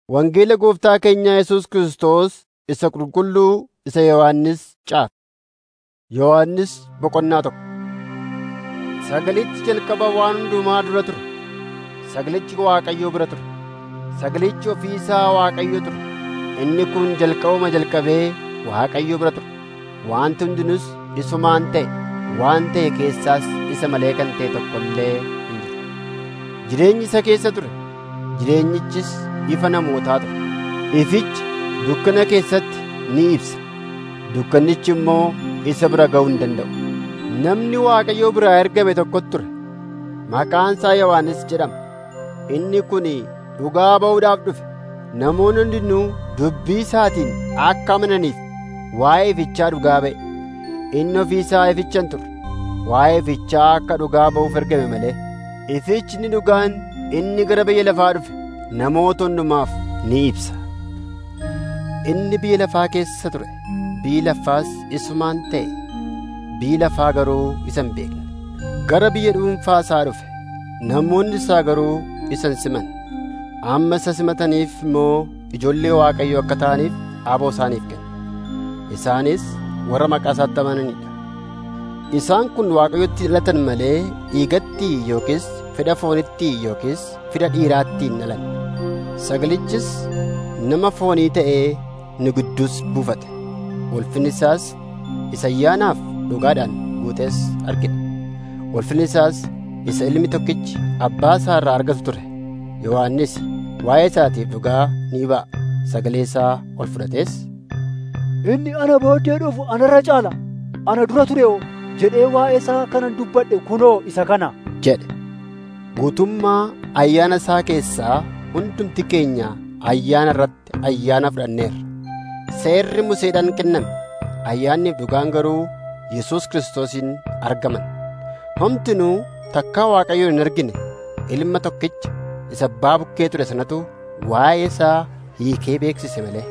Wangeela Gooftaa keenya Yesuus Kiristoos isa qulqulluu isa Yohannis caafe. Yohannis boqonnaa tokko. Sagalichi jalqaba waan hundumaa dura ture. Sagalichi Waaqayyoo bira ture. Sagalichi ofii isaa Waaqayyo ture. Inni kun jalqabuma jalqabee Waaqayyo bira ture. Wanti hundinus isumaan ta'e. Waan ta'e keessaas isa malee kan ta'e tokko illee hin jiru. Jireenyi isa keessa ture. Jireenyichis ifa namootaa ture. Ifichi dukkana keessatti ni ibsa. Dukkannichi immoo isa bira ga'uu hin danda'u. Namni Waaqayyoo biraa ergame tokkotu ture. Maqaan isaa Yohannis jedhama. Inni kun dhugaa ba'uudhaaf dhufe. Namoonni hundinuu dubbii isaatiin akka amananiif waa'ee ifichaa dhugaa ba'e. Inni ofii isaa ifichan ture. Waa'ee ifichaa akka dhugaa ba'uuf ergame malee. Ifichni dhugaan inni gara biyya lafaa dhufe namoota hundumaaf ni ibsa. Inni biyya lafaa keessa ture. Biyyi lafaas isumaan ta'e. Biyyi lafaa garuu isa hin beekne. Gara biyya dhuunfaa isaa dhufe. Namoonni isaa garuu isa hin simanne. Amma isa simataniif immoo ijoollee Waaqayyoo akka ta'aniif aboo isaaniif kenne. Isaanis warra maqaa isaatti amananidha. Isaan kun Waaqayyotti dhalatan malee dhiigatti yookiis fedha foonitti yookiis fedha dhiiraatti hin dhalan. Sagalichis nama foonii ta'ee nu gidduus buufate. Ulfinni isaas isa ayyaanaaf dhugaadhaan guutes argina. Ulfinni isaas isa ilmi tokkichi abbaa isaa irraa argatu ture. Yohannis waa'ee isaatiif dhugaa ni ba'a. Sagalee isaa ol fudhatees Inni ana booddee dhufu anarra caala. Ana dura ture oo jedhee waa'ee isaa kanan dubbadhe kunoo isa kana. jedhe. Guutummaa ayyaana isaa keessaa hundumti keenya ayyaana irratti ayyaana fudhanneerra. Seerri Museedhaan kenname. Ayyaanniif dhugaan garuu Yesuus Kiristoosiin argaman. Homtinuu takkaa Waaqayyoon hin argine ilma tokkicha isa abbaa bukkee ture sanatu waa'ee isaa hiikee beeksise malee.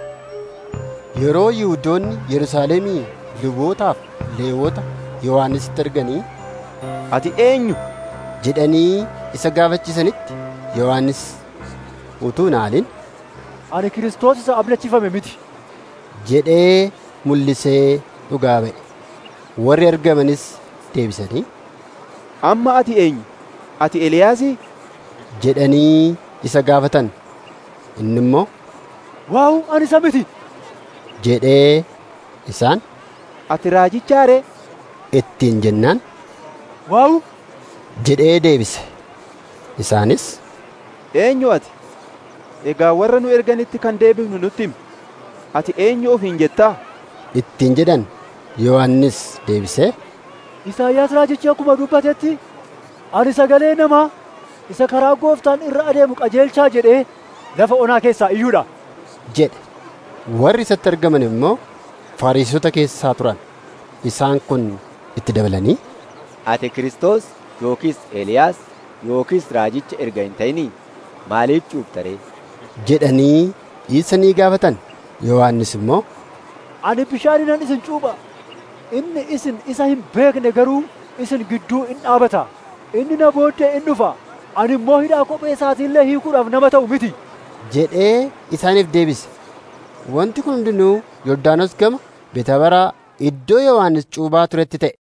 Yeroo Yihuudoonni Yerusaalemii lubootaaf Leewwota Yohaannisitti arganii Ati eenyu? jedhanii isa gaafachiisanitti Yohaannis utuu naaliin Ani Kiristoos isa ablachifame miti. jedhee mul'isee dhugaa ba'e. Warri argamanis deebisanii Amma ati eenyu? Ati Eliyaasii? jedhanii isa gaafatan. Inni immoo Waa'u ani isa miti. jedhee isaan Ati raajichaa ree? ittiin jennaan Waa'u jedhee deebise. Isaanis Eenyu ati? Egaa warra nu erganitti kan deebifnu nutti himi. Ati eenyu ofiin jettaa? ittiin jedhan Yohaannis deebisee Isaayyaas raajichi akkuma dubbatetti ani sagalee namaa isa karaa gooftaan irra adeemu qajeelchaa jedhee lafa onaa keessaa iyyuudha. jedhe. Warri isatti argaman immoo Fariisota keessaa turan. Isaan kun itti dabalanii Ati Kiristoos yookiis Eeliyaas yookiis raajicha erga hin ta'inii maaliif cuupta ree? jedhanii isa ni gaafatan. Yohaannis immoo Ani bishaaninan isin cuupha. Inni isin isa hin beekne garuu isin gidduu in dhaabata. Inni na booddee in dhufa. Ani immoo hidhaa kophee isaatiillee hiikuudhaaf nama ta'u miti. jedhee isaaniif deebise. Wanti kun hundinuu Yordaanos gama Betabaraa iddoo Yohaannis cuuphaa turetti ta'e.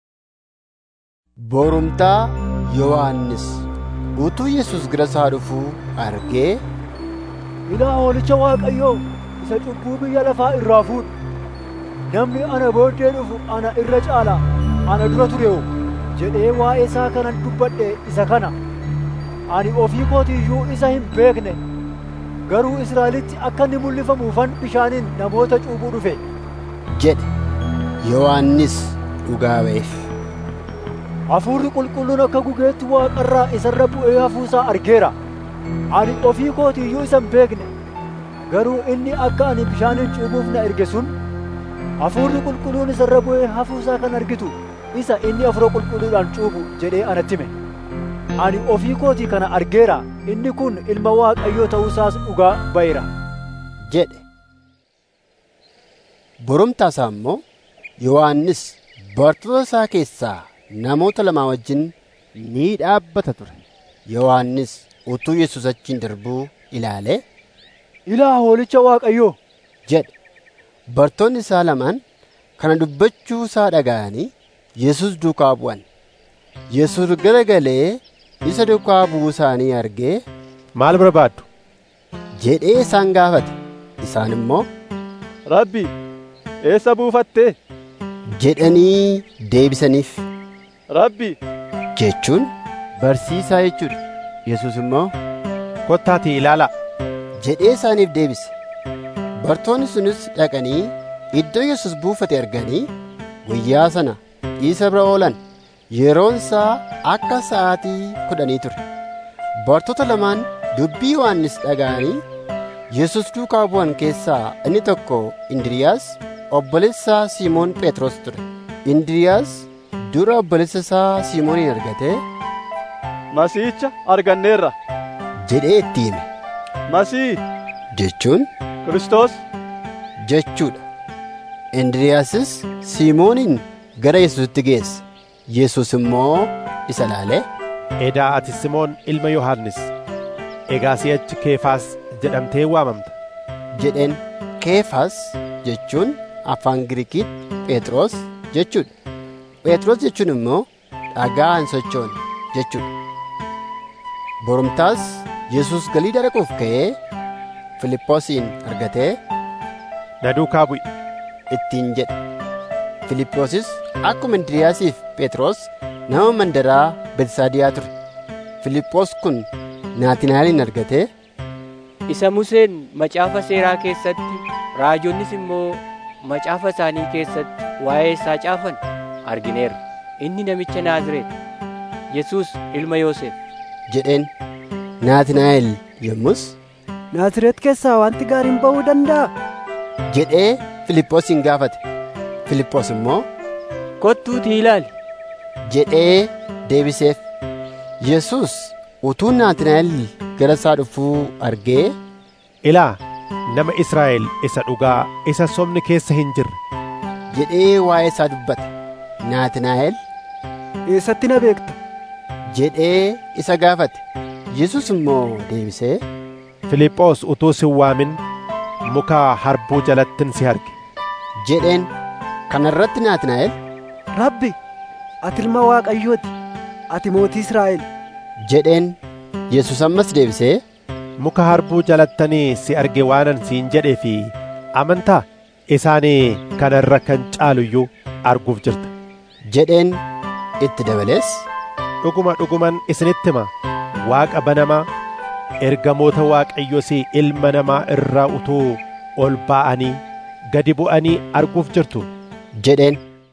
Borumtaa Yohaannis utuu Yesuus gara isaa dhufuu argee Ilaa hoolicha Waaqayyoo isa cubbuu biyya lafaa irraa fuudhu. Namni ana booddee dhufu ana irra caala ana dura ture oo jedhee waa'ee isaa kanan dubbadhe isa kana. Ani ofii kootiyyuu isa hin beekne. Garuu Israa'elitti akka inni mul'ifamuufan bishaaniin namoota cuuphuu dhufe. jedhe. Yohaannis dhugaa ba'eef. Hafuurri qulqulluun akka gugeetti waaqarraa isarra bu'ee hafuusaa argeera. Ani ofii kootiyyuu isa hin beekne. Garuu inni akka ani bishaaniin cuuphuuf na erge sun hafuurri qulqulluun isarra bu'ee hafuusaa kan argitu isa inni hafuura qulqulluudhaan cuuphu jedhee anatti hime. Ani ofii kootii kana argeera. Inni kun ilma Waaqayyoo ta'uusaas dhugaa ba'eera. jedhe. Borumtaa isaa immoo Yohaannis bartoota isaa keessaa namoota lamaa wajjin ni dhaabbata ture. Yohaannis utuu Yesuus achiin darbuu ilaalee ilaa hoolicha waaqayyoo jedhe. Bartoonni isaa lamaan kana dubbachuu isaa dhaga'anii Yesus duukaa bu'an. Yesus garagalee isa duukaa bu'uu isaanii argee Maal barbaaddu? jedhee isaan gaafate. Isaan immoo Rabbi, eessa buufattee? jedhanii deebisaniif. Rabbi, Jechuun barsiisaa jechuudha. Yesus immoo Kottaatii ilaalaa. jedhee isaaniif deebise. Bartoonni sunis dhaqanii iddoo Yesus buufate arganii guyyaa sana isa bira oolan. Yeroon isaa akka sa'aatii kudhanii ture. Bartoota lamaan dubbii Yohannis dhaga'anii Yesus duukaa bu'an keessaa inni tokko Indiriyaas obboleessa Simoon Phexros ture. Indiriyaas dura obboleessa isaa Simoonin argatee Masiicha arganneerra. jedhee itti hime. Masii, Jechuun Kiristoos, jechuudha. Indriyaasis Simoonin gara Yesuusitti geesse. Yesus immoo isa ilaalee Edaa ati Simoon ilma Yohaannis. Egaa si'achi Keefaas jedhamtee waamamta. jedheen Keefas jechuun afaan Giriikiitti Phexros jechuudha. Phexros jechuun immoo dhagaa hin sochoone jechuudha. Borumtaas Yesus Galiilaa dhaquuf ka'ee Filiphoosin argatee Na duukaa bu'i. ittiin jedhe. Filiphoosis akkuma Indiriyaasiif Phexros nama mandaraa Betsaadiyaa ture. Filiphoos kun Naatinaa'elin argatee isa Museen macaafa seeraa keessatti raajonnis immoo macaafa isaanii keessatti waa'ee isaa caafan argineerra. Inni namicha Naazreet, Yesuus ilma Yoosef. jedheen Naatinaa'el yommus Naazreet keessaa wanti gaariin ba'uu danda'a jedhee Filiphoosin gaafate. Filiphoos immoo Kottuutii ilaali. jedhee deebiseef. Yesus utuu Naatinaa'el gara isaa dhufuu argee Ilaa nama Israa'el isa dhugaa isa sobni keessa hin jirre. jedhee waa'ee isaa dubbate. Naatinaa'el eessatti na beekta jedhee isa gaafate. Yesus immoo deebisee Filiphoos utuu si hin waamin muka harbuu jalattin si arge. jedheen kana irratti Naatinaa'el Rabbi ati ilma waaqayyooti ati mootii Israa'el jedheen Yesus ammas deebisee Muka harbuu jalattanii si arge waanan siin jedhee fi amantaa isaanii kana irra kan caalu iyyuu arguuf jirta. jedheen itti dabalees Dhuguma dhuguman isinitti hima waaqa banamaa ergamoota waaqayyos ilma namaa irraa utuu ol ba'anii gadi bu'anii arguuf jirtu. jedheen.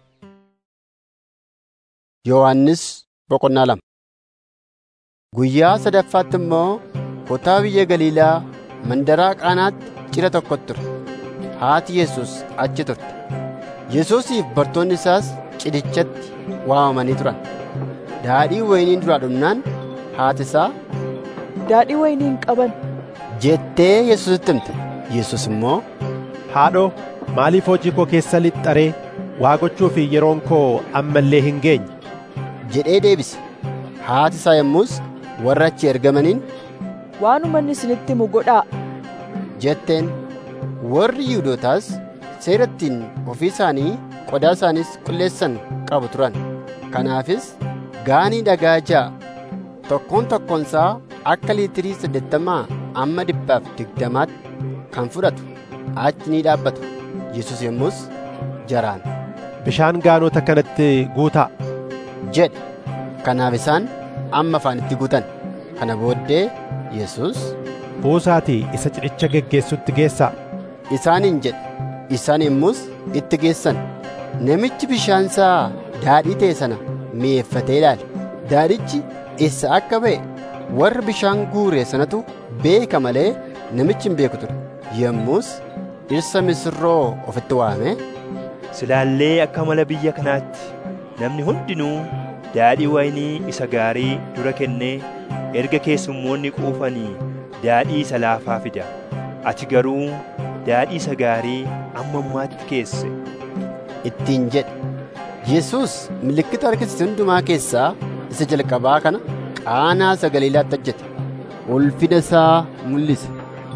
Yohaannis boqonnaa lama Guyyaa sadaffaatti immoo kutaa biyya Galiilaa mandaraa Qaanaatti cidha tokkotu ture. Haati Yesus achi turte. Yesuusiif bartoonni isaas cidhichatti waamamanii turan. Daadhii wayiniin duraa dhumnaan haati isaa daadhii wayinii hin qaban jettee Yesuusitti himte. Yesus immoo Haadhoo maaliif hojii koo keessa lixxaree waa gochuu fi yeroon koo ammallee hin geenye. jedhee deebise. Haati isaa yommus warra achi ergamaniin waanuma inni isinitti himu godhaa jetteen warri Yihuudootaas seera ittiin ofii isaanii qodaa isaaniis qulleessan qabu turan. Kanaafis gaanii dhagaa ja'a tokkoon tokkoonsaa akka liitirii saddeettamaa amma dhibbaaf digdamaatti kan fudhatu achi ni dhaabbatu. Yesus yommus jaraan Bishaan gaanota kanatti guutaa. jedhe. Kanaaf isaan amma afaanitti guutan. Kana booddee Yesus Buusaatii isa cidhicha geggeessutti geessaa. isaaniin jedhe. Isaan yommus itti geessan. Namichi bishaan isaa daadhii ta'e sana mi'eeffatee ilaale. Daadhichi eessa akka ba'e warra bishaan guure sanatu beeka malee namichi hin beeku ture. Yommus dhirsa misirroo ofitti waamee Silaallee akka mala biyya kanaatti namni hundinuu daadhii wayinii isa gaarii dura kennee erga keessummoonni quufanii daadhii isa laafaa fida. Ati garuu daadhii isa gaarii amma ammaatti keesse. ittiin jedhe. Yesus milikkita argisiise hundumaa keessaa isa jalqabaa kana qaanaa isa Galiilaatti hojjete. Ulfina isaa mul'ise.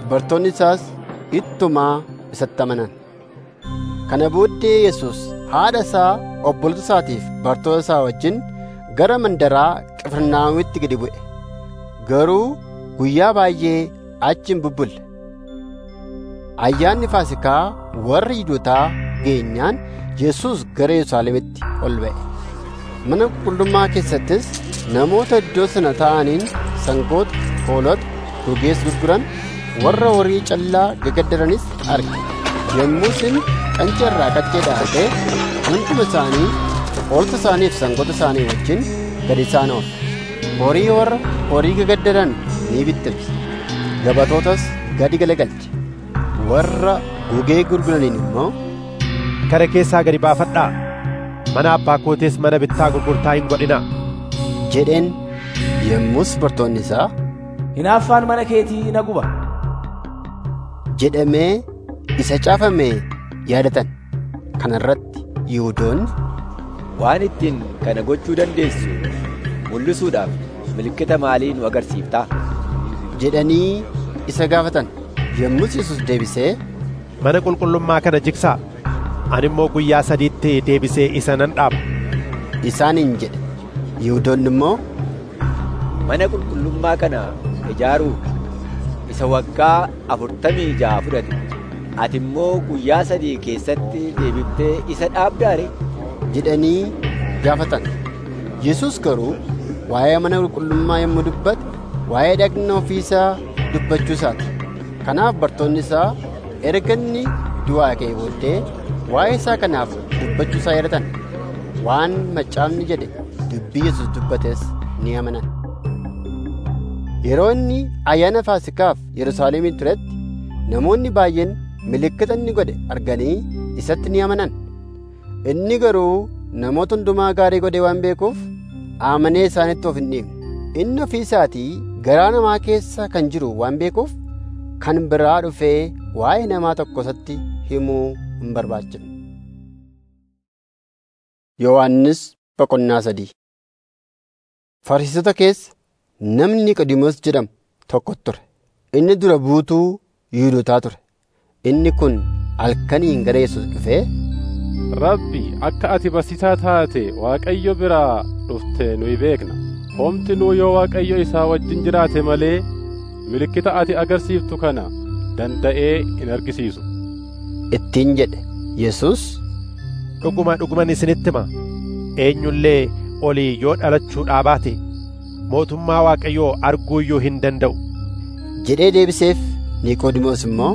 bartoonni isaas ittumaa isatti amanan kana booddee yesus haadha isaa obbolota isaatiif bartoota isaa wajjin gara mandaraa qifirnaahomitti gadi bu'e garuu guyyaa baay'ee achi hin bubbulle ayyaanni faasikaa warra yihudotaa geenyaan yesus gara yerusaalemitti ol ba'e mana qulqullummaa keessattis namoota iddoo sana ta'aniin sangoota hoolota gogees gurguran warra horii callaa gagaddaranis arge yommusin qanca irraa qaccee dhaabee hunduma isaanii hoolota isaaniif sangoota isaanii wajjin gad isaan oole horii warra horii gagaddaran ni bittimse gabatootas gadi galagalche warra gugee gurguraniin immoo Kara keessaa gadi baafadhaa mana abbaa kootees mana bittaa gurgurtaa hin godhinaa jedheen yommus bartoonni isaa hinaaffaan mana keetii na guba jedhamee isa caafame yaadatan kana irratti yihudoonni waan ittiin kana gochuu dandeessu mul'isuudhaaf milikkita maalii nu agarsiiftaa jedhanii isa gaafatan yommus yesus deebisee mana qulqullummaa kana jigsaa ani immoo guyyaa sadiitti deebisee isa nan dhaaba isaaniin jedhe yihudoonni immoo mana qulqullummaa kana ijaaruu isa waggaa afurtamii ja'a fudhate ati immoo guyyaa sadii keessatti deebiftee isa dhaabdaare jedhanii gaafatan yesus garuu waa'ee mana qulqullummaa yommuu dubbate waa'ee dhagna ofii isaa dubbachuu isaati kanaaf bartoonni isaa erga inni du'aa ka'ee booddee waa'ee isaa kanaaf dubbachuu isaa yaadatan waan macaafni jedhe dubbii yesus dubbates ni amanan yeroo inni ayyaana faasikaaf yerusaalemiin turetti namoonni baay'een milikkita inni godhe arganii isatti ni amanan inni garuu namoota hundumaa gaarii godhe waan beekuuf amanee isaanitti of hin dhiibne inni ofii isaatii garaa namaa keessa kan jiru waan beekuuf kan biraa dhufee waa'ee namaa tokko isatti himuu hin barbaachifne. Yohaannis boqonnaa sadii Fariisota keessa namni Niqodimoos jedhamu tokko ture. Inni dura buutuu Yihuudootaa ture. Inni kun halkaniin gara Yesuus dhufee Rabbi akka ati barsiisaa taate Waaqayyo biraa dhufte nuyi beekna. Homti nuu yoo Waaqayyo isaa wajjin jiraate malee milikkita ati agarsiiftu kana danda'ee hin argisiisu. ittiin jedhe Yesuus dhuguma dhuguman isinitti hima eenyullee olii yoo dhalachuudhaa baate mootummaa Waaqayyoo arguu iyyuu hin danda'u jedhee deebiseef Niqoodimoos immoo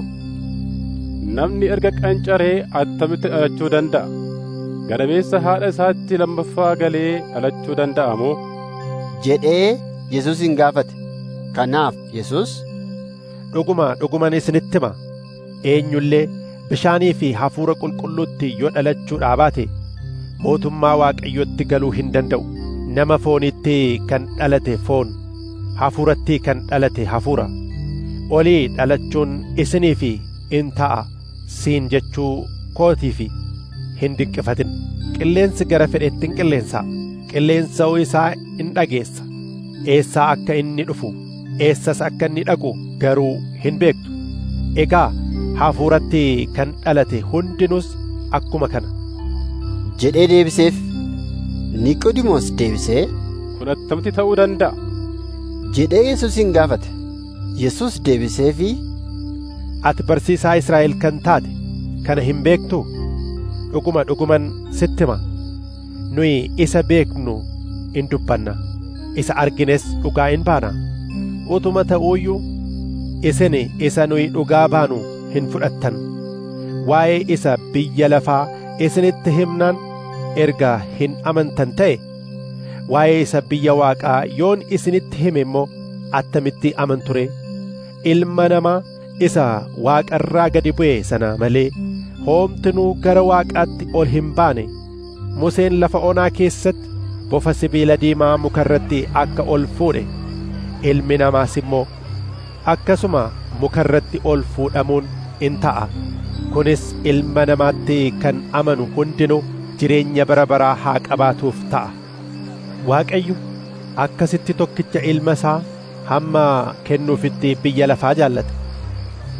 Namni erga qancaree attamitti dhalachuu danda'a? Gadameessa haadha isaatti lammaffaa galee dhalachuu danda'a moo? jedhee Yesuusin gaafate. Kanaaf Yesuus dhuguma dhuguman isinitti hima eenyullee bishaanii fi hafuura qulqulluutti yoo dhalachuudhaa baate mootummaa Waaqayyootti galuu hin danda'u nama foonitti kan dhalate foon hafuuratti kan dhalate hafuura olii dhalachuun isinii fi in ta'a siin jechuu kootii fi hin dinqifatin qilleensi gara fedhetti hin qilleensa qilleensa'uu isaa in dhageessa eessaa akka inni dhufu eessas akka inni dhaqu garuu hin beektu egaa hafuuratti kan dhalate hundinus akkuma kana jedhee deebiseef Niqoodimoos deebisee Kun attamitti ta'uu danda'a? jedhee Yesuusin gaafate. Yesuus deebiseefi ati barsiisaa Israa'el kan taate kana hin beektuu dhuguma dhuguman sitti hima nuyi isa beeknu in dubbanna isa argines dhugaa in baana utuma ta'uuyyuu isin isa nuyi dhugaa baanu hin fudhattan waa'ee isa biyya lafaa isinitti himnaan erga hin amantan ta'e waa'ee isa biyya waaqaa yoon isinitti hime immoo attamitti amanture ilma namaa isa waaqarraa gadi bu'e sana malee hoomtinuu gara waaqaatti ol hin baane Museen lafa onaa keessatti bofa sibiila diimaa mukarratti akka ol fuudhe ilmi namaas immoo akkasuma mukarratti ol fuudhamuun in ta'a kunis ilma namaatti kan amanu hundinuu jireenya bara baraa haa qabaatuuf ta'a Waaqayyo akkasitti tokkicha ilma isaa hamma kennuufitti biyya lafaa jaallate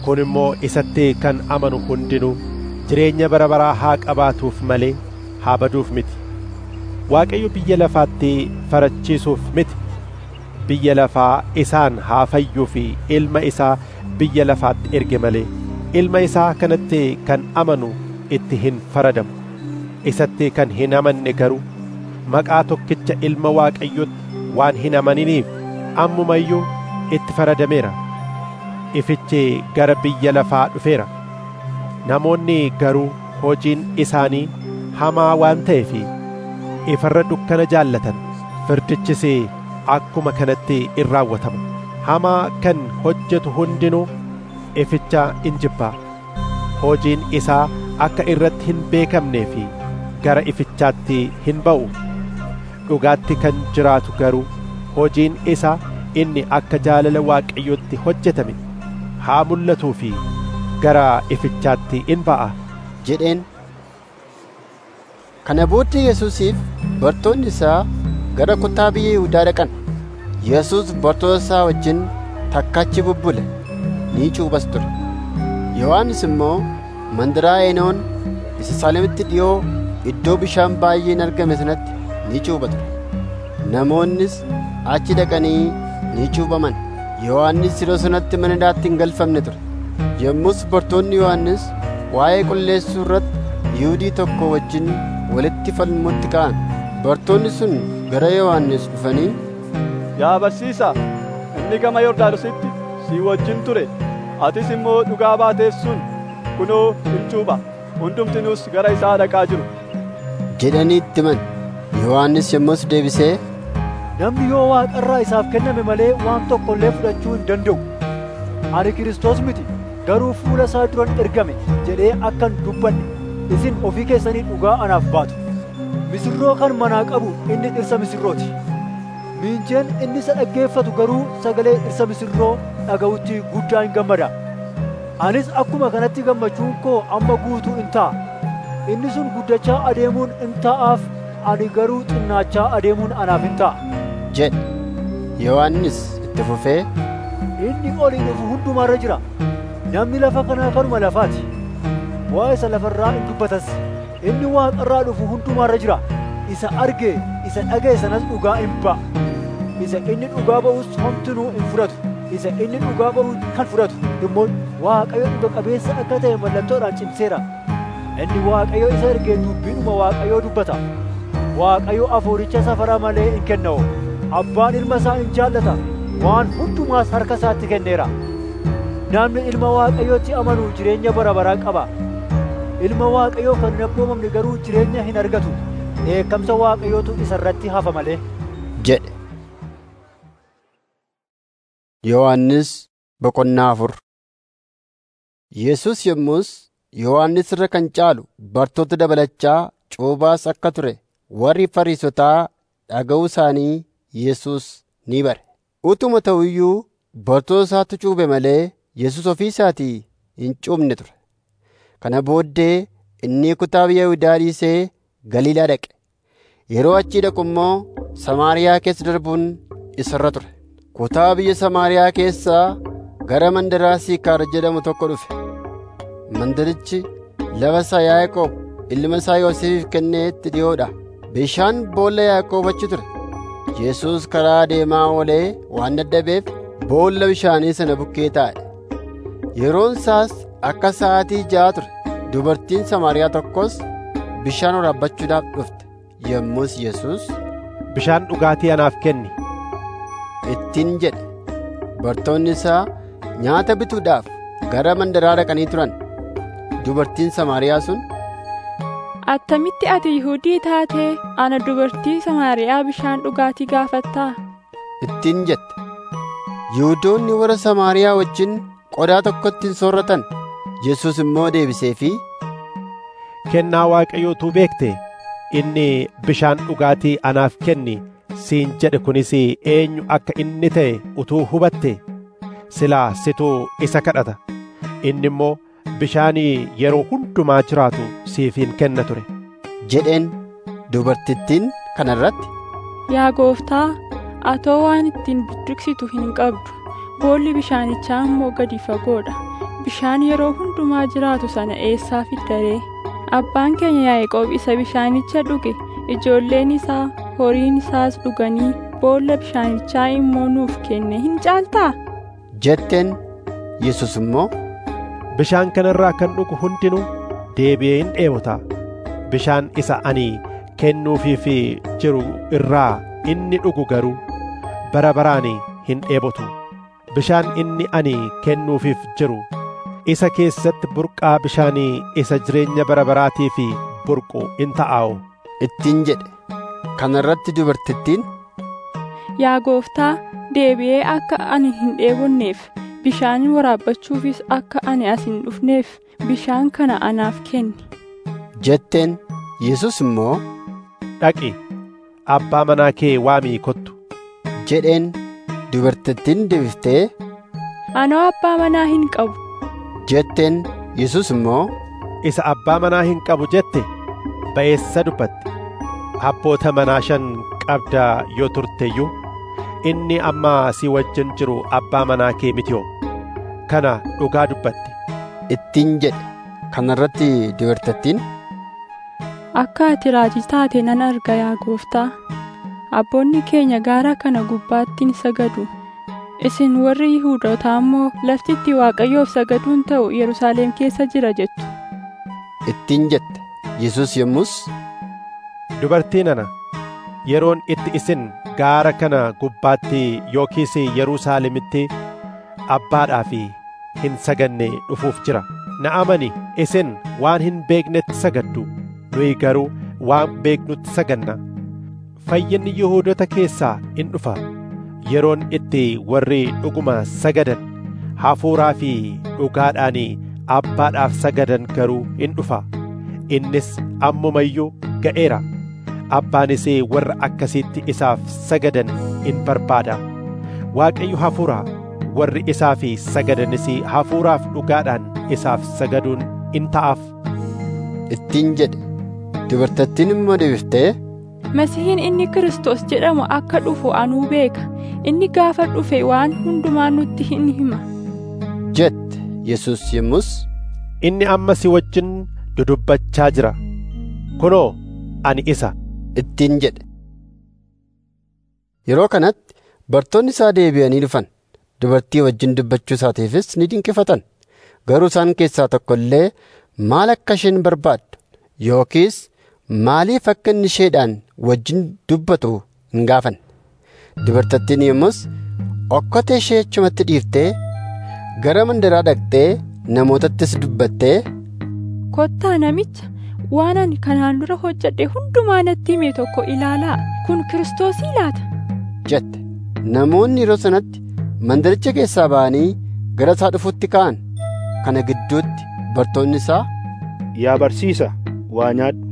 kun immoo isatti kan amanu hundinuu jireenya bara baraa haa qabaatuuf malee haa baduuf miti waaqayyo biyya lafaatti farachiisuuf miti biyya lafaa isaan haa fayyuu fi ilma isaa biyya lafaatti erge malee ilma isaa kanatti kan amanu itti hin faradamu isatti kan hin amanne garuu maqaa tokkicha ilma waaqayyotti waan hin amaniniif ammumayyuu itti faradameera ifichi gara biyya lafaa dhufeera namoonni garuu hojiin isaanii hamaa waan ta'eef ifarra dukkana jaallatan firdichis akkuma kanatti in raawwatama hamaa kan hojjetu hundinuu ificha in jibbaa hojiin isaa akka irratti hin beekamnee fi gara ifichaatti hin ba'u dhugaatti kan jiraatu garuu hojiin isaa inni akka jaalala waaqayyotti hojjetame haa mul'atuu fi gara ifichaatti in ba'a jedheen kana booddee yesuusiif bartoonni isaa gara kutaa biyya Yihudaa dhaqan yesuus bartoota isaa wajjin takkachi bubbule ni cuubas ture yohannis immoo mandaraa eenoon isa saalemitti dhi'oo iddoo bishaan baay'een argame sanatti ni cuuba ture namoonnis achi dhaqanii ni cuubaman yohannis yeroo sanatti mana hidhaatti hin galfamne ture yommus bartoonni yohannis waa'ee qulleessuu irratti yihuudii tokko wajjin walitti falmutti ka'an bartoonni sun gara yohannis dhufanii yaa barsiisaa inni gama yordaanositti si wajjin ture atis immoo dhugaa baateef sun kunoo hin cuupha hundumtinuus gara isaa dhaqaa jiru jedhanii itti himan yohannis yommus deebisee namni yoo waaqarraa isaaf kenname malee waan tokko illee fudhachuu hin danda'u ani kiristoos miti garuu fuula isaa duran ergame jedhee akkan dubbanne isin ofii keessanii dhugaa anaaf baatu misirroo kan manaa qabu inni dhirsa misirrooti miinjeen inni isa dhaggeeffatu garuu sagalee dhirsa misirroo dhaga'utti guddaa hin gammada anis akkuma kanatti gammachuun koo amma guutuu in ta'a inni sun guddachaa adeemuun in ta'aaf ani garuu xinnaachaa adeemuun anaaf in ta'a jedhe yohannis itti fufee inni olii dhufu hundumaarra jira namni lafa kanaa kanuma lafaati waa isa lafarraa in dubbatas inni waaqarraa dhufu hundumaarra jira isa arge isa dhaga'e sanas dhugaa in ba'a isa inni dhugaa ba'us homtinuu in fudhatu isa inni dhugaa ba'u kan fudhatu immoo waaqayyo dhuga qabeessa akka ta'e mallattoodhaan cimseera inni waaqayyo isa ergee dubbiidhuma waaqayyoo dubbata waaqayyo afuuricha safara malee hin kenna'u abbaan ilma isaa in jaallata waan hundumaas harka isaatti kenneera namni ilma waaqayyootti amanu jireenya bara baraa qaba ilma waaqayyoo kan hin abboomamne garuu jireenya hin argatu dheekkamsa waaqayyootu isa irratti hafa malee jedhe yohannis boqonnaa afur yesus yommus yohannis irra kan caalu bartoota dabalachaa cuubaas akka ture warri fariisotaa dhaga'uu isaanii yesus ni bare utuma ta'u iyyuu bartoota isaatu cuube malee yesus ofii isaatii hin cuubne ture kana booddee inni kutaa biyya Yihudaa dhiisee Galiilaa dhaqe yeroo achii dhaqu immoo Samaariyaa keessa darbuun isarra ture kutaa biyya Samaariyaa keessaa gara mandaraa Siikaar jedhamu tokko dhufe mandarichi lafa isaa Yaaqoob ilma isaa Yoosifiif kenneetti dhi'oodha bishaan boolla Yaaqoob achi ture Yesuus karaa deemaa oolee waan dadhabeef boolla bishaanii sana bukkee taa'e yeroon isaas akka sa'aatii ja'a ture dubartiin Samaariyaa tokkos bishaan waraabbachuudhaaf dhufte yommus Yesuus bishaan dhugaatii anaaf kenni ittiin jedhe bartoonni isaa nyaata bituudhaaf gara mandaraa dhaqanii turan dubartiin Samaariyaa sun attamitti ati Yihudii taatee ana dubartii Samaariyaa bishaan dhugaatii gaafattaa ittiin jette Yihuudoonni warra Samaariyaa wajjin qodaa tokkotti hin soorratan Yesuus immoo deebiseefii kennaa waaqayyootuu beekte inni bishaan dhugaatii anaaf kenni siin jedhe kunis eenyu akka inni ta'e utuu hubatte silaa situu isa kadhata inni immoo bishaanii yeroo hundumaa jiraatu siif hin kenna ture jedheen dubartittiin kana irratti yaa gooftaa atoo waan ittiin budduqsitu hin qabdu boolli bishaanichaa immoo gadi fagoodha bishaan yeroo hundumaa jiraatu sana eessaa fiddaree abbaan keenya yaa'eqoob isa bishaanicha dhuge ijoolleen isaa horiin isaas dhuganii boolla bishaanichaa immoo nuuf kenne hin caaltaa jetteen yesus immoo bishaan kanarraa kan dhugu hundinuu deebi'ee hin dheebota bishaan isa ani kennuufiif jiru irraa inni dhugu garuu bara baraan hin dheebotu bishaan inni ani kennuufiif jiru isa keessatti burqaa bishaanii isa jireenya bara baraatiif burqu in ta'aa'u ittiin jedhe kana irratti dubartittiin yaa gooftaa deebi'ee akka ani hin dheebonneef bishaan waraabbachuufis akka ani as hin dhufneef bishaan kana anaaf kenni jetteen yesus immoo dhaqi abbaa manaa kee waamii kottu jedheen dubartittiin deebiftee anoo abbaa manaa hin qabu jetteen yesus immoo isa abbaa manaa hin qabu jette ba'eessa dubbatte abboota manaa shan qabda yoo turteyyuu inni amma si wajjin jiru abbaa manaa kee mitiyoo kana dhugaa dubbatte ittiin jedhe kana irratti dubartittiin akka ati raajii taate nan arga yaa gooftaa abboonni keenya gaara kana gubbaatti ni sagadu isin warri yihuudootaa immoo laftitti waaqayyoof sagaduun ta'u yerusaalem keessa jira jettu ittiin jette yesus yommus dubartii nana yeroon itti isin gaara kana gubbaatti yookiis yerusaalemitti abbaadhaaf hin saganne dhufuuf jira na amani isin waan hin beeknetti sagaddu nuyi garuu waan beeknutti saganna fayyinni yihuudota keessaa in dhufa yeroon itti warri dhuguma sagadan hafuuraa fi dhugaadhaan abbaadhaaf sagadan garuu in dhufa innis ammumayyuu ga'eera abbaanis warra akkasiitti isaaf sagadan in barbaada waaqayyo hafuura warri isaaf sagadanis hafuuraaf dhugaadhaan isaaf sagaduun in ta'aaf ittiin jedhe dubartittiin immoo deebiftee masihiin inni kristos jedhamu akka dhufu anuu beeka inni gaafa dhufe waan hundumaa nutti hin hima jette yesus yommus inni amma si wajjin dudubbachaa jira kunoo ani isa ittiin jedhe yeroo kanatti bartoonni isaa deebi'anii dhufan dubartii wajjin dubbachuu isaatiifis ni dinqifatan garuu isaan keessaa tokko illee maal akka isheen barbaaddu yookiis maaliif akka inni isheedhaan wajjin dubbatu hin gaafanne dubartittiin yommus okkotee ishee achumatti dhiiftee gara mandaraa dhaqxee namootattis dubbattee kottaa namicha waan ani kanaan dura hojjedhe hundumaa natti hime tokko ilaalaa kun kiristoosii laata jette namoonni yeroo sanatti mandaricha keessaa ba'anii gara isaa dhufutti ka'an kana gidduutti bartoonni isaa yaa barsiisa waa nyaadhu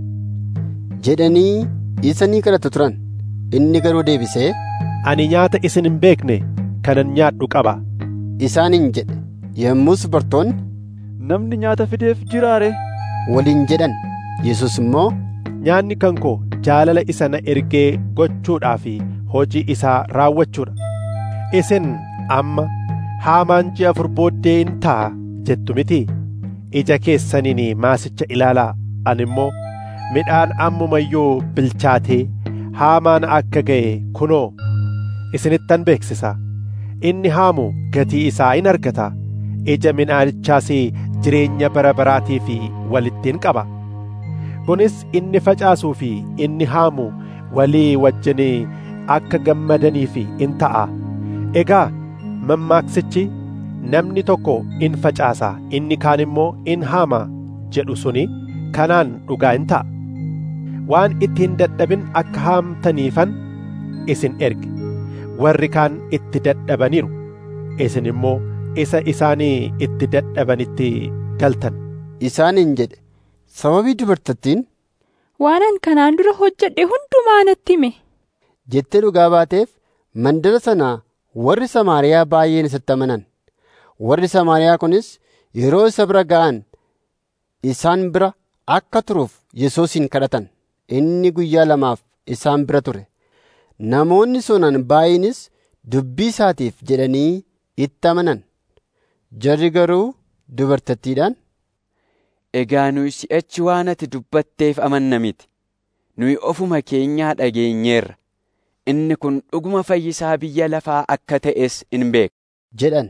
jedhanii isa ni kadhatu turan inni garuu deebisee ani nyaata isin hin beekne kanan nyaadhu qaba isaaniin jedhe yommus bartoonni namni nyaata fideef jiraare waliin jedhan yesus immoo nyaanni kan koo jaalala isa na ergee gochuudhaaf hojii isaa raawwachuudha isin amma haamaan ji'a afur booddee in ta'a jettu miti ija keessaniin maasicha ilaalaa ani immoo midhaan ammumayyuu bilchaatee haamaan akka ga'e kunoo isinittan beeksisa inni haamu gatii isaa in argata ija midhaanichaas jireenya bara baraatiif walittiin qaba kunis inni facaasuu fi inni haamu walii wajjin akka gammadaniif in ta'a egaa mammaaksichi namni tokko in facaasa inni kaan immoo in haama jedhu suni kanaan dhugaa in ta'a waan itti hin dadhabin akka haamtaniifan isin erge warri kaan itti dadhabaniiru isin immoo isa isaanii itti dadhabanitti galtan isaaniin jedhe sababii dubartittiin waanan kanaan dura hojjedhe hundumaa natti hime jettee dhugaa baateef mandara sanaa warri samaariyaa baay'een isatti amanan warri samaariyaa kunis yeroo isa bira ga'an isaan bira akka turuuf yesuusin kadhatan inni guyyaa lamaaf isaan bira ture namoonni sunan baay'eenis dubbii isaatiif jedhanii itti amanan jarri garuu dubartittiidhaan, Egaa nuyi si'achi waan ati dubbatteef amanna miti. Nuyi ofuma keenyaa dhageenyeerra. Inni kun dhuguma fayyisaa biyya lafaa akka ta'es in beekna. jedhan.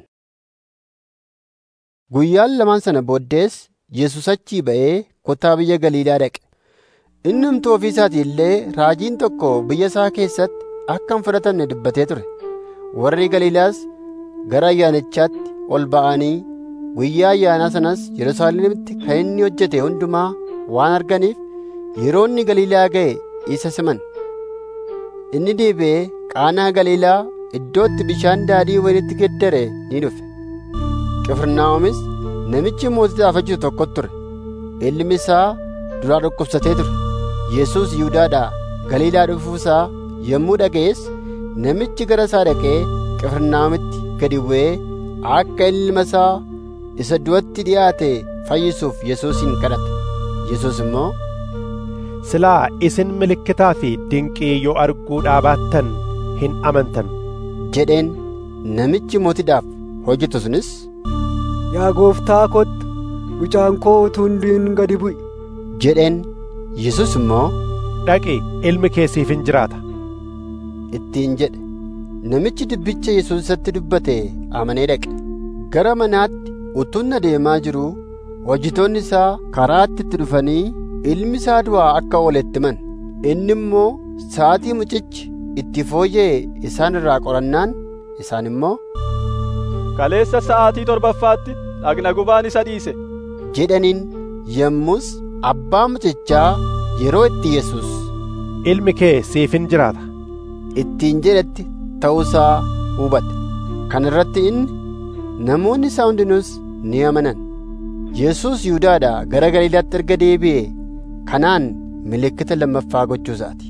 Guyyaan lamaan sana booddees Yesuus achii ba'ee kutaa biyya Galiilaa dhaqe. Inni humtuu ofii isaatii illee raajiin tokko biyya isaa keessatti akka hin fudhatamne dubbatee ture. Warri Galiilaas gara ayyaanichaatti ol ba'anii guyyaa ayyaanaa sanas Yerusaalemitti kan inni hojjete hundumaa waan arganiif yeroo inni Galiilaa ga'e isa siman. Inni deebi'ee qaanaa Galiilaa iddootti bishaan daadhii wayinitti geddare ni dhufe. Qifirnaahomis namichi mootiidhaaf hojjetu tokko ture. Ilmi isaa duraa dhukkubsatee ture. Yesuus Yihudaadhaa Galiilaa dhufuusaa yommuu dhaga'es namichi gara isaa dhaqee Qifirnaahomitti gadi bu'ee akka ilma isaa isa du'atti dhiyaate fayyisuuf Yesuusin kadhate. Yesuus immoo silaa isin milikkitaa fi dinqii yoo arguudhaa baattan hin amantan jedheen namichi mootiidhaaf hojjetu sunis Yaa gooftaa kottu mucaan koo utuu hin du'in gadi bu'i. jedheen Yesuus immoo dhaqi ilmi kee siif hin jiraata ittiin jedhe namichi dubbicha Yesuus isatti dubbate amanee dhaqe gara manaatti utuun adeemaa jiru hojjetoonni isaa karaatti itti dhufanii ilmi isaa du'aa akka ooletti himan inni immoo sa'aatii mucichi itti fooyya'e isaan irraa qorannaan isaan immoo Kaleessa sa'aatii torbaffaatti dhagna gubaan isa dhiise. jedhaniin yommus abbaa mucichaa yeroo itti Yesuus ilmi kee siif hin jiraata ittiin jedhetti ta'uusaa hubate kana irratti inni namoonni isaa hundinuus ni amanan Yesuus Yihudaadhaa gara Galiilaatti erga deebi'e kanaan milikkita lammaffaa gochuu isaati.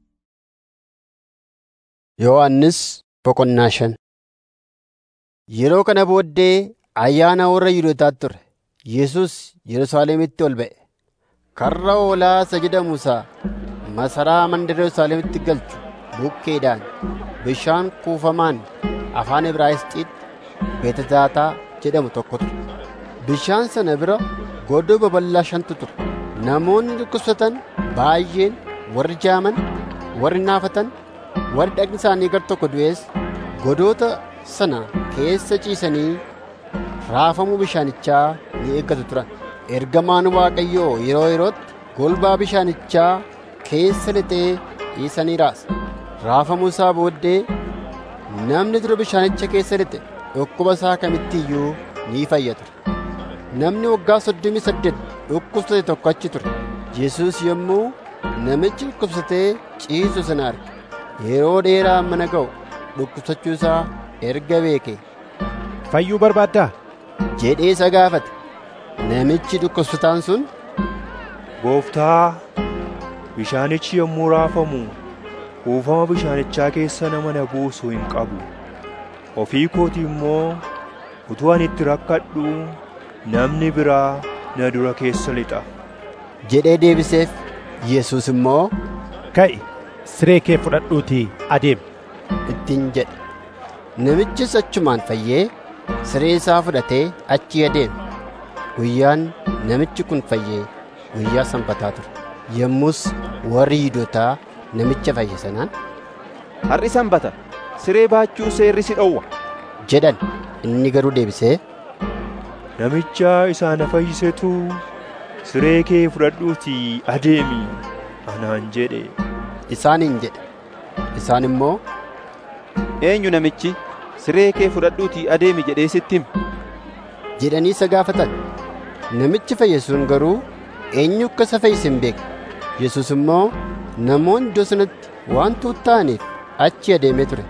Yohaannis boqonnaa shan Yeroo kana booddee ayyaana warra Yihuudootaatti ture. Yesuus Yerusaalemitti ol ba'e. Karra hoolaa isa jedhamu isa masaraa mandara Yerusaalemitti galchu bukkeedhaan bishaan kuufamaan afaan Ibraayisxiitti Beetezaataa jedhamu tokko ture. Bishaan sana bira godoo babal'aa shantu ture. Namoonni dhukkubsatan baay'een warri jaaman, warri naafatan, warri dhagni isaanii gar tokko du'es godoota sana keessa ciisanii raafamuu bishaanichaa ni eeggatu turan. Ergamaan Waaqayyoo yeroo yerootti golbaa bishaanichaa keessa lixee dhiisanii raasa. Raafamuu isaa booddee namni dura bishaanicha keessa lixe dhukkuba isaa kamitti iyyuu ni fayya ture. Namni waggaa soddomii saddeet dhukkubsate tokko achi ture. Yesuus yommuu namichi dhukkubsatee ciisu sana arge. Yeroo dheeraa mana ga'u dhukkubsachuu isaa erga beeke. Fayyuu barbaaddaa? jedhee isa gaafate. Namichi dhukkubsataan sun Gooftaa, bishaanichi yommuu raafamu kuufama bishaanichaa keessa nama na buusu hin qabu. Ofii kooti immoo utuu ani itti rakkadhu namni biraa na dura keessa lixa. jedhee deebiseef. Yesuus immoo ka'i siree kee fudhadhuutii adeemi ittiin jedhe. Namichis achumaan fayyee siree isaa fudhatee achii adeeme. Guyyaan namichi kun fayyee guyyaa sanbataa ture. Yommus warri Yihuudootaa namicha fayye sanaan Har'i sanbata siree baachuu seerri si dhowwa. jedhan. Inni garuu deebisee Namicha isa na fayyisetu siree kee fudhadhuutii adeemi anaan jedhe. isaaniin jedhe. Isaan immoo Eenyu namichi siree kee fudhadhuutii adeemi jedhee sitti hime. jedhanii isa gaafatan. Namichi fayye sun garuu eenyu akka isa fayyise hin beekne. Yesuus immoo namoonni iddoo sanatti waan tuutta'aniif achi adeemee ture.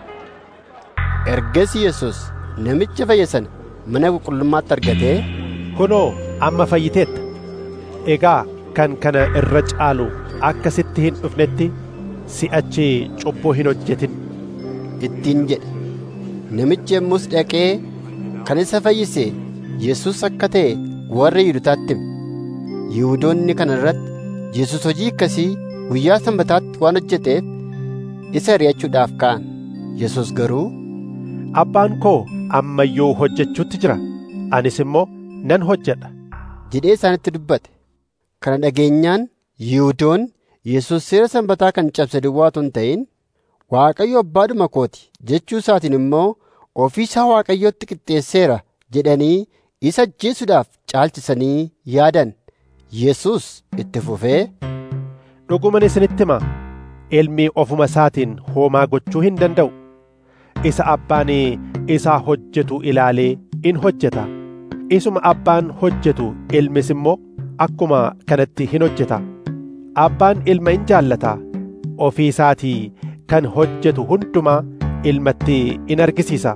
Ergasii Yesuus namicha fayye sana mana qulqullummaatti argatee kunoo amma fayyiteetta egaa kan kana irra caalu akka sitti hin dhufnetti si'achi cubbuu hin hojjetin ittiin jedhe. Namichi yommus dhaqee kan isa fayyise Yesuus akka ta'e warra Yihuudootaatti hime. Yihuudoonni kana irratti Yesuus hojii akkasii guyyaa sanbataatti waan hojjeteef isa ari'achuudhaaf ka'an. Yesuus garuu abbaan koo amma iyyuu hojjechuutti jira anis immoo nan hojjedha jedhee isaanitti dubbate kana dhageenyaan yihuudoonni yesus seera sanbataa kan cabse duwwaatu hin ta'in waaqayyo abbaadhuma kooti jechuu isaatiin immoo ofii isaa waaqayyotti qixxeesseera jedhanii isa ajjeesuudhaaf caalchisanii yaadan yesus itti fufee dhuguman isinitti hima ilmi ofuma isaatiin hoomaa gochuu hin danda'u isa abbaan isaa hojjetu ilaalee in hojjeta isuma abbaan hojjetu ilmis immoo akkuma kanatti hin hojjeta abbaan ilma in jaallata ofii isaatii kan hojjetu hundumaa ilmatti in argisiisa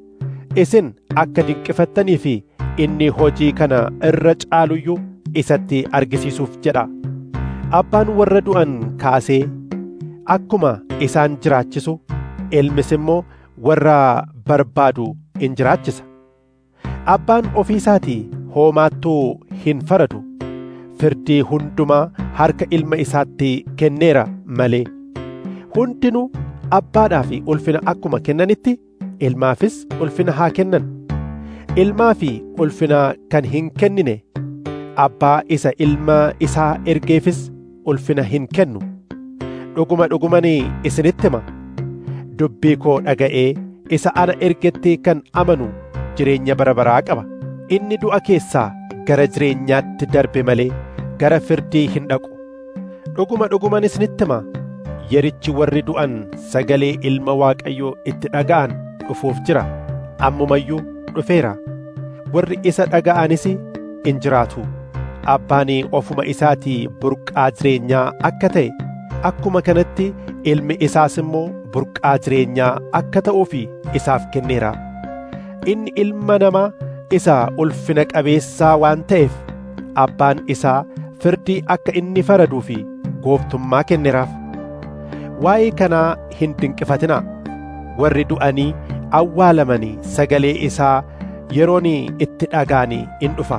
isin akka dinqifattanii fi inni hojii kana irra caaluyyuu isatti argisiisuuf jedha abbaan warra du'an kaasee akkuma isaan jiraachisu ilmis immoo warra barbaadu in jiraachisa abbaan ofii isaatii hoomaattuu hin faradu firdii hundumaa harka ilma isaatti kenneera malee hundinuu abbaadhaa fi ulfina akkuma kennanitti ilmaafis ulfina haa kennan ilmaa fi ulfina kan hin kennine abbaa isa ilma isaa ergeefis ulfina hin kennu dhuguma dhugumanii isinitti hima dubbii koo dhaga'ee isa ana ergetti kan amanu jireenya bara baraa qaba inni du'a keessaa gara jireenyaatti darbe malee gara firdii hin dhaqu dhuguma dhuguman isinitti hima yerichi warri du'an sagalee ilma waaqayyoo itti dhaga'an dhufuuf jira ammumayyuu dhufeera warri isa dhaga'anis in jiraatu abbaan ofuma isaatii burqaa jireenyaa akka ta'e akkuma kanatti ilmi isaas immoo burqaa jireenyaa akka ta'uuf isaaf kenneera inni ilma namaa isa ulfina qabeessaa waan ta'eef abbaan isaa firdii akka inni faraduu fi gooftummaa kenneeraaf waa'ee kanaa hin dinqifatinaa warri du'anii awwaalamanii sagalee isaa yeroon itti dhaga'anii in dhufa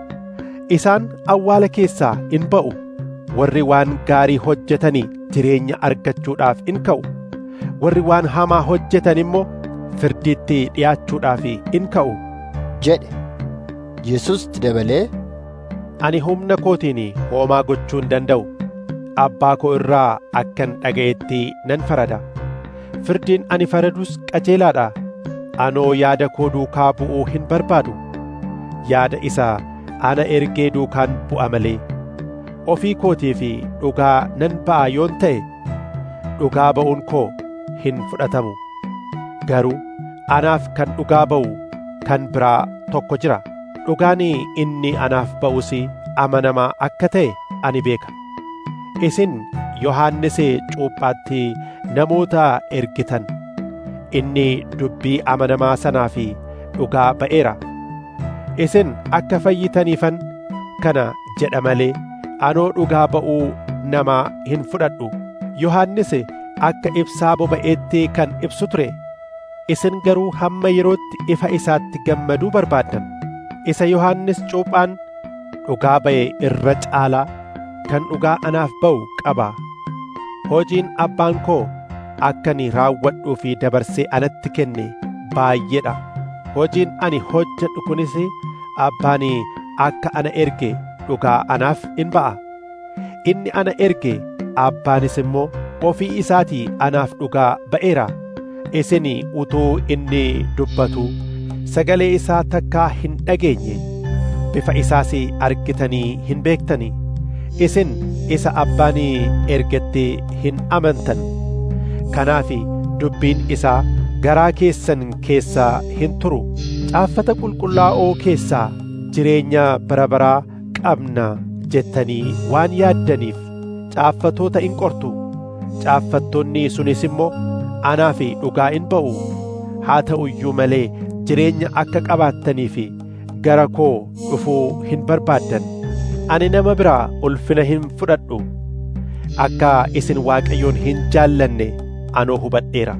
isaan awwaala keessaa in ba'u warri waan gaarii hojjetanii jireenya argachuudhaaf in ka'u warri waan hamaa hojjetan immoo firdiitti dhi'aachuudhaaf in ka'u jedhe yesus dabalee ani humna kootiin hoomaa gochuu hin danda'u abbaa koo irraa akkan dhaga'etti nan farada firdiin ani faradus qajeelaadha anoo yaada koo duukaa bu'uu hin barbaadu yaada isa ana ergee duukaan bu'a malee ofii kootii fi dhugaa nan ba'a yoon ta'e dhugaa ba'uun koo hin fudhatamu garuu anaaf kan dhugaa ba'u kan biraa tokko jira dhugaan inni anaaf ba'us amanamaa akka ta'e ani beeka isin yohannis cuuphaatti namoota ergitan inni dubbii amanamaa sanaa fi dhugaa ba'eera isin akka fayyitaniifan kana jedha malee anoo dhugaa ba'uu namaa hin fudhadhu yohannis akka ibsaa boba'eetti kan ibsu ture isin garuu hamma yerootti ifa isaatti gammaduu barbaaddan isa yohannis cuuphaan dhugaa ba'e irra caalaa kan dhugaa anaaf ba'u qaba hojiin abbaan koo akkani raawwadhuu fi dabarsee anatti kenne baay'eedha hojiin ani hojjedhu kunis abbaan akka ana erge dhugaa anaaf in ba'a inni ana erge abbaanis immoo ofii isaatii anaaf dhugaa ba'eera isin utuu inni dubbatu sagalee isaa takkaa hin dhageenye bifa isaas argitanii hin beektanii isin isa abbaan ergetti hin amantan kanaaf dubbiin isaa garaa keessan keessaa hin turu caaffata qulqullaa'oo keessaa jireenya bara baraa qabna jettanii waan yaaddaniif caaffatoota in qortu caaffattoonni sunis immoo anaaf dhugaa in ba'u haa ta'u iyyuu malee jireenya akka qabaattaniif gara koo dhufuu hin barbaaddan ani nama biraa ulfina hin fudhadhu akka isin waaqayyoon hin jaallanne anoo hubadheera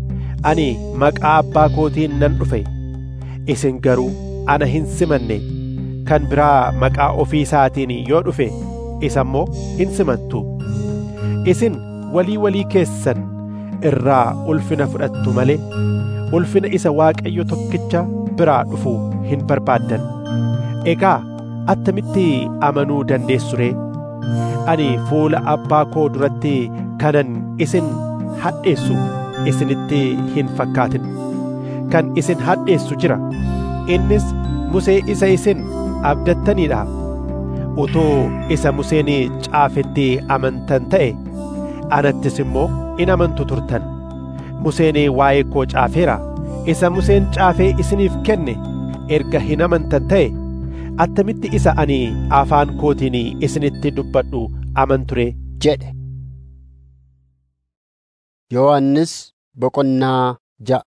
ani maqaa abbaa kootiin nan dhufe isin garuu ana hin simanne kan biraa maqaa ofii isaatiin yoo dhufe isa immoo hin simattu isin walii walii keessan irraa ulfina fudhattu malee ulfina isa waaqayyo tokkicha biraa dhufu hin barbaaddan egaa attamitti amanuu dandeessu ree ani fuula abbaa koo duratti kanan isin hadheessu isinitti hin fakkaatin kan isin hadheessu jira innis musee isa isin abdattaniidha utuu isa museen caafetti amantan ta'e anattis immoo in amantu turtan museen waa'ee koo caafeera isa museen caafee isiniif kenne erga hin amantan ta'e attamitti isa ani afaan kootiin isinitti dubbadhu amanture jedhe Yohannis boqonnaa ja'a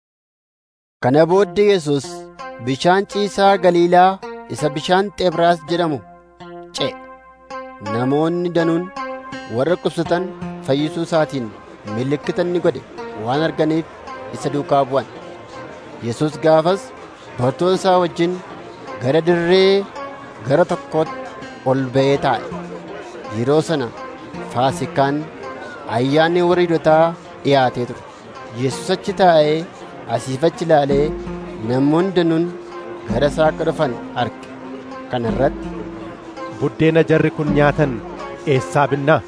Kana booddee Yesus bishaan ciisaa Galiilaa isa bishaan Xebraas jedhamu ce'e. Namoonni danuun warra dhukkubsatan fayyisuu isaatiin milikkita inni godhe waan arganiif isa duukaa bu'an. Yesus gaafas bartoota isaa wajjin gara dirree gara tokkootti ol ba'ee taa'e. Yeroo sana Faasikaan ayyaanni warra Yihuudootaa dhiyaatee ture. Yesus achi taa'ee asiif achi ilaalee namoonni danuun gara isaa akka dhufan arge. Kana irratti buddeena jarri kun nyaatan eessaa binnaa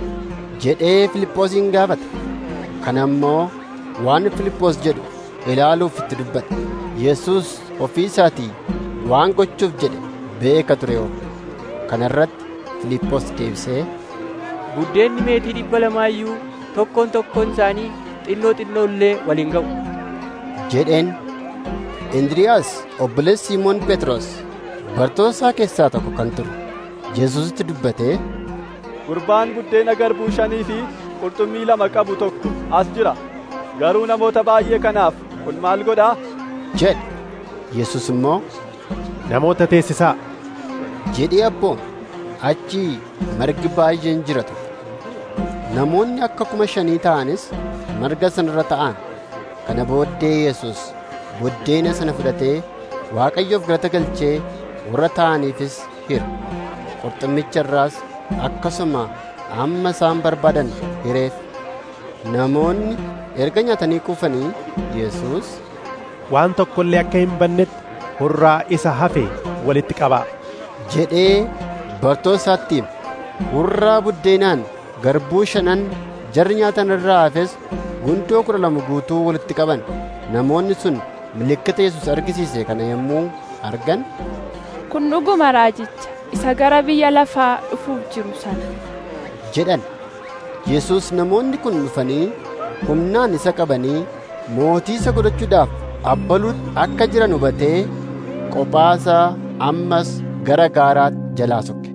jedhee Filiphoosin gaafate. Kana immoo waan Filiphoos jedhu ilaaluuf itti dubbate. Yesus ofii isaatii waan gochuuf jedhe beeka ture yoo. Kana irratti Filiphoos deebisee buddeenni meetii dhibba lamaayyuu tokkoon tokkoon isaanii xinnoo xinnoo illee waliin ga'u. jedheen Indiriyaas obboleessi Simoon Phexros bartoota isaa keessaa tokko kan ture Yesuusitti dubbatee Gurbaan buddeena garbuu shanii fi qurxummii lama qabu tokko as jira. Garuu namoota baay'ee kanaaf kun maal godhaa? jedhe. Yesus immoo namoota teessisaa jedhee abboon achi margi baay'een jira ture. Namoonni akka kuma shanii ta'anis marga sanarra ta'an. Kana booddee Yesus buddeena sana fudhatee Waaqayyoof galata galchee warra ta'aniifis hire. Qurxummicha irraas akkasuma amma isaan barbaadan hireef. Namoonni erga nyaatanii quufanii Yesus waan tokko illee akka hin bannetti hurraa isa hafe walitti qabaa jedhee bartoota isaatti hime. Hurraa buddeenaan garbuu shanan jarri nyaatan irraa hafes gundoo kudha lama guutuu walitti qaban. Namoonni sun milikkita Yesus argisiise kana yommuu argan Kun dhuguma raajicha isa gara biyya lafaa dhufuuf jiru sana. jedhan. Yesus namoonni kun dhufanii humnaan isa qabanii mootii isa godhachuudhaaf abbaluutti akka jiran hubatee qophaasaa ammas gara gaaraatti jalaa sokke.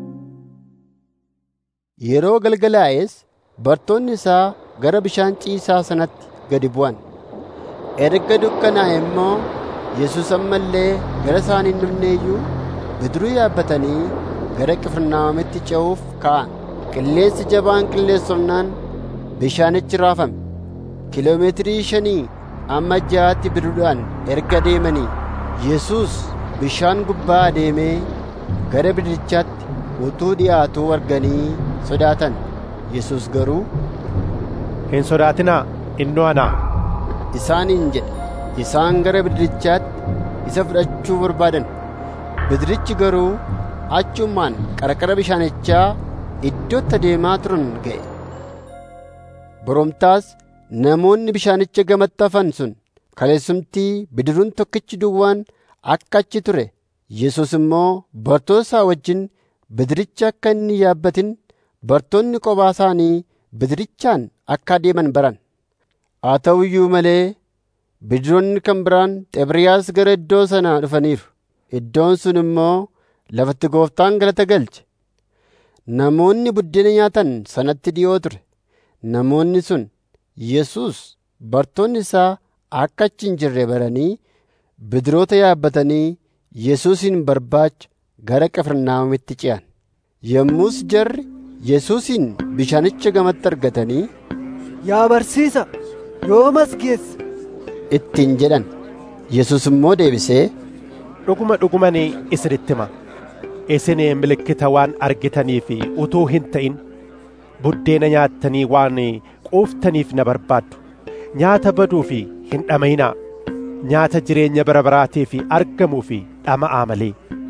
Yeroo galgalaa'es bartoonni isaa gara bishaan ciisaa sanatti gadi bu'an. Erga dukkanaa'e immoo Yesus ammallee gara isaan hin dhufneeyyuu bidiruu yaabbatanii gara Qifirnaahoomitti ce'uuf ka'an. Qilleensi jabaan qilleensofnaan bishaanichi raafame. Kiloomeetirii shanii amma ja'aatti bidiruudhaan erga deemanii Yesus bishaan gubbaa adeemee gara bidirichaatti utuu dhi'aatuu arganii sodaatan. Yesus garuu hin sodaatinaa innoo anaa isaaniin jedhe. Isaan gara bidirichaatti isa fudhachuu barbaadan. Bidirichi garuu achumaan qarqara bishaanichaa iddootti adeemaa turan ga'e. Boromtaas namoonni bishaanicha gamatti hafan sun kaleessumtii bidiruun tokkichi duwwaan akka achi ture. Yesus immoo bartoota isaa wajjin bidiricha akka inni yaabbatin bartoonni kophaa isaanii bidirichaan akka adeeman baran. Haa ta'u iyyuu malee bidiroonni kan biraan Xebriyaas gara iddoo sanaa dhufaniiru. Iddoon sun immoo lafatti gooftaan galata galche. Namoonni buddeena nyaatan sanatti dhi'oo ture. Namoonni sun Yesus bartoonni isaa akka achi hin jirre baranii bidiroota yaabbatanii Yesuusin barbaacha gara Qifirnaahomitti ce'an. Yommus jarri Yesuusin bishaanicha gamatti argatanii Yaa barsiisa, yoom as geesse? ittiin jedhan. Yesus immoo deebisee dhuguma dhuguman isinitti hima isin milikkita waan argitaniif utuu hin ta'in buddeena nyaattanii waan quuftaniif na barbaaddu nyaata baduuf hin dhama'inaa nyaata jireenya bara baraatiif argamuuf dhama'aa malee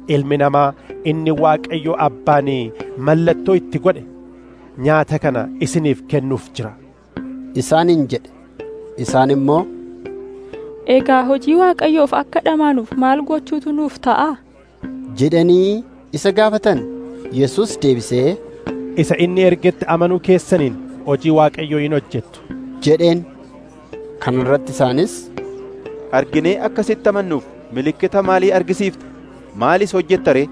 ilmi namaa inni waaqayyo abbaan mallattoo itti godhe nyaata kana isiniif kennuuf jira isaaniin jedhe isaan immoo Egaa hojii waaqayyoof akka dhamaanuuf maal gochuutu nuuf ta'a? jedhanii isa gaafatan Yesus deebisee isa inni ergetti amanuu keessaniin hojii waaqayyoo hin hojjettu jedheen kana irratti isaanis arginee akkasitti amannuuf milikkita maalii argisiifta maalis hojjetta ree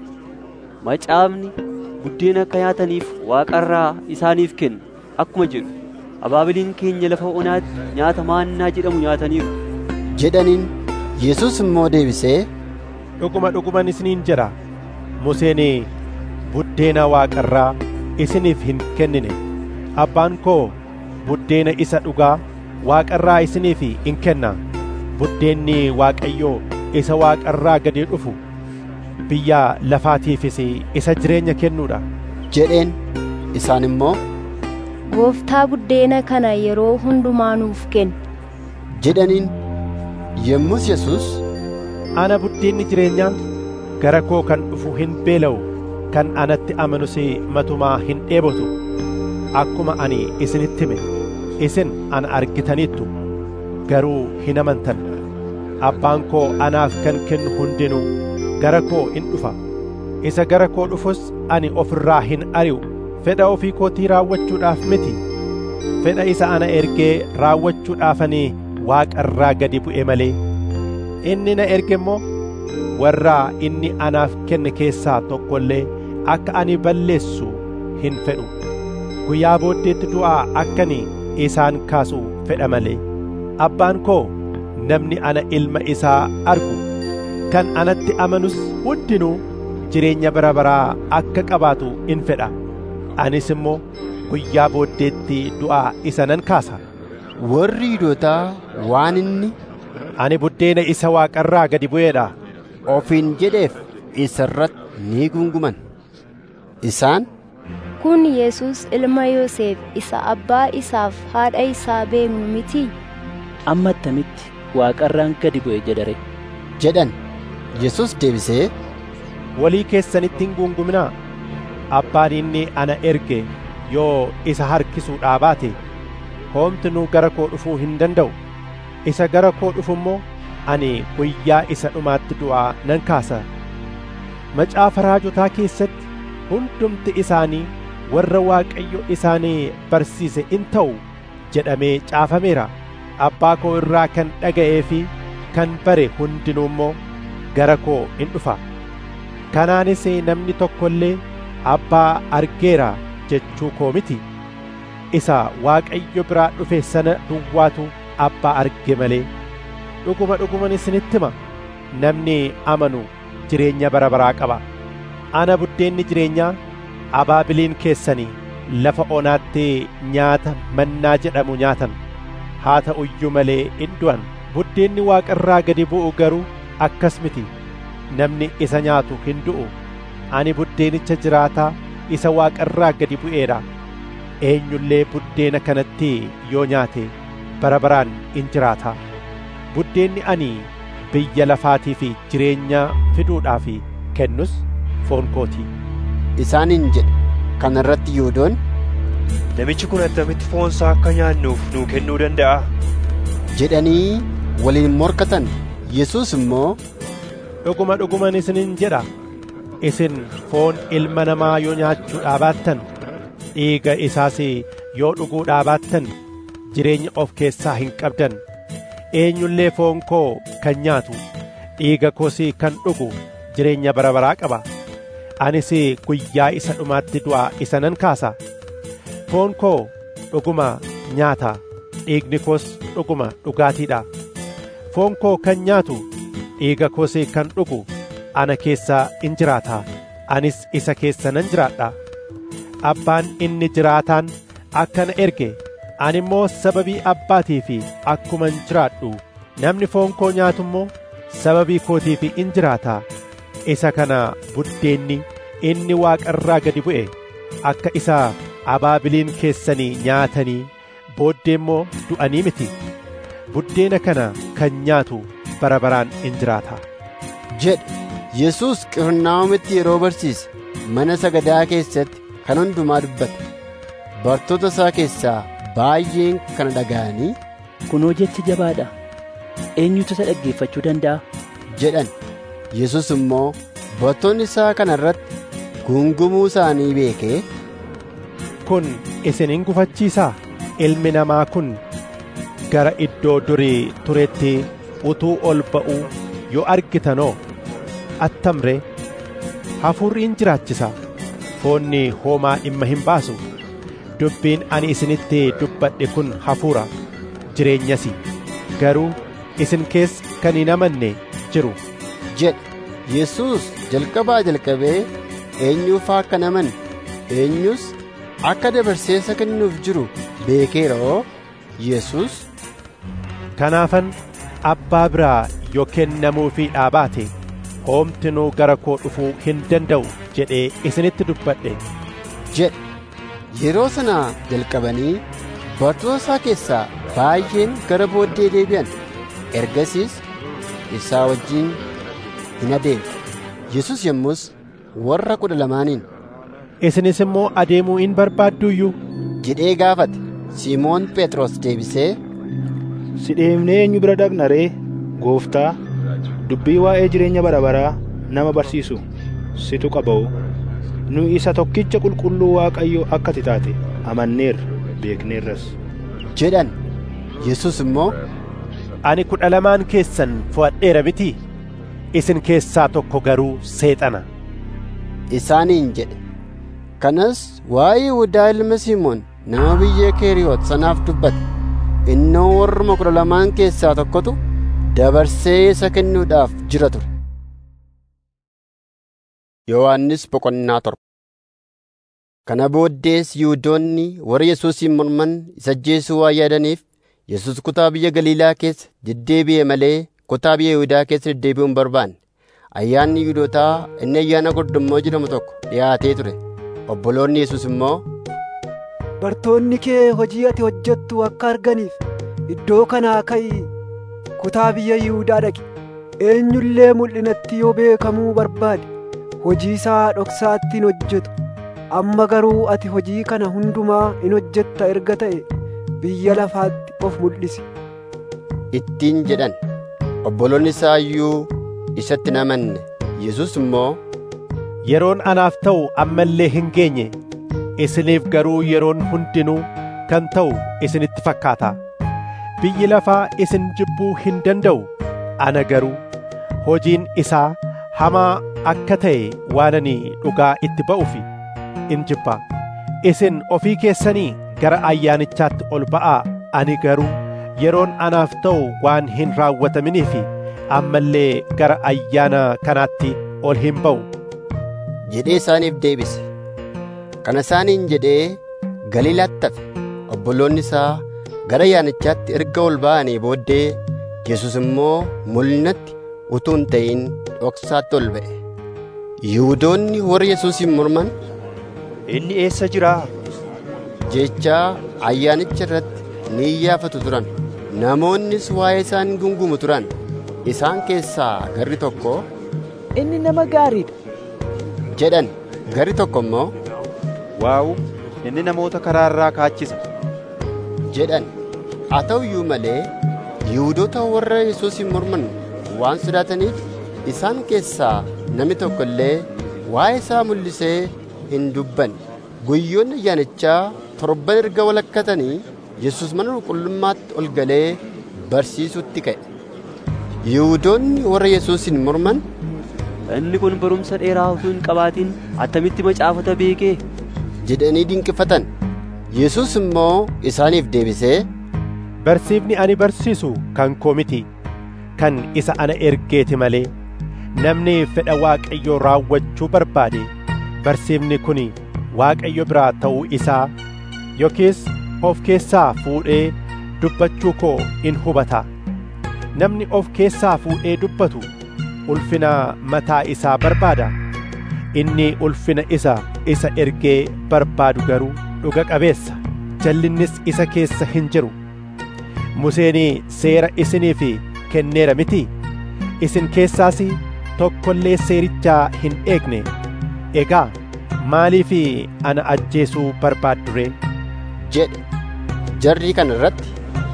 Macaafni buddeena akka nyaataniif waaqarraa isaaniif kenna akkuma jedhu abaabiliin keenya lafa onaatti nyaata maannaa jedhamu nyaataniiru jedhaniin Yesus immoo deebisee dhuguma dhuguman isiniin jedha Museen buddeena waaqarraa isiniif hin kennine abbaan koo buddeena isa dhugaa waaqarraa isiniif in kenna buddeenni waaqayyoo isa waaqarraa gadi dhufu biyya lafaatiifis isa jireenya kennuudha jedheen isaan immoo Gooftaa buddeena kana yeroo hundumaa nuuf kenni. jedhaniin yommus Yesus ana buddeenni jireenyaa gara koo kan dhufu hin beela'u kan anatti amanus matumaa hin dheebotu akkuma ani isinitti hime isin ana argitaniittu garuu hin amantan abbaan koo anaaf kan kennu hundinuu gara koo in dhufa isa gara koo dhufus ani ofirraa hin ari'u fedha ofii kootii raawwachuudhaaf miti fedha isa ana ergee raawwachuudhaafanii waaqarraa gadi bu'e malee inni na erge immoo warra inni anaaf kenne keessaa tokko illee akka ani balleessu hin fedhu guyyaa booddeetti du'aa akkani isaan kaasu fedha malee abbaan koo namni ana ilma isaa argu kan anatti amanus hundinuu jireenya bara baraa akka qabaatu in fedha anis immoo guyyaa booddeetti du'aa isa nan kaasa warri Yihuudootaa waan inni ani buddeena isa waaqarraa gadi bu'eedha ofiin jedheef isa irratti ni gunguman isaan Kun Yesus ilma Yoosef isa abbaa isaaf haadha isaa beeknu miti. amma attamitti waaqarraan gadi bu'e jedhare jedhan Yesus deebisee walii keessanitti hin gunguminaa abbaan inni ana erge yoo isa harkisuudhaa baate homtinuu gara koo dhufuu hin danda'u isa gara koo dhufu immoo ani guyyaa isa dhumaatti du'aa nan kaasa macaafa raajotaa keessatti hundumti isaanii warra waaqayyo isaanii barsiise in ta'u jedhamee caafameera abbaa koo irraa kan dhaga'ee fi kan bare hundinuu immoo gara koo in dhufa kanaanis namni tokko illee abbaa argeera jechuu koo miti isa waaqayyo biraa dhufe sana duwwaatu abbaa arge malee dhuguma dhuguman isinitti hima namni amanu jireenya bara baraa qaba ana buddeenni jireenyaa abaabiliin keessanii lafa onaatti nyaata mannaa jedhamu nyaatan haa ta'u iyyuu malee in du'an buddeenni waaqarraa gadi bu'u garuu akkas miti namni isa nyaatu hin du'u ani buddeenicha jiraataa isa waaqarraa gadi bu'eedha eenyullee buddeena kanatti yoo nyaate bara baraan in jiraata buddeenni ani biyya lafaatii fi jireenya fiduudhaaf kennus foon kootii isaaniin jedhe kana irratti Yihuudoon Namichi kun attamitti foonsaa akka nyaannuuf nuu kennuu danda'a? jedhanii waliin morkatan Yesus immoo dhuguma dhuguman isiniin jedha isin foon ilma namaa yoo nyaachuudhaa baattan dhiiga isaas yoo dhuguudhaa baattan jireenya of keessaa hin qabdan eenyullee foon koo kan nyaatu dhiiga koos kan dhugu jireenya bara baraa qaba anis guyyaa isa dhumaatti du'aa isa nan kaasa foon koo dhuguma nyaata dhiigni koos dhuguma dhugaatiidha foon koo kan nyaatu dhiiga koos kan dhugu ana keessaa in jiraata anis isa keessa nan jiraadha abbaan inni jiraataan akka na erge ani immoo sababii abbaatii fi akkuman jiraadhu namni foon koo nyaatu immoo sababii kootiif in jiraata isa kana buddeenni inni waaqarraa gadi bu'e akka isa abaabiliin keessanii nyaatanii booddee immoo du'anii miti buddeena kana kan nyaatu bara baraan in jiraata jedhe Yesuus Qifirnaahomitti yeroo barsiise mana sagadaa keessatti kan hundumaa dubbate. Bartoota isaa keessaa baay'een kana dhaga'anii kunoo jechi jabaadha. Eenyutu isa dhaggeeffachuu danda'a? jedhan. Yesus immoo bartoonni isaa kana irratti gungumuu isaanii beekee kun isin hin gufachiisaa ilmi namaa kun gara iddoo durii turetti utuu ol ba'uu yoo argitanoo attamree hafuurri in jiraachisa foonni hoomaa dhimma hin baasu dubbiin ani isinitti dubbadhe kun hafuura jireenyasi garuu isin keessa kan hin amanne jiru jedhe Yesuus jalqabaa jalqabee eenyuufaa akka naman eenyus akka dabarsee isa kennuuf jiru beekeeroo Yesuus kanaafan abbaa biraa yoo kennamuufii dhaabaate hoomtinuu gara koo dhufuu hin danda'u jedhee isinitti dubbadhe jedhe yeroo sana jalqabanii bartoota isaa keessaa baay'een gara booddee deebi'an ergasiis isaa wajjin hin adeemne yesus yommus warra kudha lamaaniin isinis immoo adeemuu in barbaadduyyuu jedhee gaafate simoon phexros deebisee si deemnee eenyu bira dhaqna ree gooftaa dubbii waa'ee jireenya bara baraa nama barsiisu situ qaba'u nu isa tokkicha qulqulluu waaqayyo akka ati taate amanneerra beekneerras jedhan yesus immoo ani kudha lamaan keessan fo'adheera miti isin keessaa tokko garuu seexana isaaniin jedhe kanas waa'ee Yihudaa ilma Simoon nama biyya Keeriyoot sanaaf dubbate innoo warruma kudha lamaan keessaa tokkotu dabarsee isa kennuudhaaf jira ture. Yohaannis boqonnaa torba Kana booddees Yihuudoonni warra Yesuusin morman isa ajjeesuu waan yaadaniif Yesuus kutaa biyya Galiilaa keessa deddeebi'e malee kutaa biyya Yihuudaa keessa deddeebi'uu hin barbaanne. Ayyaanni Yihuudootaa inni ayyaana gordummoo jedhamu tokko dhiyaatee ture. Obboloonni Yesuus immoo Bartoonni kee hojii ati hojjettu akka arganiif iddoo kanaa ka'ii kutaa biyya Yihuudaa dhaqi. Eenyullee mul'inatti yoo beekamuu barbaade hojii isaa dhoksaatti hin hojjetu. Amma garuu ati hojii kana hundumaa in hojjetta erga ta'e biyya lafaatti of mul'isi. ittiin jedhan obboloonni isaa iyyuu isatti hin amanne Yesuus immoo yeroon anaaf ta'u amma illee hin geenye isiniif garuu yeroon hundinuu kan ta'u isinitti fakkaata biyyi lafaa isin jibbuu hin danda'u ana garuu hojiin isaa hamaa akka ta'e waan ani dhugaa itti ba'uuf in jibba isin ofii keessanii gara ayyaanichaatti ol ba'aa ani garuu yeroon anaaf ta'u waan hin raawwataminiif amma illee gara ayyaana kanaatti ol hin ba'u jedhee isaaniif deebise. Kana isaaniin jedhee Galiilaatti hafe obboloonni isaa gara ayyaanichaatti erga ol ba'anii booddee Yesus immoo mul'inatti utuu hin ta'in dhoksaatti ol ba'e. Yihuudoonni warra Yesuusin morman Inni eessa jiraa? jechaa ayyaanicha irratti ni iyyaafatu turan. Namoonnis waa'ee isaan gungumu turan. Isaan keessaa garri tokko Inni nama gaariidha. jedhan garri tokko immoo Waawu, inni namoota karaarraa kaachisa. jedhan. Haa ta'u iyyuu malee Yihuudoota warra Yesuusin morman waan sodaataniif isaan keessaa namni tokko illee waa'ee isaa mul'isee hin dubbanne. Guyyoonni ayyaanichaa torban erga walakkatanii Yesuus mana qulqullummaatti ol galee barsiisutti ka'e. Yihuudoonni warra Yesuusin morman Inni kun barumsa dheeraa utuu hin qabaatin attamitti macaafata beekee? jedhanii dinqifatan. Yesuus immoo isaaniif deebisee barsiifni ani barsiisu kan koo miti kan isa ana ergeeti malee namni fedha waaqayyoo raawwachuu barbaade barsiifni kun waaqayyo biraa ta'uu isaa yookiis of keessaa fuudhee dubbachuu koo in hubata namni of keessaa fuudhee dubbatu ulfina mataa isaa barbaada inni ulfina isa isa ergee barbaadu garuu dhuga qabeessa jallinnis isa keessa hin jiru Museen seera isiniif kenneera miti isin keessaas tokkollee seerichaa hin eegne egaa maaliif ana ajjeesuu barbaaddu ree jedhe jarri kana irratti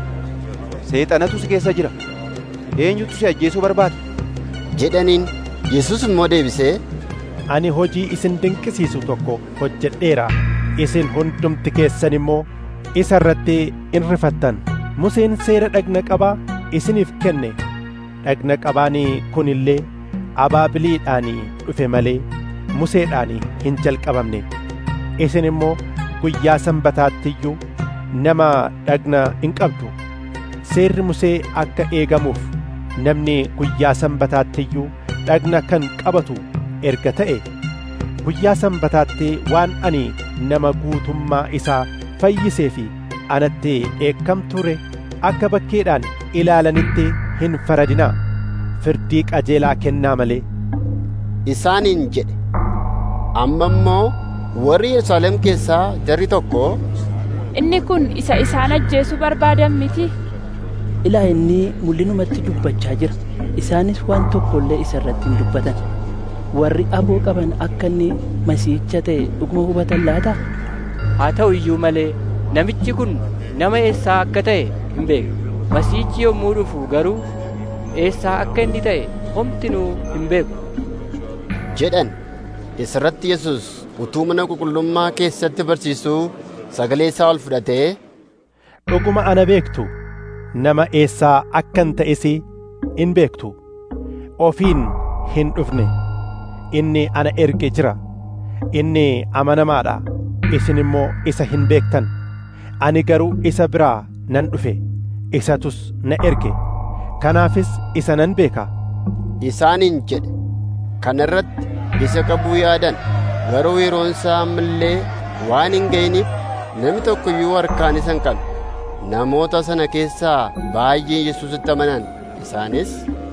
seexanatu si keessa jira eenyutu si ajjeesuu barbaada jedhaniin yesus immoo deebisee ani hojii isin dinqisiisu tokko hojjedheera isin hundumti keessan immoo isa irratti in rifattan museen seera dhagna qabaa isiniif kenne dhagna qabaanii kun illee abaabiliidhaanii dhufe malee museedhaanii hin jalqabamne isin immoo guyyaa sanbataattiyyuu nama dhagna hin qabdu seerri musee akka eegamuuf namni guyyaa sanbataattiyyuu dhagna kan qabatu erga ta'e guyyaa sanbataatti waan ani nama guutummaa isaa fayyisee fi anatti dheekkamture akka bakkeedhaan ilaalanitti hin faradinaa firdii qajeelaa kennaa malee isaaniin jedhe amma immoo warri yerusaalem keessaa jarri tokko inni kun isa isaan ajjeesuu barbaadan miti ilaa inni mul'inumatti dubbachaa jira isaanis waan tokko illee isa irratti hin dubbatan warri aboo qaban akka inni masiicha ta'e dhuguma hubatan laata haa ta'u iyyuu malee namichi kun nama eessaa akka ta'e hin beeknu masiichi yommuu dhufu garuu eessaa akka inni ta'e homtinuu hin beeku jedhan isirratti yesus utuu mana qulqullummaa keessatti barsiisuu sagalee isaa ol fudhatee dhuguma ana beektu nama eessaa akkan ta'es in beektu ofiin hin dhufne inni ana erge jira inni amanamaadha isin immoo isa hin beektan ani garuu isa biraa nan dhufe isatus na erge kanaafis isa nan beeka isaaniin jedhe kana irratti isa qabuu yaadan garuu yeroon isaa ammallee waan hin ga'iniif namni tokko iyyuu harkaan isa hin qabne namoota sana keessaa baay'een yesuusitti amanan isaanis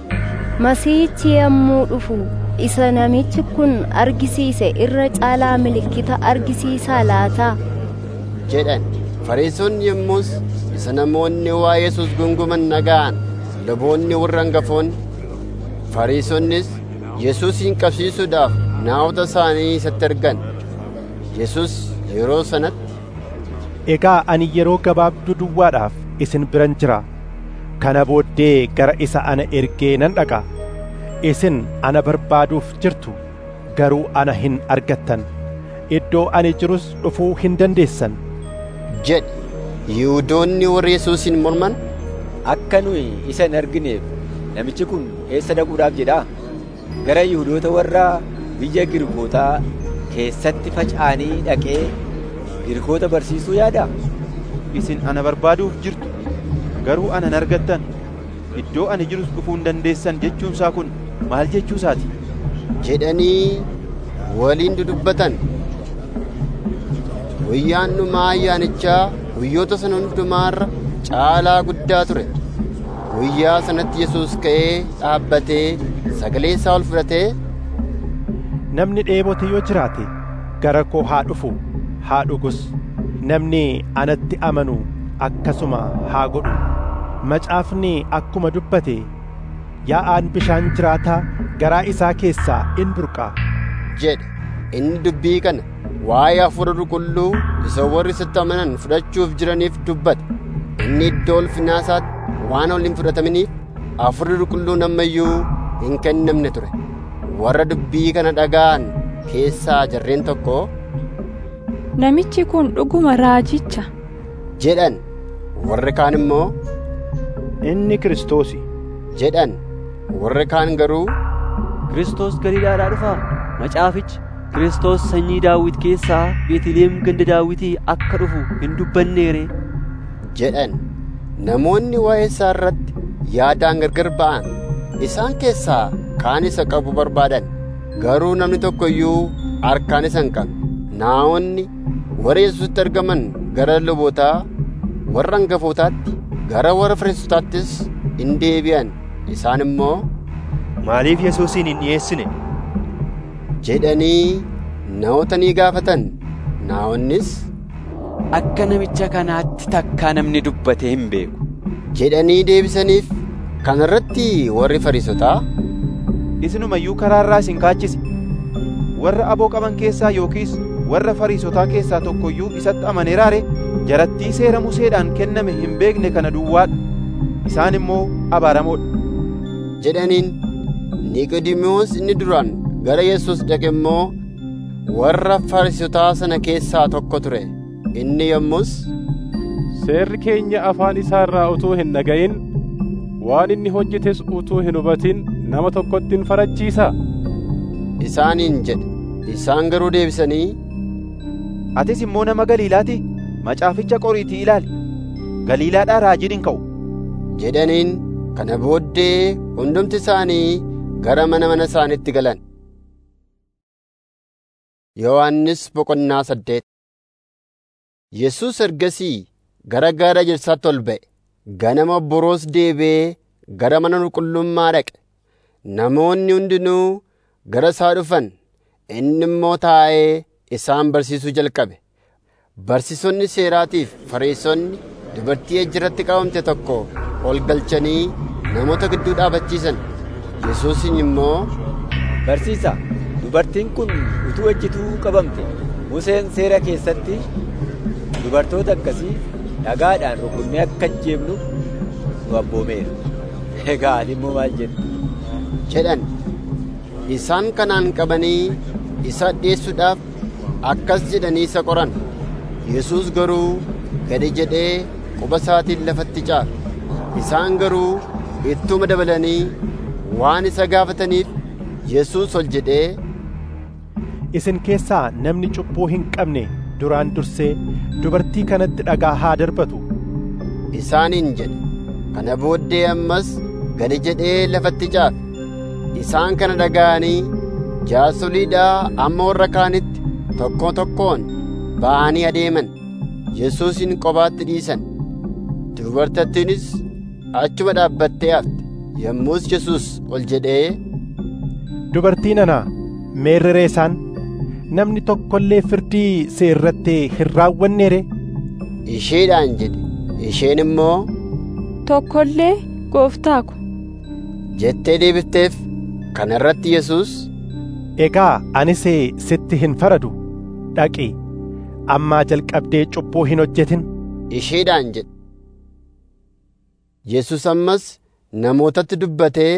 masiihichi yommuu dhufu isa namichi kun argisiise irra caalaa milikkita argisiisaa laataa jedhan fariisonni yommus isa namoonni waa yesus gunguman naga'an luboonni warra hangafoonni fariisonnis yesuusin qabsiisuudhaaf naawota isaanii isatti ergan yesus yeroo sanatti egaa ani yeroo gabaabduu duwwaadhaaf isin biran jira kana booddee gara isa ana ergee nan dhaqa isin ana barbaaduuf jirtu garuu ana hin argattan iddoo ani jirus dhufuu hin dandeessan jedhe yihuudoonni warri yesuusin morman akka nuyi isa hin argineef namichi kun eessa dhaquudhaaf jedhaa gara yihuudoota warra biyya girkootaa keessatti faca'anii dhaqee girkoota barsiisuu yaada isin ana barbaaduuf jirtu garuu ana hin argattan iddoo ani jirus dhufuu hin dandeessan jechuunsaa kun maal jechuusaati jedhanii waliin dudubbatan guyyaan dhumaa ayyaanichaa guyyoota sana hundumaarra caalaa guddaa ture guyyaa sanatti yesus ka'ee dhaabbatee sagalee isaa ol fudhatee namni dheebote yoo jiraate gara koo haa dhufu haa dhugus namni anatti amanu akkasuma haa godhu macaafni akkuma dubbate yaa'aan bishaan jiraataa garaa isaa keessaa in burqaa jedhe inni dubbii kana waa'ee hafuura qulqulluu isa warri isatti amanan fudhachuuf jiraniif dubbate inni iddoo ulfinaa isaatti waan ol hin fudhataminiif hafuurri qulqulluun ammayyuu hin kennamne ture warra dubbii kana dhaga'an keessaa jarreen tokko namichi kun dhuguma raajicha jedhan warri kaan immoo inni kiristoosi jedhan warri kaan garuu Kiristoos Galiilaadhaa dhufaa macaafichi Kiristoos sanyii daawit keessaa Beetliheem ganda daawitii akka dhufu hin dubbanneere jedhan namoonni waa'ee isaa irratti yaadaan gargar ba'an isaan keessaa kaan isa qabu barbaadan garuu namni tokko iyyuu harkaan isa hin qabne naa'onni warra yesuusitti argaman gara lubootaa warra hangafootaatti gara warra fariisotaattis in deebi'an isaan immoo maaliif yesuusin hin dhiyeessine jedhanii naa'ota ni gaafatan naa'onnis akka namicha kanaatti takkaa namni dubbate hin beeku jedhanii deebisaniif kana irratti warri fariisotaa isinumayyuu karaarraa isin kaachise warra aboo qaban keessaa yookiis warra fariisotaa keessaa tokkoyyuu isatti amaneeraare jarattii seera museedhaan kenname hin beekne kana duwwaadha isaan immoo abaaramoodha jedhaniin niqodimoos inni duraan gara yesus dhaqe immoo warra fariisotaa sana keessaa tokko ture inni yommus seerri keenya afaan isaarraa utuu hin dhaga'in waan inni hojjetes utuu hin hubatin nama tokkotti hin farachiisa isaaniin jedhe isaan garuu deebisanii atis immoo nama galiilaati macaaficha qoriitii ilaali galiilaadhaa raajiin hin ka'u jedhaniin kana booddee hundumti isaanii gara mana mana isaaniitti galan yohannis boqonnaa saddeet yesus ergasii gara gaara ejersaatti ol ba'e ganama boroos deebi'ee gara mana qulqullummaa dhaqe namoonni hundinuu gara isaa dhufan inni immoo taa'ee isaan barsiisuu jalqabe barsiisonni seeraatiif fariisonni dubartii ejjiratti qabamte tokko ol galchanii namoota gidduu dhaabachiisan yesuusin immoo barsiisa dubartiin kun utuu ejjituu qabamte museen seera keessatti dubartoota akkasii dhagaadhaan rukunnee akka ajjeefnu nu abboomeera egaa ati immoo maal jettu jedhan isaan kanaan qabanii isa dhiyeessuudhaaf akkas jedhanii isa qoran yesus garuu gadi jedhee quba isaatiin lafatti caafe isaan garuu ittuma dabalanii waan isa gaafataniif yesus ol jedhee isin keessaa namni cubbuu hin qabne duraan dursee dubartii kanatti dhagaa haa darbatu isaaniin jedhe kana booddee ammas gadi jedhee lafatti caafe isaan kana dhaga'anii jaasoliidhaa amma warra kaanitti tokko tokkoon ba'anii adeeman yesuusin kophaatti dhiisan dubartattiinis achuma dhaabbattee hafte yommus yesus ol jedhee dubartii nana meerreree isaan namni tokko illee firdii si irratti hin raawwanneere isheedhaan jedhe isheen immoo tokko illee gooftaa ko jettee deebifteef kana irratti yesus egaa anis sitti hin faradu dhaqi ammaa jalqabdee cubbuu hin hojjetin isheedhaan jedhe yesus ammas namootatti dubbatee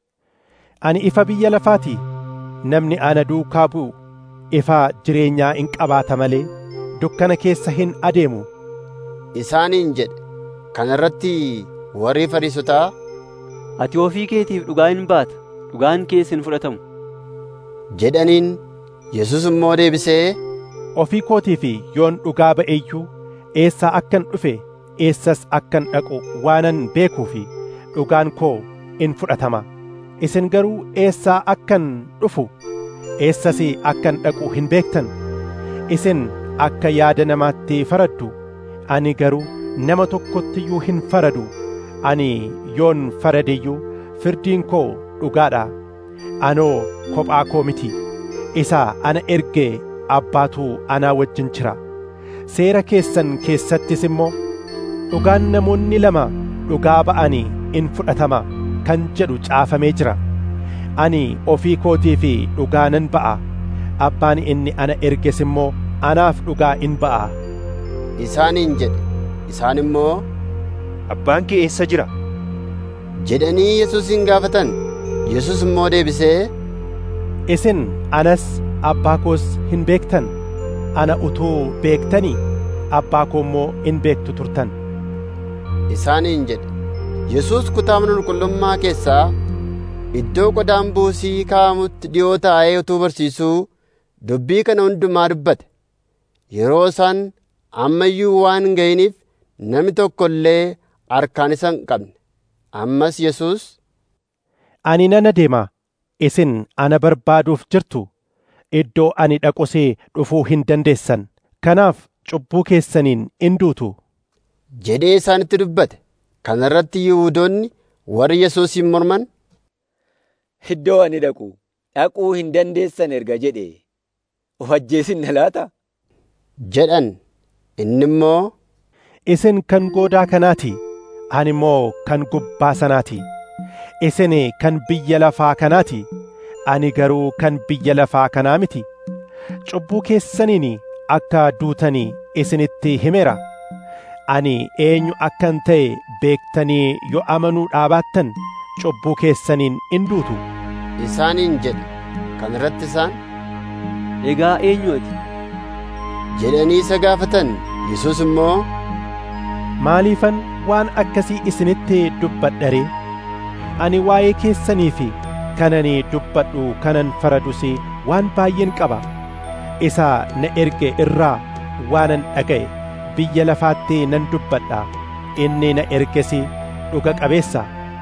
ani ifa biyya lafaati namni ana duukaa bu'u ifa jireenyaa in qabaata malee dukkana keessa hin adeemu isaaniin jedhe kana irratti warri fariisotaa ati ofii keetiif dhugaa hin baata dhugaan kees hin fudhatamu jedhaniin yesus immoo deebisee ofii kootiif yoon dhugaa ba'e iyyuu eessaa akkan dhufe eessas akkan dhaqu waanan beekuu fi dhugaan koo in fudhatama isin garuu eessaa akkan dhufu eessas akkan dhaqu hin beektan isin akka yaada namaatti faraddu ani garuu nama tokkottiyyuu hin faradu ani yoon faradeyyuu firdiin koo dhugaadha anoo kophaa koo miti isa ana ergee abbaatu anaa wajjin jira seera keessan keessattis immoo dhugaan namoonni lama dhugaa ba'anii in fudhatama kan jedhu caafamee jira ani ofii kootii fi dhugaa nan ba'a abbaan inni ana erges immoo anaaf dhugaa in ba'a isaaniin jedhe isaan immoo abbaan kee eessa jira jedhanii yesuusin gaafatan yesus immoo deebisee isin anas abbaa koos hin beektan ana utuu beektanii abbaa koo immoo in beektu turtan isaaniin jedhe yesus kutaa mana qulqullummaa keessaa iddoo qodaan buusii kaa'amutti dhi'oo taa'ee utuu barsiisuu dubbii kana hundumaa dubbate yeroo isaan amma iyyuu waan hin ga'iniif namni tokko illee harkaan isa hin qabne ammas yesus ani nan adeema isin ana barbaaduuf jirtu iddoo ani dhaqusee dhufuu hin dandeessan kanaaf cubbuu keessaniin in duutu jedhee isaanitti dubbate kana irratti yihuudoonni warri yesuusin morman iddoo ani dhaqu dhaquu hin dandeessan erga jedhe of ajjeesin na laata jedhan inni immoo isin kan goodaa kanaati ani immoo kan gubbaa sanaati isin kan biyya lafaa kanaati ani garuu kan biyya lafaa kanaa miti cubbuu keessaniin akka duutanii isinitti himeera ani eenyu akkan ta'e beektanii yoo amanuu dhaabaattan cubbuu keessaniin in duutu isaaniin jedhe kan irratti isaan egaa eenyu ati jedhanii isa gaafatan yesus immoo maaliifan waan akkasii isinitti dubbadha ani waa'ee keessanii fi kanani dubbadhu kanan faradus waan baay'een qaba isa na erge irraa waanan dhaga'e biyya lafaatti nan dubbadha inni na erges dhuga qabeessa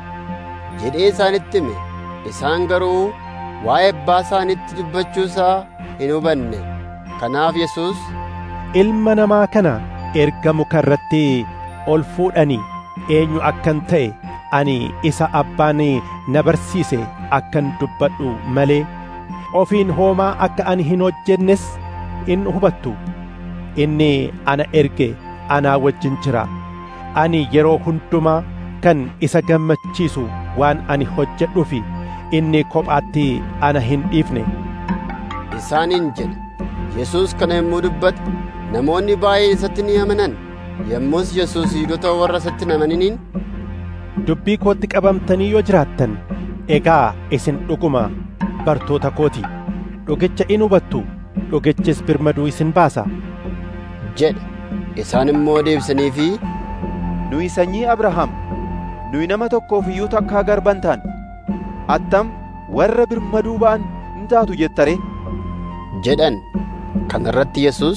jedhee isaanitti hime isaan garuu waa'ee abbaa isaanitti dubbachuusaa hin hubanne kanaaf yesus ilma namaa kana erga muka irratti ol fuudhanii eenyu akkan ta'e ani isa abbaan na barsiise akkan dubbadhu malee ofiin hoomaa akka ani hin hojjennes in hubattu inni ana erge anaa wajjin jira ani yeroo hundumaa kan isa gammachiisu waan ani hojjedhufi inni kophaatti ana hin dhiifne isaaniin jedhe yesus kana yommuu dubbate namoonni baay'een isatti ni amanan yommus yesus yihudoota warra isatti hin amaniniin dubbii kootti qabamtanii yoo jiraattan egaa isin dhuguma bartoota kooti dhugicha in hubattu dhugichis birmaduu isin baasa jedhe isaan immoo deebisaniifi nuyi sanyii abrahaam nuyi nama tokkoof iyyuu takkaa garban taan attam warra birmaduu ba'an hin taatu jettare jedhan kana irratti yesus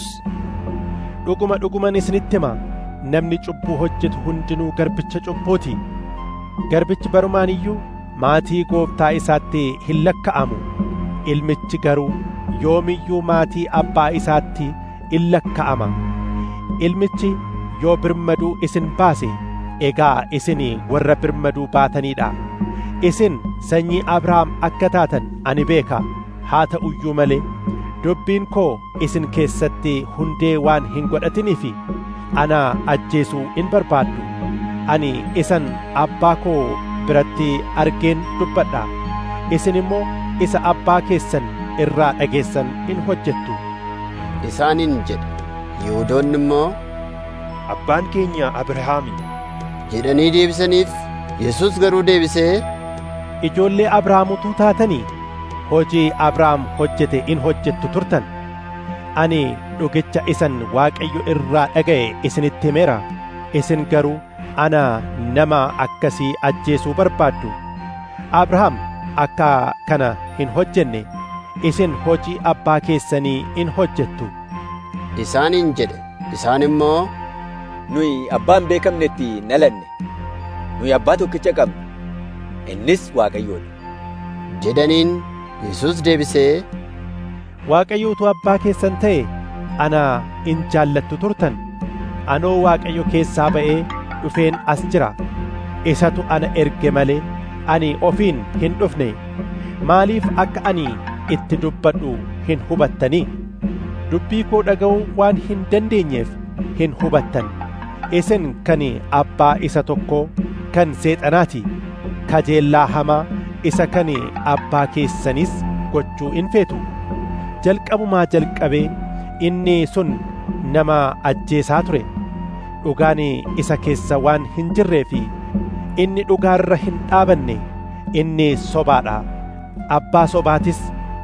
dhuguma dhuguman isinitti hima namni cubbuu hojjetu hundinuu garbicha cubbuuti garbichi barumaan iyyuu maatii gooftaa isaatti hin lakka'amu ilmichi garuu yoomiyyuu maatii abbaa isaatti in lakka'ama ilmichi yoo birmaduu isin baase egaa isin warra birmaduu baataniidha isin sanyii abrahaam akka taatan ani beeka haa ta'uyyuu malee dubbiin koo isin keessatti hundee waan hin godhatiniif ana ajjeesuu in barbaaddu ani isan abbaa koo biratti argeen dubbadha isin immoo isa abbaa keessan irraa dhageessan in hojjettu isaaniin jedhe yihudoonni immoo abbaan keenya abrahaami jedhanii deebisaniif yesus garuu deebisee ijoollee abrahaamutuu taatanii hojii abrahaam hojjete in hojjettu turtan ani dhugicha isan waaqayyo irraa dhaga'e isinitti himeera isin garuu ana nama akkasii ajjeesuu barbaaddu abrahaam akka kana hin hojjenne isin hojii abbaa keessanii in hojjettu isaaniin jedhe isaan immoo nuyi abbaan beekamnetti nalanne nuyi abbaa tokkicha qabna innis waaqayyoodha jedhaniin yesus deebisee waaqayyootu abbaa keessan ta'e ana in jaallattu turtan anoo waaqayyo keessaa ba'ee dhufeen as jira isatu ana erge malee ani ofiin hin dhufne maaliif akka ani itti dubbadhu hin hubattanii dubbii koo dhaga'uu waan hin dandeenyeef hin hubattan isin kan abbaa isa tokkoo kan seexanaati kajeellaa hamaa isa kan abbaa keessanis gochuu in feetu jalqabumaa jalqabee inni sun nama ajjeesaa ture dhugaan isa keessa waan hin jirreefi inni dhugaarra hin dhaabanne inni sobaadha abbaa sobaatis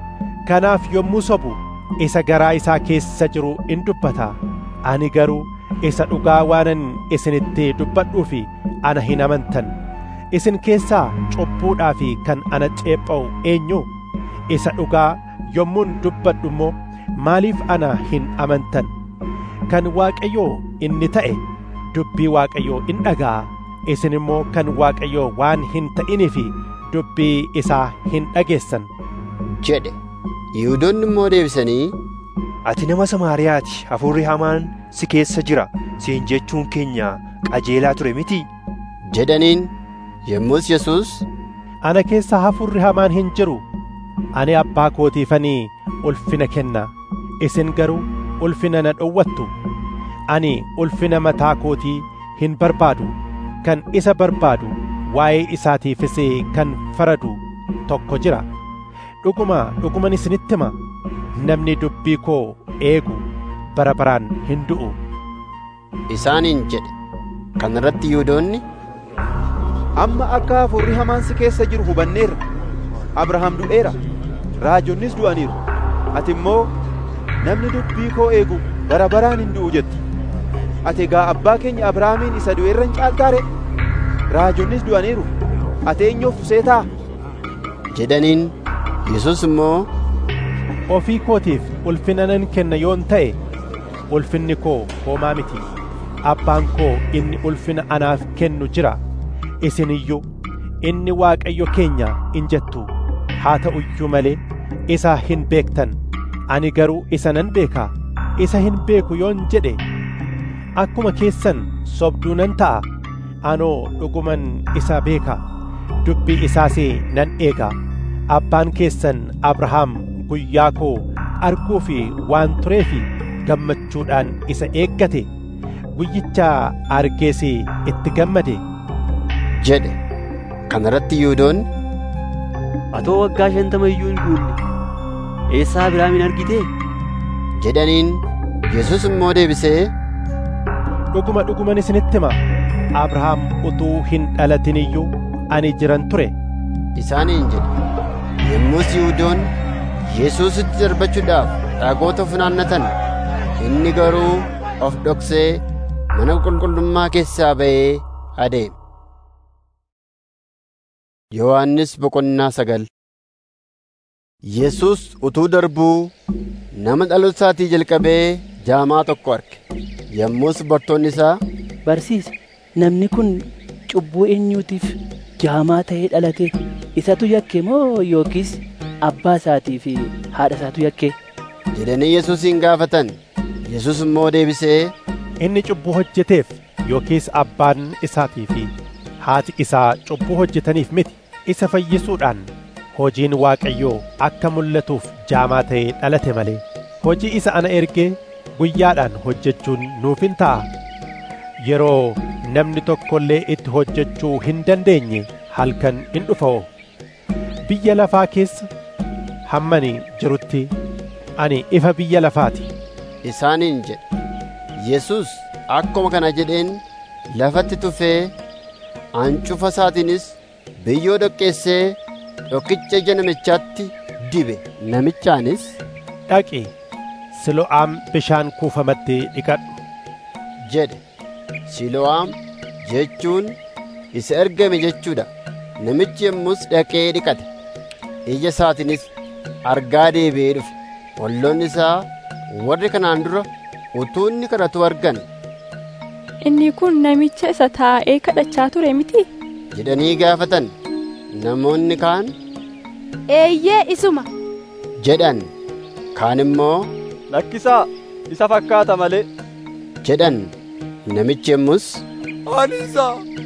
kanaaf yommuu sobu isa garaa isaa keessa jiru in dubbata ani garuu isa dhugaa waanan isinitti dubbadhuufi ana hin amantan isin keessaa cubbuudhaa fi kan ana ceepha'u eenyu isa dhugaa yommuun dubbadhu immoo maaliif ana hin amantan kan waaqayyoo inni ta'e dubbii waaqayyoo in dhaga'a isin immoo kan waaqayyoo waan hin ta'iniifi dubbii isaa hin dhageessan jedhe yihudoonni immoo deebisanii ati nama samaariyaati hafuurri hamaan si keessa jira siin jechuun keenya qajeelaa ture miti jedhaniin yommus yesus ana keessa hafuurri hamaan hin jiru ani abbaa kootiifanii ulfina kenna isin garuu ulfina na dhowwattu ani ulfina mataa kootii hin barbaadu kan isa barbaadu waa'ee isaatiifis kan faradu tokko jira dhuguma dhuguman isinitti hima namni dubbii koo eegu bara baraan hin du'u isaaniin jedhe kana irratti yihuudoonni amma akka hafuurri hamaan si keessa jiru hubanneerra abrahaam du'eera raajonnis du'aniiru ati immoo namni dubbii koo eegu bara baraan hin du'u jetti ati egaa abbaa keenya abrahaamiin isa du'eerra hin caaltaare raajonnis du'aniiru ati eenyuuf seetaa jedhaniin yesus immoo ofii kootiif ulfina nan kenna yoon ta'e ulfinni koo homaa miti abbaan koo inni ulfina anaaf kennu jira isin iyyuu inni waaqayyo keenya in jettu haa ta'u iyyuu malee isa hin beektan ani garuu isa nan beekaa isa hin beeku yoon jedhe akkuma keessan sobduu nan ta'a anoo dhuguman isa beeka dubbii isaas nan eega abbaan keessan abrahaam guyyaa koo arguu fi waan tureefi gammachuudhaan isa eeggate guyyicha argees itti gammade jedhe kana irratti yihuudoonni atoo waggaa shantama iyyuu hin guunne eessaa abrahaamin argite jedhaniin yesus immoo deebisee dhuguma dhuguman isinitti hima abrahaam utuu hin dhalatin iyyuu ani jiran ture isaaniin jedhe yommus yihuudoonni yesuusitti darbachuudhaaf dhagoota funaannatan inni garuu of dhoksee mana qulqullummaa keessaa ba'ee adeeme yohannis boqonnaa sagal yesus utuu darbuu nama dhaloota isaatii jalqabee jaamaa tokko arge yommus bartoonni isaa barsiisa namni kun cubbuu eenyuutiif jaamaa ta'ee dhalate isatu yakke moo yookiis abbaa isaatii fi haadha isaatu yakke jedhanii yesuusin gaafatan yesus immoo deebisee inni cubbuu hojjeteef yookiis abbaan isaatii fi haati isaa cubbuu hojjetaniif miti isa fayyisuudhaan hojiin waaqayyoo akka mul'atuuf jaamaa ta'ee dhalate malee hojii isa ana ergee guyyaadhaan hojjechuun nuuf hin ta'a yeroo namni tokko illee itti hojjechuu hin dandeenye halkan in dhufa'o biyya lafaa keessa hammani jirutti ani ifa biyya lafaati isaaniin jedhe yesus akkuma kana jedheen lafatti tufee ancufa isaatiinis biyyoo dhoqqeessee dhokkicha ija namichaatti dibe namichaanis dhaqi silo'aam bishaan kuufamatti dhiqadhu jedhe silo'aam jechuun isa ergame jechuudha namichi yommus dhaqee dhiqate ija isaatiinis argaa deebi'ee dhufe olloonni isaa warri kanaan dura utuu inni kadhatu argan inni kun namicha isa taa'ee kadhachaa ture miti jedhanii gaafatan namoonni kaan eeyyee isuma jedhan kaan immoo lakkisaa isa fakkaata malee jedhan namichi yommus ani isa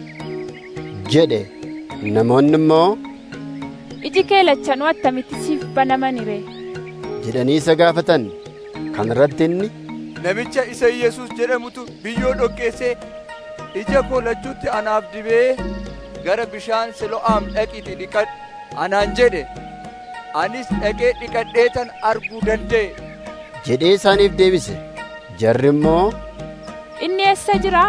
jedhe namoonni immoo iji kee lachanuu attamitti siif banamani ree jedhanii isa gaafatan kan irratti inni namicha isa Yesuus jedhamutu biyyoo dhoqqeessee ija koo lachuutti anaaf dibee gara bishaan silo'aam dhaqiti dhiqadhu anaan jedhe anis dhaqee dhiqadheetan arguu danda'e jedhee isaaniif deebise jarri immoo inni eessa jira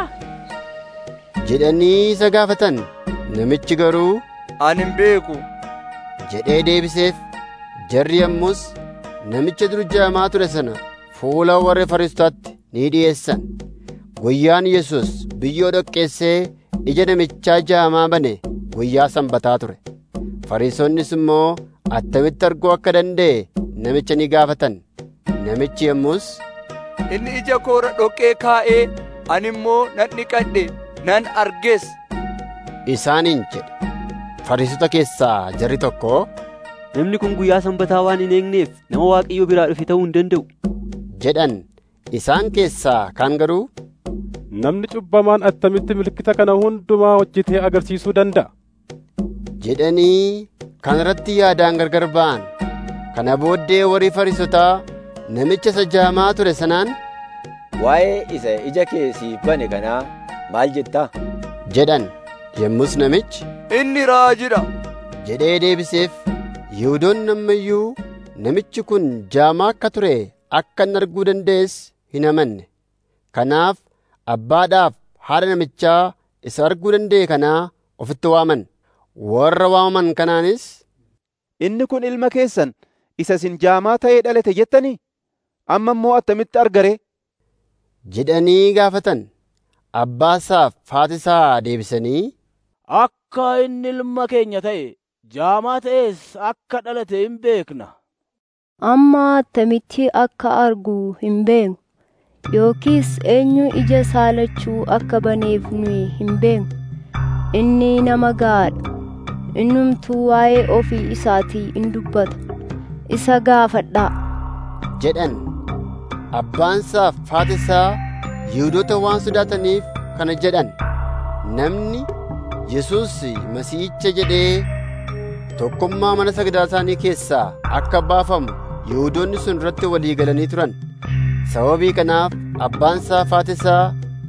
jedhanii isa gaafatan namichi garuu ani hin beeku jedhee deebiseef jarri yommus namicha dur jaamaa ture sana fuula warra fariisotaatti ni dhi'eessan guyyaan yesus biyyoo dhoqqeessee ija namichaa jaamaa bane guyyaa sanbataa ture fariisonnis immoo attamitti arguu akka danda'e namicha ni gaafatan namichi yommus inni ija koora dhoqqee kaa'ee ani immoo nan dhiqadhe nan arges isaaniin jedhe fariisota keessaa jarri tokko namni kun guyyaa sanbataa waan hin eegneef nama waaqayyo biraa dhufe ta'uu hin danda'u jedhan isaan keessaa kaan garuu namni cubbamaan attamitti milkita kana hundumaa hojjetee agarsiisuu danda'a jedhanii kan irratti yaadaan gargar ba'an kana booddee warri fariisotaa namicha isa jaamaa ture sanaan waa'ee isa ija kee siif bane kanaa maal jettaa jedhan yommus namichi inni raajidha jedhee deebiseef Yihuudoonni ammayyuu namichi kun jaamaa akka ture akka inni arguu danda'es hin amanne. Kanaaf abbaadhaaf haadha namichaa isa arguu danda'e kanaa ofitti waaman. Warra waamaman kanaanis, Inni kun ilma keessan isa isin jaamaa ta'ee dhalate jettanii? Amma immoo attamitti argare? jedhanii gaafatan. Abbaasaaf haatisaa deebisanii, Akka inni ilma keenya ta'e jaamaa ta'es akka dhalate hin beekna. Amma attamitti akka argu hin beeknu yookiis eenyu ija isaa lachuu akka baneef nuyi hin beeknu. Inni nama gahaadha. Innumtuu waa'ee ofii isaatii in dubbata. Isa gaafadhaa. jedhan. Abbaansaaf haatisaa Yihuudoota waan sodaataniif kana jedhan. Namni Yesuus Masiihicha jedhee tokkummaa mana sagadaa isaanii keessaa akka baafamu Yihuudoonni sun irratti walii galanii turan. Sababii kanaaf abbaansaaf haatisaa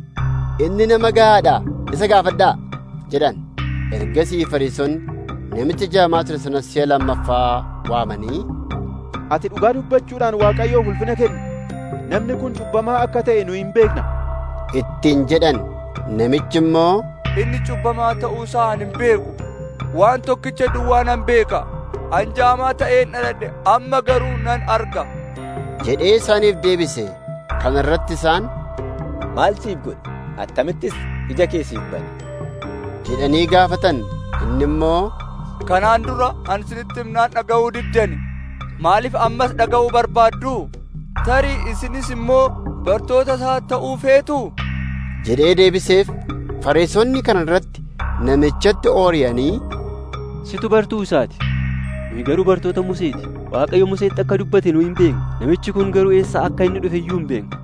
inni nama gahaadha isa gaafadhaa jedhan. Ergasii Fariisonni namicha jaamaa ture sanas si'a lammaffaa waamanii, Ati dhugaa dubbachuudhaan Waaqayyoof ulfina kenni. Namni kun cubbamaa akka ta'e nu hin beekna. ittiin jedhan. Namichi immoo, Inni cubbamaa ta'uu isaa ani hin beeku. Waan tokkicha duwwaa nan beeka. An jaamaa ta'een dhaladhe amma garuu nan arga. jedhee isaaniif deebise. Kana irratti isaan, Maal siif godhe? Attamittis ija kee siif bane? jedhanii gaafatan. Inni immoo, Kanaan dura an isinitti himnaan dhaga'uu diddani. Maaliif ammas dhaga'uu barbaaddu? Tarii isinis immoo bartoota isaa ta'uu feetu? jedhee deebiseef. Fariisonni kana irratti namichatti ooriyanii, Situ bartuu isaati. Nuyi garuu bartoota Museeti. Waaqayyo Museetti akka dubbate nu hin beeknu. Namichi kun garuu eessaa akka inni dhufe iyyuu hin beeknu.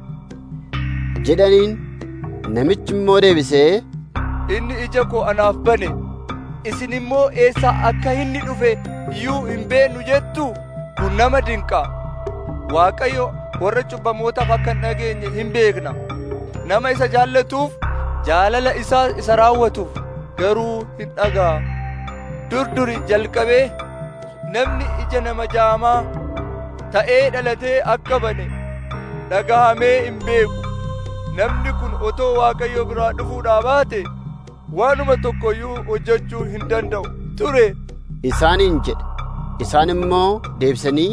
jedhaniin. Namichi immoo deebisee, Inni ija koo anaaf bane. Isin immoo eessaa akka inni dhufe iyyuu hin beeknu jettu? Kun nama dinqa. Waaqayyo warra cubbamootaaf akka hin dhageenye hin beekna. Nama isa jaallatuuf jaalala isaa isa raawwatuuf garuu hin dhaga'a. Durduri jalqabee namni ija nama jaamaa ta'ee dhalatee akka bane dhagahamee hin beeku. Namni kun otoo Waaqayyo biraa dhufuudhaa baate waanuma tokkoyyuu hojjechuu hin danda'u ture. isaaniin jedhe. Isaan immoo deebisanii,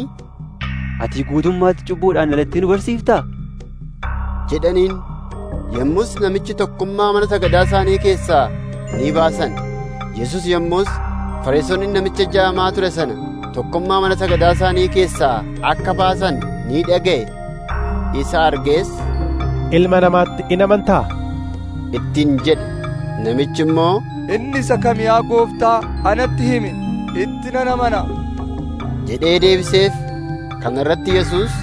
Ati guutummaatti cubbuudhaan dhalattee nu barsiiftaa? jedhaniin. Yommus namichi tokkummaa mana sagadaa isaanii keessaa ni baasan. Yesus yommus Fariisonni namicha jaamaa ture sana tokkummaa mana sagadaa isaanii keessaa akka baasan ni dhaga'e. Isa argees Ilma namaatti in amantaa? ittiin jedhe. Namichi immoo, Inni isa kam yaa gooftaa anatti himi itti nan amana. jedhee deebiseef. Kana irratti Yesuus,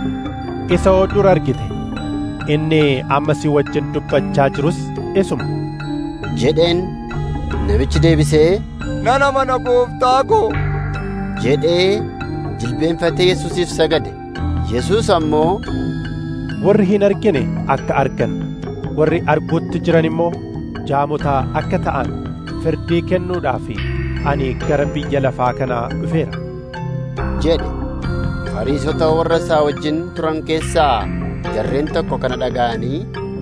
Isa oo dur argite. Inni amma si wajjin dubbachaa jirus isuma. jedheen. Namichi deebisee, Nan amana gooftaa koo. jedhee jilbeenfatee Yesuusiif sagade. Yesuus ammoo, Warri hin argine akka argan, warri arguutti jiran immoo jaamotaa akka ta'an firdii kennuudhaaf ani gara biyya lafaa kanaa dhufeera. jedhe. Fariisota warra isaa wajjin turan keessaa jarreen tokko kana dhaga'anii,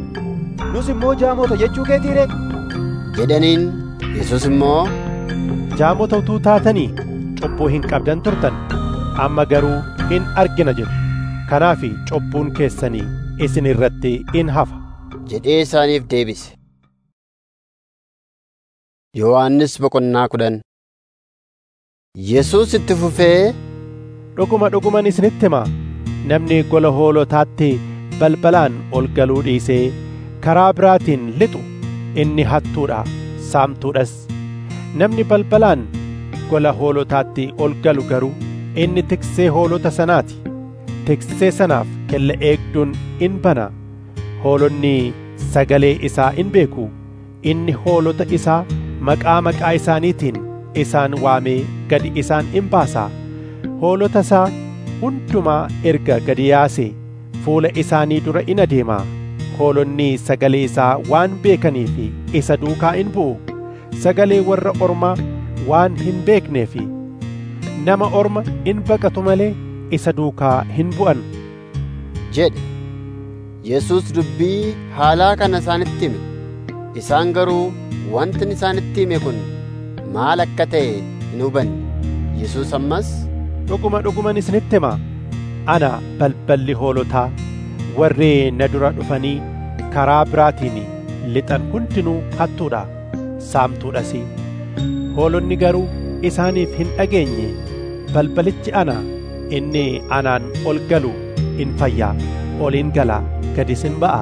Nus immoo jaamota jechuu keetiire? jedhaniin. Yesuus immoo, Jaamota utuu taatanii cubbuu hin qabdan turtan, amma garuu hin argina jedhu. Kanaaf cubbuun keessanii isin irratti in hafa. jedhee isaaniif deebise. Yohaannis boqonnaa kudhan Yesuus itti fufee, Dhuguma dhuguman isinitti himaa namni gola hoolotaatti balbalaan ol galuu dhiisee karaa biraatiin lixu inni hattuudha saamtuudhas namni balbalaan gola hoolotaatti ol galu garuu inni tiksee hoolota sanaati tiksee sanaaf kella eegduun in bana hoolonni sagalee isaa in beeku inni hoolota isaa maqaa maqaa isaaniitiin isaan waamee gadi isaan in baasa hoolota isaa hundumaa erga gadi yaasee fuula isaanii dura in adeema hoolonni sagalee isaa waan beekaniif isa duukaa in bu'u sagalee warra ormaa waan hin beekneef nama orma in baqatu malee isa duukaa hin bu'an jedhe Yesuus dubbii haalaa kana isaanitti hime isaan garuu wanti isaanitti hime kun maal akka ta'e hin hubanne Yesuus ammas dhuguma dhuguman isinitti hima ana balballi hoolotaa warri na dura dhufanii karaa biraatiin lixan hundinuu hattuudha saamtuudhas hoolonni garuu isaaniif hin dhageenye balbalichi ana inni anaan ol galu in fayyaa ol in gala gadis in ba'a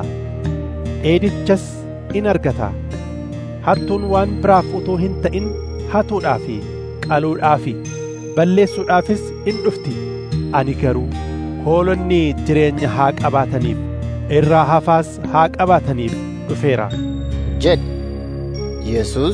eedichas in argata hattuun waan biraaf utuu hin ta'in hatuudhaaf qaluudhaaf balleessuudhaafis in dhufti ani garuu hoolonni jireenya haa qabaataniif irraa hafaas haa qabaataniif dhufeera jedhe Yesuus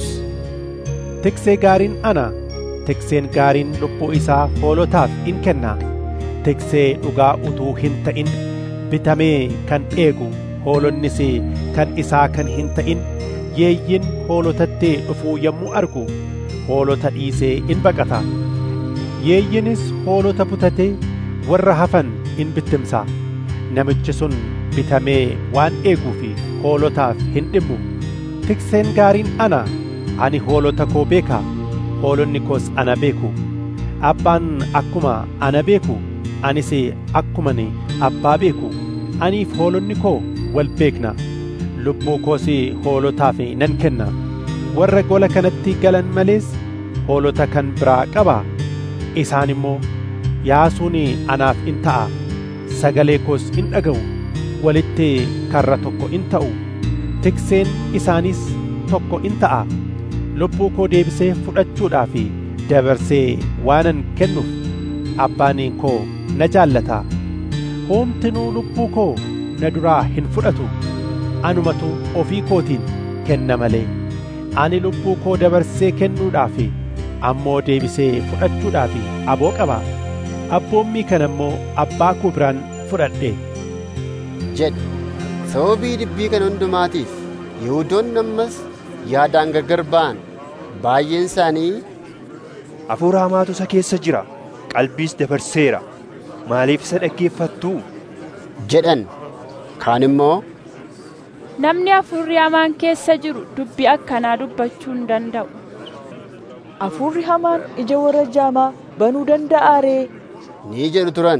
tiksee gaariin ana tikseen gaariin lubbuu isaa hoolotaaf in kenna tiksee dhugaa utuu hin ta'in bitamee kan eegu hoolonnis kan isaa kan hin ta'in yeeyyin hoolotatti dhufuu yommuu argu hoolota dhiisee in baqata yeeyyinis hoolota butatee warra hafan in bittimsa namichi sun bitamee waan eeguuf hoolotaaf hin dhimmu tikseen gaariin ana ani hoolota koo beeka hoolonni koos ana beeku abbaan akkuma ana beeku anis akkumani abbaa beeku aniif hoolonni koo wal beekna lubbuu koos hoolotaaf nan kenna warra gola kanatti galan malees hoolota kan biraa qaba isaan immoo yaasuun anaaf in ta'a sagalee koos in dhaga'u walitti karra tokko in ta'u tikseen isaanis tokko in ta'a lubbuu koo deebisee fudhachuudhaaf dabarsee waanan kennuuf abbaan koo na jaallata hoomtinuu lubbuu koo na duraa hin fudhatu anumatu ofii kootiin kenna malee ani lubbuu koo dabarsee kennuudhaaf ammoo deebisee fudhachuudhaaf aboo qaba abboommii kana immoo abbaa koo biraan fudhadhe jedhe sababii dubbii kana hundumaatiif yihuudoonni ammas yaadaan gargar ba'an baay'een isaanii hafuura hamaatu isa keessa jira qalbiis dabarseera maaliif isa dhaggeeffattuu jedhan kaan immoo namni hafuurri hamaan keessa jiru dubbii akkanaa dubbachuu hin danda'u hafuurri hamaan ija warra jaamaa banuu danda'aa ree ni jedhu turan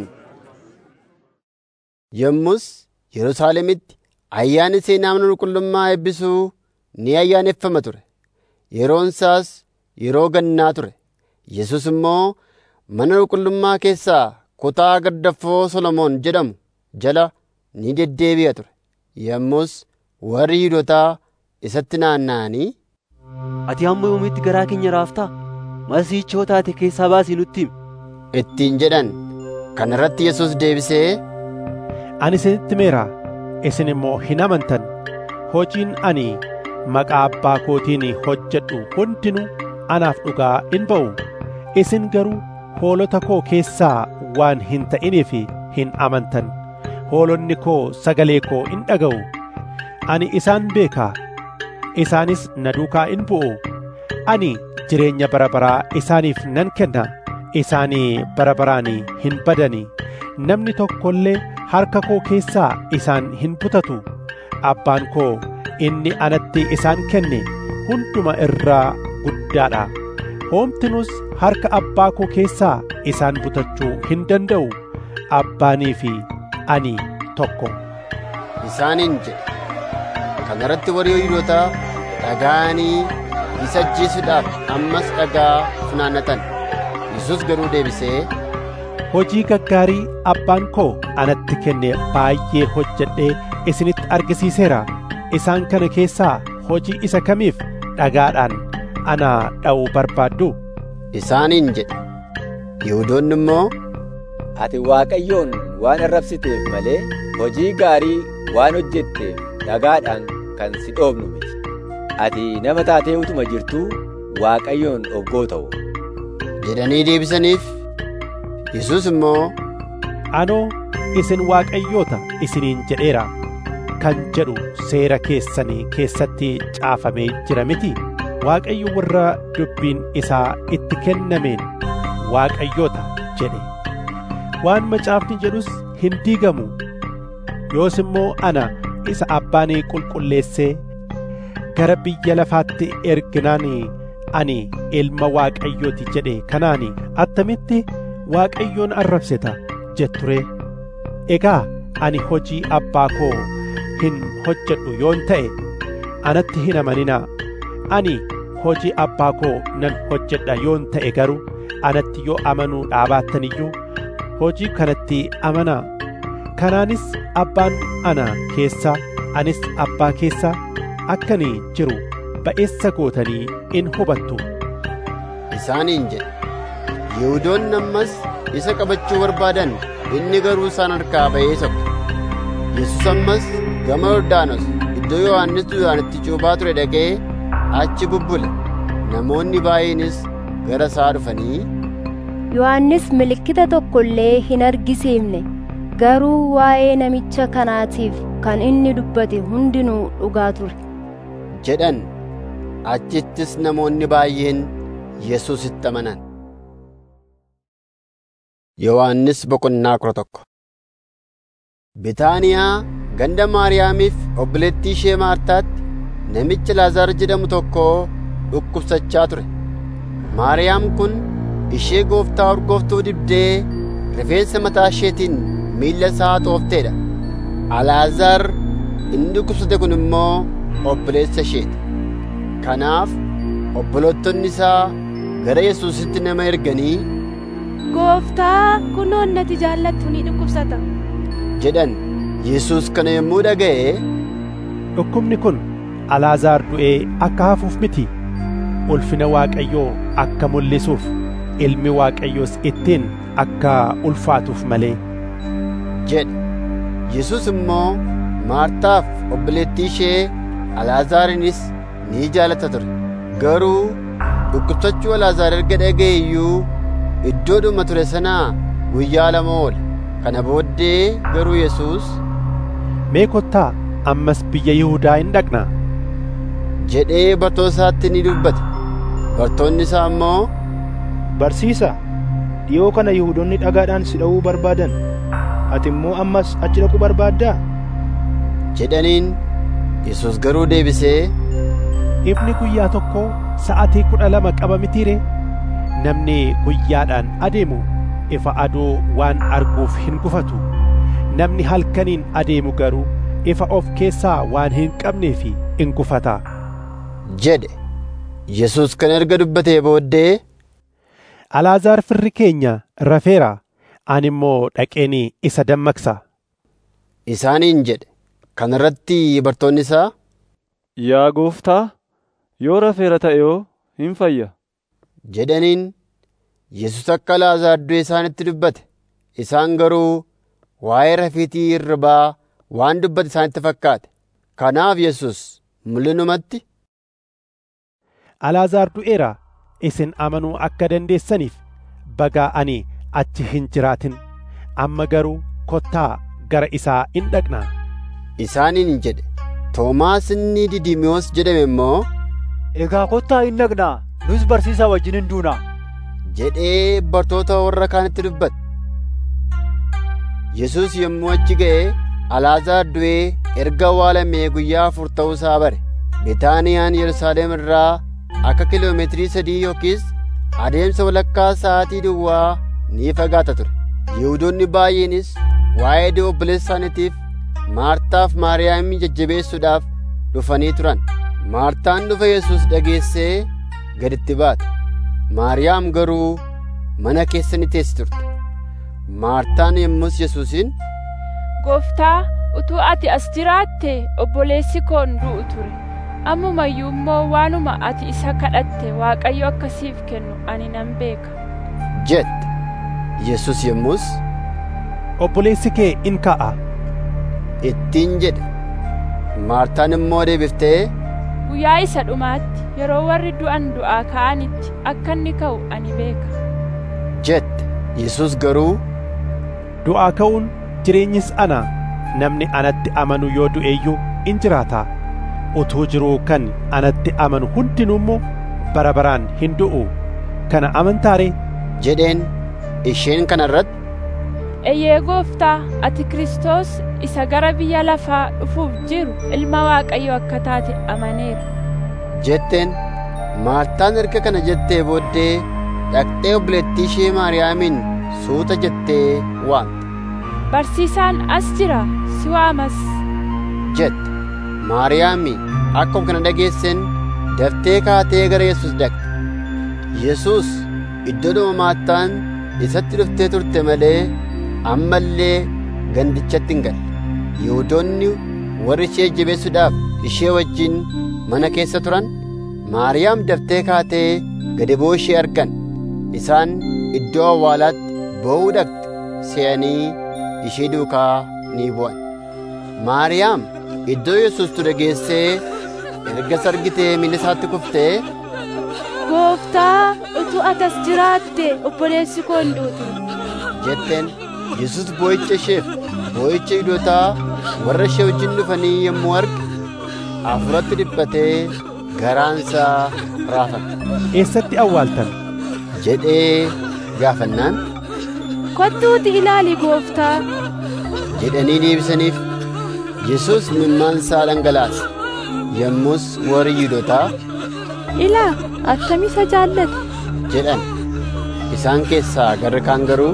yommus yerusaalemitti ayyaanni seenaa mana qulqullummaa eebbisuu ni ayyaaneffama ture yeroon isaas yeroo gannaa ture yesus immoo mana qulqullummaa keessaa kutaa gardaffoo solomoon jedhamu jala ni deddeebi'a ture yommus warri yihudotaa isatti naanna'anii ati hamma yoomiitti garaa keenya raaftaa masiichoo taate keessaa baasii nutti himi ittiin jedhan kana irratti yesus deebisee ani isinitti meera isin immoo hin amantan hojiin ani maqaa abbaa kootiin hojjedhu hundinuu anaaf dhugaa in ba'u isin garuu hoolota koo keessaa waan hin ta'iniif hin amantan hoolonni koo sagalee koo in dhaga'u ani isaan beekaa isaanis na duukaa in bu'u ani jireenya bara baraa isaaniif nan kenna isaanii bara baraan hin badani namni tokko illee harka koo keessaa isaan hin butatu abbaan koo inni anatti isaan kenne hunduma irraa guddaadha hoomtinus harka abbaa koo keessaa isaan butachuu hin danda'u abbaanii fi ani tokko isaaniin jedhe kana irratti warri yihudotaa dhaga'anii isa ajjeesuudhaaf ammas dhagaa funaannatan yesus garuu deebisee hojii gaggaarii abbaan koo anatti kenne baay'ee hojjedhee isinitti argisiiseera isaan kana keessaa hojii isa kamiif dhagaadhaan ana dha'uu barbaaddu isaaniin jedhe yihudoonni immoo ati waaqayyoon waan arrabsiteef malee hojii gaarii waan hojjetteef dhagaadhaan kan si dhoofnu miti ati nama taatee utuma jirtuu waaqayyoon oggoo ta'u jedhanii deebisaniif yesus immoo anoo isin waaqayyoota isiniin jedheera kan jedhu seera keessanii keessatti caafamee jira miti waaqayyo warra dubbiin isaa itti kennameen waaqayyoota jedhe waan macaafni jedhus hin diigamu yoos immoo ana isa abbaan qulqulleessee gara biyya lafaatti erginaan ani ilma waaqayyooti jedhe kanaan attamitti waaqayyoon arrabseta jetture egaa ani hojii abbaa koo hin hojjedhu yoon ta'e anatti hin amaninaa ani hojii abbaa koo nan hojjedha yoon ta'e garuu anatti yoo amanuu dhaabaattan iyyuu hojii kanatti amanaa kanaanis abbaan ana keessaa anis abbaa keessaa akkanii jiru ba'eessa gootanii in hubattu isaaniin jedhe yihuudoonni ammas isa qabachuu barbaadan inni garuu isaan harkaa ba'ee sokke yesus ammas gama yordaanos iddoo yohannis du'aanitti cuuphaa ture dhaqee achi bubbule namoonni baay'eenis gara isaa dhufanii yohannis milikkita tokko illee hin argisiifne garuu waa'ee namicha kanaatiif kan inni dubbate hundinuu dhugaa ture jedhan achittis namoonni baay'een yesusitti amanan yohannis boqonnaa kudha tokko bitaaniyaa ganda maariyaamiif obboleettii ishee maartaatti namichi laazaar jedhamu tokko dhukkubsachaa ture maariyaam kun ishee gooftaa urgooftuu dibdee rifeensa mataa isheetiin miilla isaa xoofteedha alaazaar inni dhukkubsate kun immoo obboleessa isheeti kanaaf obbolottonni isaa gara yesuusitti nama erganii gooftaa kunoon nati jaallattu ni dhukkubsata jedhan yesus kana yommuu dhaga'e dhukkubni kun alaazaar du'ee akka hafuuf miti ulfina waaqayyoo akka mul'isuuf ilmi waaqayyoos ittiin akka ulfaatuuf malee jedhe yesus immoo maartaaf obboleettii ishee alaazaarinis ni jaalata ture garuu dhukkubsachuu alaazaar erga dhaga'e iyyuu iddoodhuma ture sanaa guyyaa lama oole kana booddee garuu yesus mee kottaa ammas biyya yihudaa hin dhaqnaa jedhee bartoota isaatti ni dubbate bartoonni isaa immoo barsiisa dhiyoo kana yihudoonni dhagaadhaan si dha'uu barbaadan ati immoo ammas achi dhaquu barbaaddaa jedhaniin yesus garuu deebisee ifni guyyaa tokko sa'atii kudha lama qaba mitiire namni guyyaadhaan adeemu ifa aduu waan arguuf hin gufatu namni halkaniin adeemu garuu ifa of keessaa waan hin qabneef in gufata jedhe yesus kan erga dubbatee booddee alaazaar firri keenya rafeera ani immoo dhaqeen isa dammaqsa isaaniin jedhe kana irratti bartoonni isaa yaa gooftaa yoo rafeera ta'e yoo hin fayya jedhaniin yesus akka alaazaar du'e isaanitti dubbate isaan garuu waa'ee rafiitii irribaa waan dubbate isaanitti fakkaate kanaaf yesus mul'inumatti alaazaar du'eera isin amanuu akka dandeessaniif bagaa ani achi hin jiraatin amma garuu kottaa gara isaa in dhaqnaa isaaniin jedhe toomaas inni didimiyoos jedhame immoo egaa kottaa in dhaqnaa nus barsiisaa wajjin hin duunaa jedhee bartoota warra kaanitti dubbate yesus yommuu achi ga'e alaazaar du'ee erga awwaalamee guyyaa afur ta'uusaa bare bitaaniyaan yerusaalem irraa akka kiloomeetirii sadii yookiis adeemsa walakkaa sa'aatii duwwaa ni fagaata ture yihudoonni baay'eenis waa'ee du'a obboleessa isaaniitiif maartaaf maariyaamin jajjabeessuudhaaf dhufanii turan maartaan dhufa yesus dhageessee gaditti baate maariyaam garuu mana keessa ni teessi turte maartaan yommus yesuusin gooftaa utuu ati as jiraatte obboleessi koo hin du'u ture ammumayyuu immoo waanuma ati isa kadhatte waaqayyo akkasiif kennu ani nan beeka jette yesus yommus obboleessi kee in ka'a ittiin jedhe maartaan immoo deebiftee guyyaa isa dhumaatti yeroo warri du'an du'aa ka'anitti akka inni ka'u ani beeka jette yesus garuu du'aa ka'uun jireenyis ana namni anatti amanu yoo du'eeyyuu in jiraata utuu jiruu kan anatti amanu hundinuu immoo bara baraan hin du'u kana amantaare jedheen isheen kana irratti Eeyyee gooftaa ati Kiristoos isa gara biyya lafaa dhufuuf jiru ilma Waaqayyo akka taate amaneera. jetteen Maartaan erga kana jettee booddee dhaqxee obboleettii ishee Maariyaamiin suuta jettee waamte. Barsiisaan as jira si waamas. jette Maariyaami akkuma kana dhageesseen daftee kaatee gara Yesuus dhaqxe. Yesuus iddoodhuma Maartaan isatti dhuftee turte malee ammallee gandichatti hin galle. Yihuudoonni warri ishee jabeessuudhaaf ishee wajjin mana keessa turan Maariyaam daftee kaatee gadi bu'uu ishee argan. Isaan iddoo awwaalaatti boo'uu dhaqxe se'anii ishee duukaa ni bu'an. Maariyaam iddoo Yesuus ture geessee erga argitee miilla isaatti kuftee Gooftaa utuu atas jiraatte obboleessi koo hin duutu. jetteen Yesuus boo'icha isheef boo'icha Yihuudootaa warra ishee wajjin dhufanii yommuu arge hafuuratti dhiphatee garaansaa raafame. Eessatti awwaaltan? jedhee gaafannaan Kottuuti ilaali gooftaa. jedhanii deebisaniif Yesuus mimmaansaa dhangalaase. Yommus warri Yihuudootaa Ilaa attam isa jaallate. jedhan. Isaan keessaa garri kaan garuu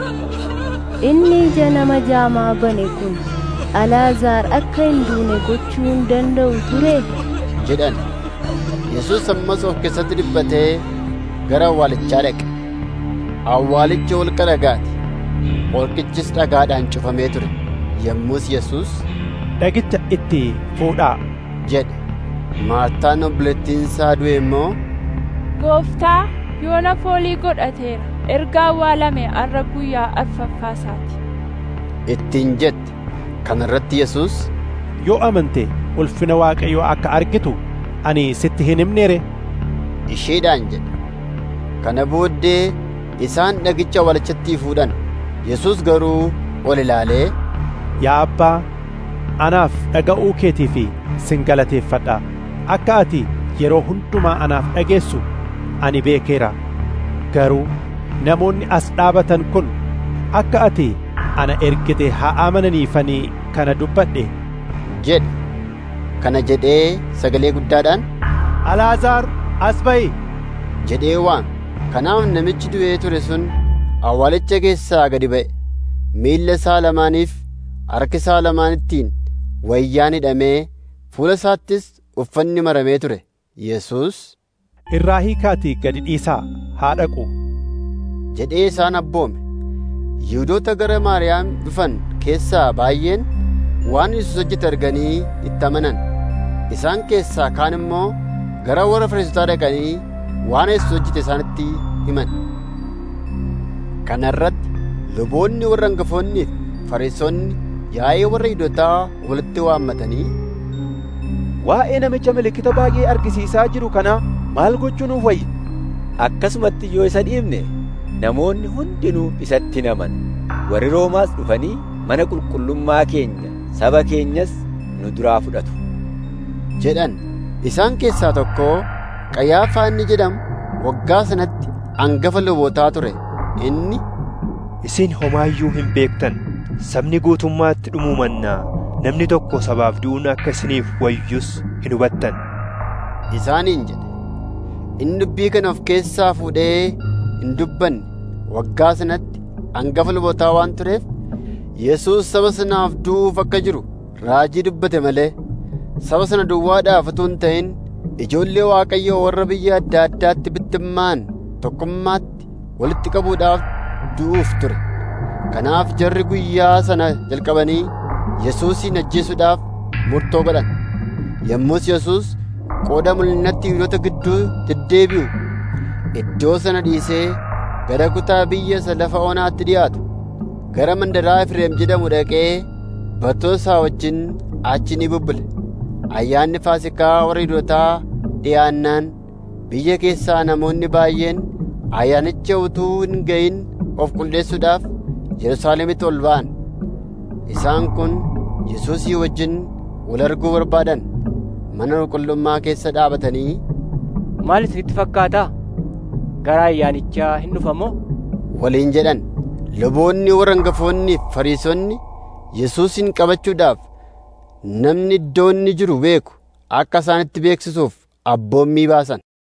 Inni ija nama jaamaa bane kun Alaazaar akka hin duune gochuu hin danda'u ture. jedhan. Yesuus ammas of keessatti dhiphatee gara awwaalichaa dhaqe. Awwaalichi holqa dhagaati. Holqichis dhagaadhaan cufamee ture. Yommus Yesuus Dhagicha itti fuudhaa. jedhe. Maartaan obboleettiin isaa du'e immoo Gooftaa yoona foolii godhateera. Erga awwaalame har'a guyyaa afuraffaasaati. ittiin jette. Kana irratti Yesuus Yoo amante ulfina Waaqayyoo akka argitu ani sitti hin himneere. isheedhaan jedhe. Kana booddee isaan dhagicha awwaalichatti fuudhan. Yesuus garuu ol ilaalee Yaa Abbaa, anaaf dhaga'uu keetii fi sin galateeffadha. Akka ati yeroo hundumaa anaaf dhageessu ani beekeera. Garuu namoonni as dhaabatan kun akka ati ana ergite haa amananiifanii kana dubbadhe. jedhe. Kana jedhee sagalee guddaadhaan Alaazaar as ba'i. jedhee waame. Kanaaf namichi du'ee ture sun awwaalicha keessaa gadi ba'e. Miilla isaa lamaaniif harka isaa lamaanittiin wayyaan hidhamee fuula isaattis uffanni maramee ture. Yesuus Irraa hiikaatii gadi dhiisaa haa dhaqu. jedhee isaan abboome. Yihuudoota gara Maariyaam dhufan keessaa baay'een waan Yesuus hojjete arganii itti amanan. Isaan keessaa kaan immoo gara warra Fariisotaa dhaqanii waan Yesuus hojjete isaanitti himan. Kana irratti luboonni warra hangafoonnii fi Fariisonni yaa'ee warra Yihuudootaa walitti waammatanii Waa'ee namicha milikkita baay'ee argisiisaa jiru kanaa maal gochuu nuuf wayya? Akkasumatti yoo isa dhiibne namoonni hundinuu isatti naman warri Roomaas dhufanii mana qulqullummaa keenya saba keenyas nu duraa fudhatu. jedhan. Isaan keessaa tokko Qayyaafaa inni jedhamu waggaa sanatti hangafa lubootaa ture. Inni Isin homaayyuu hin beektan sabni guutummaatti dhumuu mannaa namni tokko sabaaf du'uun akka isiniif wayyus hin hubattan. isaaniin jedhe. Inni dubbii kana of keessaa fuudhee hin dubbanne waggaa sanatti hangafa lubootaa waan tureef Yesuus saba sanaaf du'uuf akka jiru raajii dubbate malee saba sana duwwaadhaaf utuu hin ta'in ijoollee Waaqayyoo warra biyya adda addaatti bittimmaan tokkummaatti walitti qabuudhaaf du'uuf ture. Kanaaf jarri guyyaa sana jalqabanii Yesuusin ajjeesuudhaaf murtoo godhan. Yommus Yesuus qooda mul'inatti Yihuudoota gidduu deddeebi'u iddoo sana dhiisee gara kutaa biyya isa lafa onaatti dhiyaatu gara mandaraa Efreem jedhamu dhaqee barattoota isaa wajjin achi ni bubbule. Ayyaanni Faasikaa warra Yihuudootaa dhiyaannaan biyya keessaa namoonni baay'een ayyaanicha utuu hin ga'in of qulleessuudhaaf Yerusaalemitti ol ba'an. Isaan kun Yesuusii wajjin wal arguu barbaadan mana qulqullummaa keessa dhaabatanii Maal isinitti fakkaata? Gara ayyaanichaa hin dhufamoo? waliin jedhan luboonni warra hangafoonni fi fariisonni yesuusin qabachuudhaaf namni iddoo inni jiru beeku akka isaanitti beeksisuuf abboommii baasan.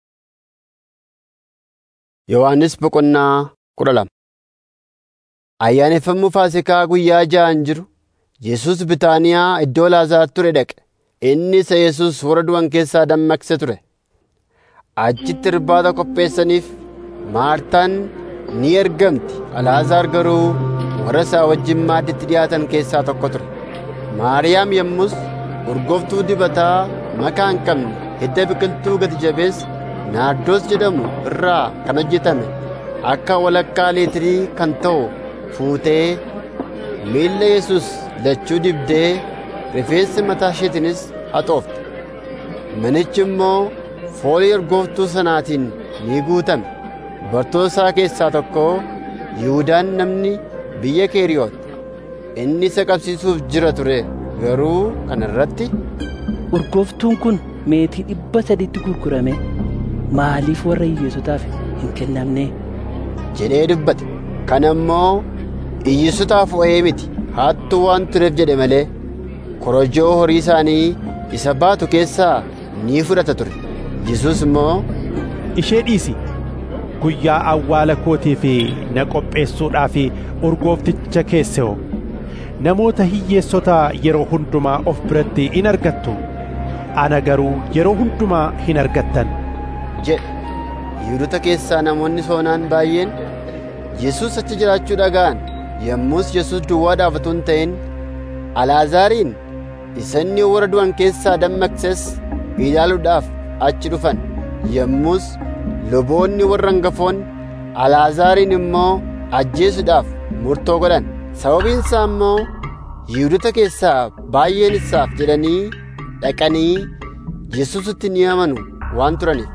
Yohaannis boqonnaa kudha lama Ayyaaneffamuu Faasikaa guyyaa ja'an jiru Yesuus Bitaaniyaa iddoo Laazaar ture dhaqe. Inni isa Yesuus warra du'an keessaa dammaqse ture. Achitti irbaata qopheessaniif Maartaan ni ergamti. Alaazaar garuu warra isaa wajjin maadditti dhiyaatan keessaa tokko ture. Maariyaam yommus urgooftuu dibataa makaa hin qabne hidda biqiltuu gati jabeessa naardoos jedhamu irraa kan hojjetame akka walakkaa leetirii kan ta'u fuutee miilla Yesuus lachuu dibdee rifeensi mataa isheetiinis haxoofte. Manichi immoo foolii urgooftuu sanaatiin ni guutame. Bartoota isaa keessaa tokko Yihuudaan namni biyya Keeriyoot inni isa qabsiisuuf jira ture garuu kana irratti urgooftuun kun meetii dhibba sadiitti gurgurame maaliif warra hiyyeessotaaf hin kennamne jedhee dubbate. Kana immoo hiyyeessotaaf o'ee miti hattuu waan tureef jedhe malee korojoo horii isaanii isa baatu keessaa ni fudhata ture. Yesuus immoo ishee dhiisi guyyaa awwaala kootii fi na qopheessuudhaaf urgoofticha keesse'o namoota hiyyeessota yeroo hundumaa of biratti in argattu ana garuu yeroo hundumaa hin argattan jedhe Yihudoota keessaa namoonni soonaan baay'een Yesuus achi jiraachuu dhaga'an yommus Yesuus duwwaadhaaf utuu hin ta'in Alaazaariin isa inni warra du'an keessaa dammaqses ilaaluudhaaf achi dhufan yommus luboonni warra hangafoonni Alaazaariin immoo ajjeesuudhaaf murtoo godhan sababiin isaa immoo Yihudoota keessaa baay'een isaaf jedhanii dhaqanii Yesuusitti ni amanu waan turaniif.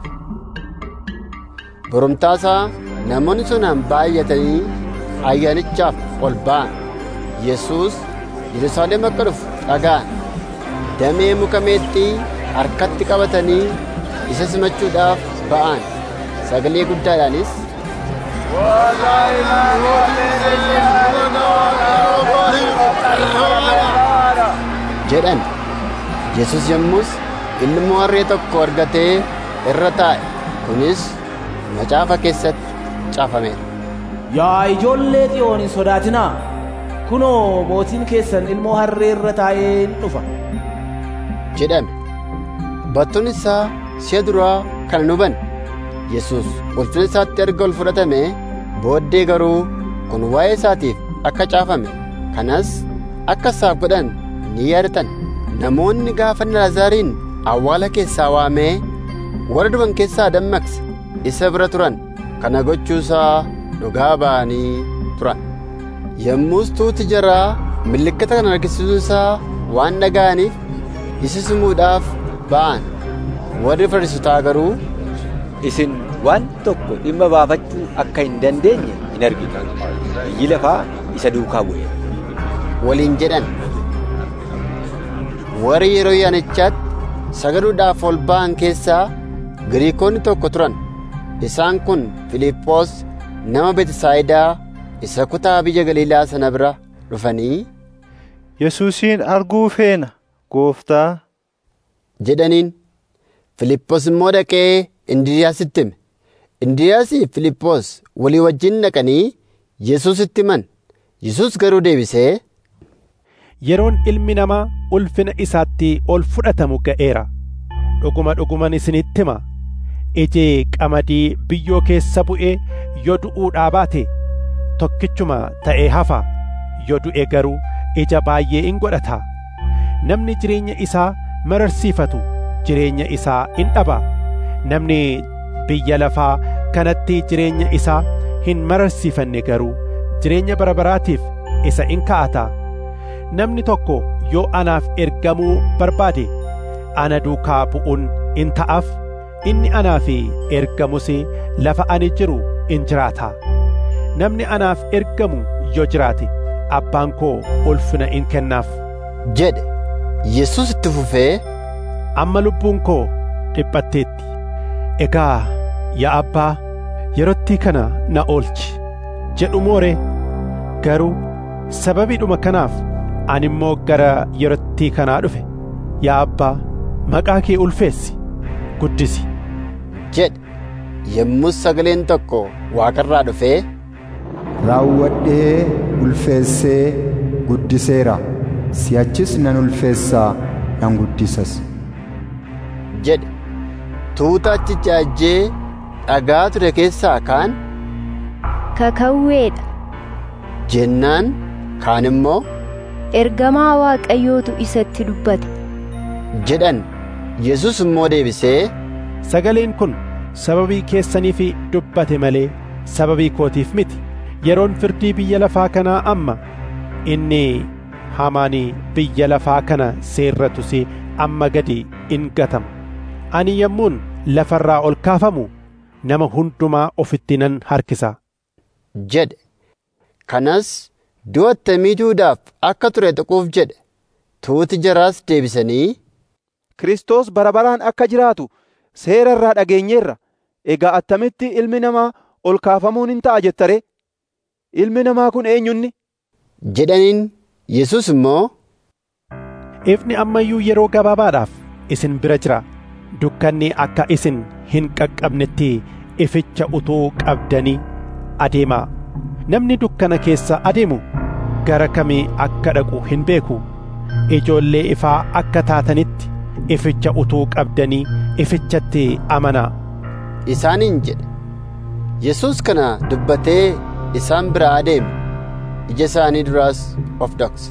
Boromtaasaa namoonni sonaan baay'atanii ayyaanichaaf ol ba'an. Yesuus Yerusaalem akka dhufu dhaga'an. Damee muka meexxii harkatti qabatanii isa simachuudhaaf ba'an. Sagalee guddaadhaanis jedhan. Yesus yommus ilmoo harree tokko argatee irra taa'e. Kunis macaafa keessatti caafameera. Yaa ijoollee xiyoon hin sodaatinaa. Kunoo mootiin keessan ilmoo harree irra taa'ee in dhufa. jedhame. Battuun isaa si'a duraa kana nu hubanne. Yesus ulfina isaatti erga ol fudhatame booddee garuu kun waa'ee isaatiif akka caafame kanas akka isaaf godhan ni yaadatan. Namoonni gaafa Laazaariin awwaala keessaa waamee warra du'an keessaa dammaqse isa bira turan kana gochuusaa dhugaa ba'anii turan. Yommus tuuti jaraa milikkita kana argisiisuusaa waan dhaga'aniif isa simuudhaaf ba'an. Warri Fariisotaa garuu isin waan tokko dhimma baafachuu akka hin dandeenye hin argitu. Biyyi lafaa isa duukaa bu'e. waliin jedhan. Warri yeroo yaanichaatti sagaduudhaaf ol ba'an keessaa Giriikonni tokko turan. Isaan kun Filiiphoos nama Betisaayidaa isa kutaa biyya Galiilaa sana bira dhufanii Yesuusin arguu feena gooftaa jedhaniin. Filiiphoos immoo dhaqee Indiriyaasitti hime. Indiriyaasii fi Filiiphoos walii wajjin dhaqanii Yesuusitti himan. Yesuus garuu deebisee yeroon ilmi namaa ulfina isaatti ol fudhatamu ga'eera dhuguma dhuguman isinitti hima iji qamadii biyyoo keessa bu'ee yoo du'uudhaa baate tokkichuma ta'ee hafa yoo du'e garuu ija baay'ee in godhata namni jireenya isaa mararsiifatu jireenya isaa in dhaba namni biyya lafaa kanatti jireenya isaa hin mararsiifanne garuu jireenya bara baraatiif isa in ka'ata namni tokko yoo anaaf ergamuu barbaade ana duukaa bu'uun in ta'aaf inni anaaf ergamus lafa ani jiru in jiraata namni anaaf ergamu yoo jiraate abbaan koo ulfina in kennaaf jedhe Yesuus itti fufee amma lubbuun koo dhiphatteetti egaa yaa abbaa yerootti kana na oolchi jedhu moore garuu sababiidhuma kanaaf ani immoo gara yerottii kanaa dhufe yaa abbaa maqaa kee ulfeessi guddisi jedhe yommus sagaleen tokko waaqarraa dhufee raawwadhee ulfeessee guddiseera si'achis nan ulfeessaa nan guddisas jedhe tuuta achicha ajjee dhagaa ture keessaa kaan kakawweedha jennaan kaan immoo ergamaa waaqayyootu isatti dubbate jedhan yesus immoo deebisee sagaleen kun sababii keessaniif dubbate malee sababii kootiif miti yeroon firdii biyya lafaa kanaa amma inni hamaanii biyya lafaa kana seerratus amma gadi in gatama ani yommuun lafarraa ol kaafamu nama hundumaa ofitti nan harkisa jedhe kanas du'a attamii duudaaf akka ture tuquuf jedhe tuuti jaraas deebisanii Kiristoos bara baraan akka jiraatu seera irraa dhageenyeerra egaa attamitti ilmi namaa ol kaafamuun hin ta'a jettare ilmi namaa kun eenyunni jedhaniin yesus immoo ifni amma iyyuu yeroo gabaabaadhaaf isin bira jira dukkanni akka isin hin qaqqabnetti ificha utuu qabdanii adeemaa namni dukkana keessa adeemu gara kamii akka dhaqu hin beeku ijoollee ifaa akka taatanitti ificha utuu qabdanii ifichatti amanaa isaaniin jedhe yesus kana dubbatee isaan biraa adeeme ija isaanii duraas of dhokse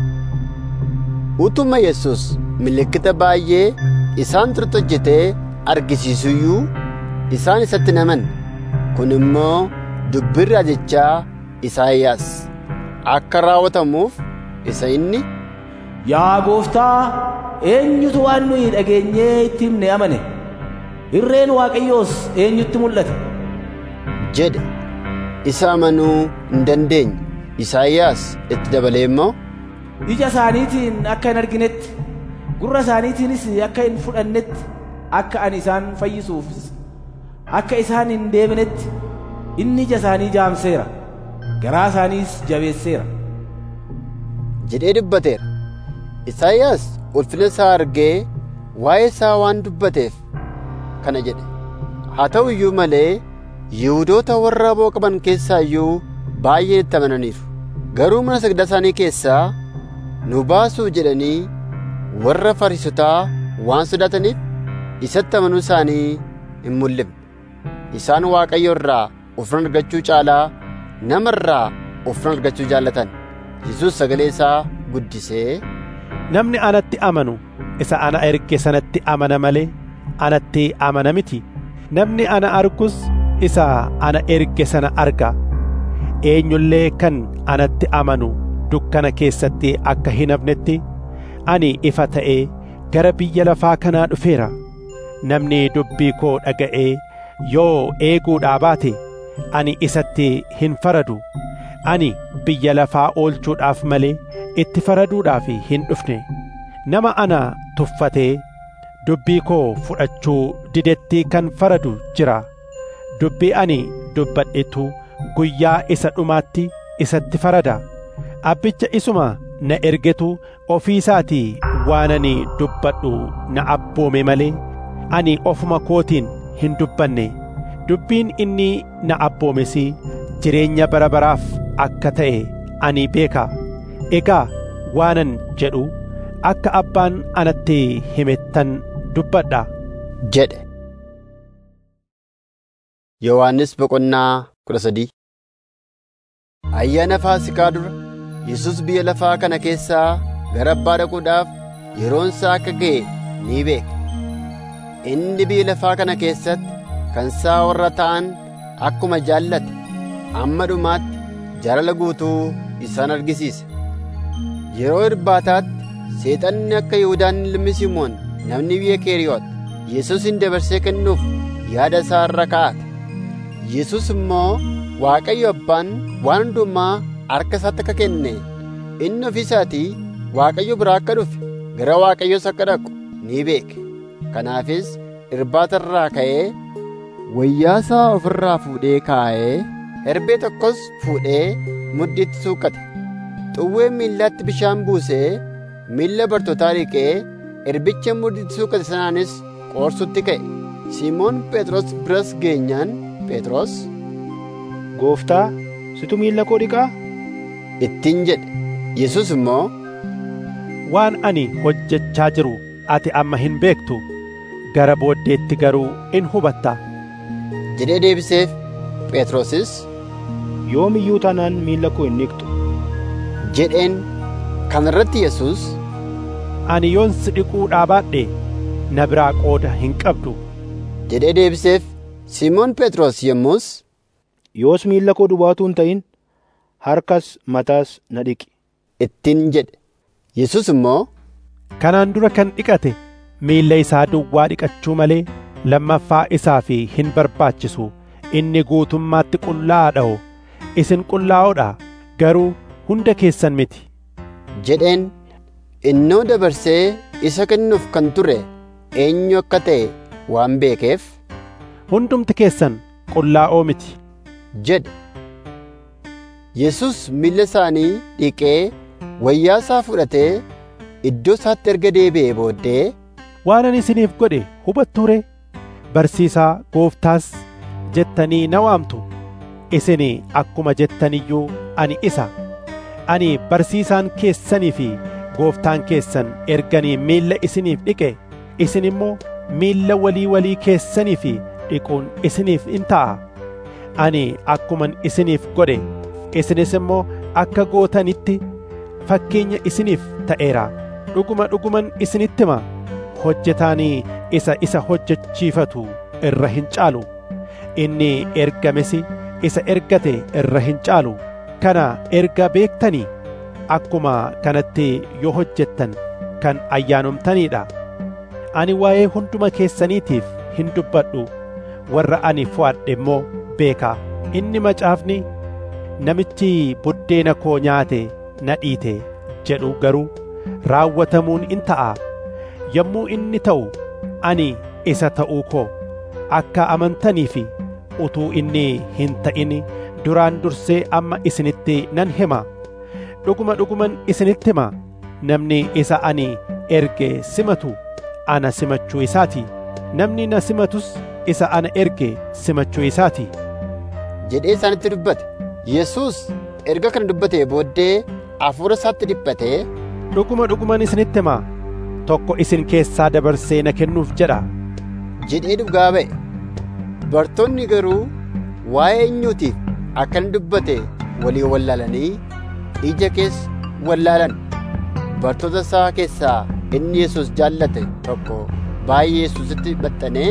utuma yesus milikkita baay'ee isaan turte hojjetee argisiisuyyuu isaan isatti naman kun immoo dubbii raajichaa isaayyaas akka raawwatamuuf isa inni Yaa gooftaa eenyutu waan nuyi dhageenyee itti himne amane irreen waaqayyoos eenyutti mul'ate jedhe isa amanuu hin dandeenye isaayyaas itti dabalee immoo ija isaaniitiin akka hin arginetti gurra isaaniitiinis akka hin fudhannetti akka ani isaan fayyisuufis akka isaan hin deebinetti inni ija isaanii jaamseera garaa isaaniis jabeesseera jedhee dubbateera isaayyaas ulfina isaa argee waa'ee isaa waan dubbateef kana jedhe haa ta'u iyyuu malee yihudoota warra aboo qaban keessaa iyyuu baay'een itti amananiiru garuu mana sagdaa isaanii keessaa nu baasuu jedhanii warra fariisotaa waan sodaataniif isatti amanuu isaanii hin mul'ifne isaan waaqayyo irraa ufran argachuu caalaa nama irraa ufran argachuu jaallatan yesus sagalee isaa guddisee namni anatti amanu isa ana erge sanatti amana malee anatti amana miti namni ana argus isa ana erge sana arga eenyullee kan anatti amanu dukkana keessatti akka hin hafnetti ani ifa ta'ee gara biyya lafaa kanaa dhufeera namni dubbii koo dhaga'ee yoo eeguudhaa baate ani isatti hin faradu ani biyya lafaa oolchuudhaaf malee itti faraduudhaaf hin dhufne nama ana tuffatee dubbii koo fudhachuu didetti kan faradu jira dubbii ani dubbadhetu guyyaa isa dhumaatti isatti farada abbicha isuma na ergetu ofii isaatii waan ani dubbadhu na abboome malee ani ofuma kootiin hin dubbanne dubbiin inni na abboomes jireenya bara baraaf akka ta'e ani beeka egaa waanan jedhu akka abbaan anatti himettan dubbadha jedhe yohannis boqonnaa kudha sadii ayyaana faasikaa dura yesus biyya lafaa kana keessaa gara abbaa dhaquudhaaf yeroon isaa akka ga'e ni beeka inni biyya lafaa kana keessatti kan isaa warra ta'an akkuma jaallate amma dhumaatti jaalala guutuu isaan argisiise yeroo irbaataatti seexanni akka yihuudaan ilmi simoon namni biyya keeriyoot yesusin dabarsee kennuuf yaada isaa irra kaa'ate yesus immoo waaqayyo abbaan waan hundumaa harka isaatti akka kenne inni ofii isaatii waaqayyo biraa akka dhufe gara waaqayyoos akka dhaqu ni beeke kanaafis irbaata irraa ka'ee wayyaa isaa ofirraa fuudhee kaa'ee Herbee tokkos fuudhee muddiitti suuqate. Xuwwee miillaatti bishaan buusee miilla bartootaa dhiqee herbicha muddiitti suuqate sanaanis qoorsutti ka'e. Simoon Phexros biras geenyaan Phexros Gooftaa, situ miilla koo dhiqaa? ittiin jedhe. Yesus immoo waan ani hojjechaa jiru ati amma hin beektu gara booddeetti garuu in hubatta jedhee deebiseef Phexrosis Yoom iyyuu taanaan miilla koo hin dhiqxu. jedheen kana irratti Yesus ani yoon si dhiquu dhaabaadhe na biraa qooda hin qabdu jedhee deebiseef Simoon Phexros yommus Yoos miilla koo duwwaa hin ta'in harkas mataas na dhiqi. ittiin jedhe. Yesus immoo kanaan dura kan dhiqate miilla isaa duwwaa dhiqachuu malee lammaffaa isaa fi hin barbaachisu inni guutummaatti qullaa'aadha isin qullaa'oodha garuu hunda keessan miti jedheen innoo dabarsee isa kennuuf kan ture eenyu akka ta'e waan beekeef hundumti keessan qullaa'oo miti jedhe Yesus miilla isaanii dhiqee wayyaa isaa fudhatee iddoo isaatti erga deebi'ee booddee waan ani isiniif godhe hubattuu ree barsiisaa gooftaas jettanii na waamtu isin akkuma jettaniyyuu ani isa ani barsiisaan keessanii fi gooftaan keessan erganii miilla isiniif dhiqe isin immoo miilla walii walii keessanii fi dhiquun isiniif in ta'a ani akkuman isiniif godhe isinis immoo akka gootanitti fakkeenya isiniif ta'eera dhuguma dhuguman isinitti hima hojjetaanii isa isa hojjechiifatu irra hin caalu inni ergames isa ergate irra hin caalu kana erga beektanii akkuma kanatti yoo hojjettan kan ayyaanomtaniidha ani waa'ee hunduma keessaniitiif hin dubbadhu warra ani fo'adhe immoo beeka inni macaafni namichi buddeena koo nyaate na dhiite jedhu garuu raawwatamuun in ta'a yommuu inni ta'u ani isa ta'uu koo akka amantanii fi utuu inni hin ta'in duraan dursee amma isinitti nan hima dhuguma dhuguman isinitti hima namni isa ani erge simatu ana simachuu isaati namni na simatus isa ana erge simachuu isaati jedhee isaanitti dubbate Yesus erga kana dubbatee booddee hafuura isaatti dhiphatee dhuguma dhuguman isinitti hima tokko isin keessaa dabarsee na kennuuf jedha jedhee dhugaa ba'e bartoonni garuu waa'ee eenyuutiif akkana dubbate walii wallaalanii ija keessa wallaalan bartoota isaa keessaa inni Yesus jaallate tokko baay'ee Yesusitti baxxanee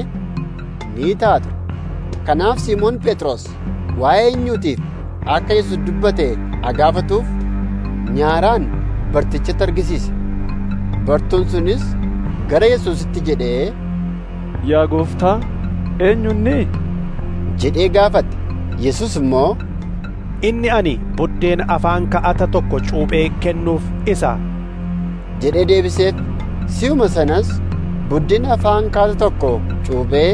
ni taatu kanaaf Simoon Phexros waa'ee eenyuutiif akka Yesus dubbate agaafatuuf nyaaraan bartichatti argisiise bartuun sunis gara Yesusitti jedhee Yaa gooftaa eenyunni jedhee gaafate Yesus immoo inni ani buddeena afaan ka'ata tokko cuuphee kennuuf isa jedhee deebiseef si'uma sanas buddeena afaan ka'ata tokko cuuphee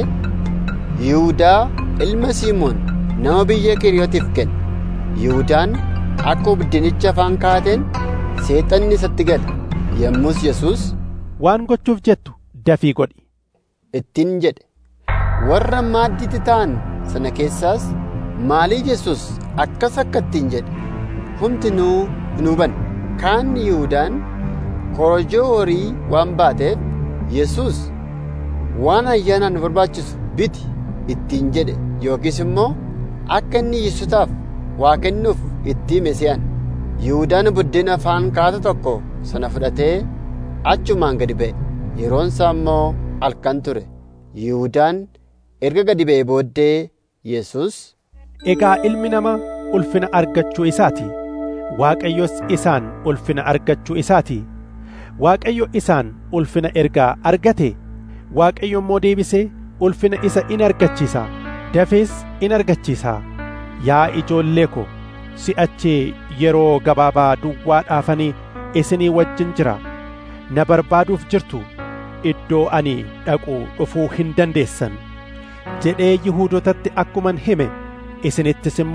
Yihuudaa ilma Simoon nama biyya Kiriyootiif kenne Yihudaan akkuma buddeenicha afaan kaa'ateen seexanni isatti gale yommus Yesus waan gochuuf jettu dafii godhi ittiin jedhe warra maaddiitti ta'an sana keessaas maalii Yesus akkas akka ittiin jedhe hundinuu hin hubanne kaan Yihudaan korojoo horii waan baateef Yesus waan ayyaanaan nu barbaachisu biti ittiin jedhe yookiis immoo akka inni Yesusaaf waa kennuuf itti hime se'an Yihudaan buddeena afaan kaata tokko sana fudhatee achumaan gadi ba'e yeroon isaa immoo halkan ture Yihudaan erga gadi ba'e booddee Yesus egaa ilmi namaa ulfina argachuu isaati waaqayyos isaan ulfina argachuu isaati waaqayyo isaan ulfina ergaa argate waaqayyo immoo deebisee ulfina isa in argachiisa dafees in argachiisa yaa ijoollee ko si'achi yeroo gabaabaa duwwaadhaafanii isinii wajjin jira na barbaaduuf jirtu iddoo ani dhaqu dhufuu hin dandeessan jedhee yihuudotatti akkuman hime isinittis immoo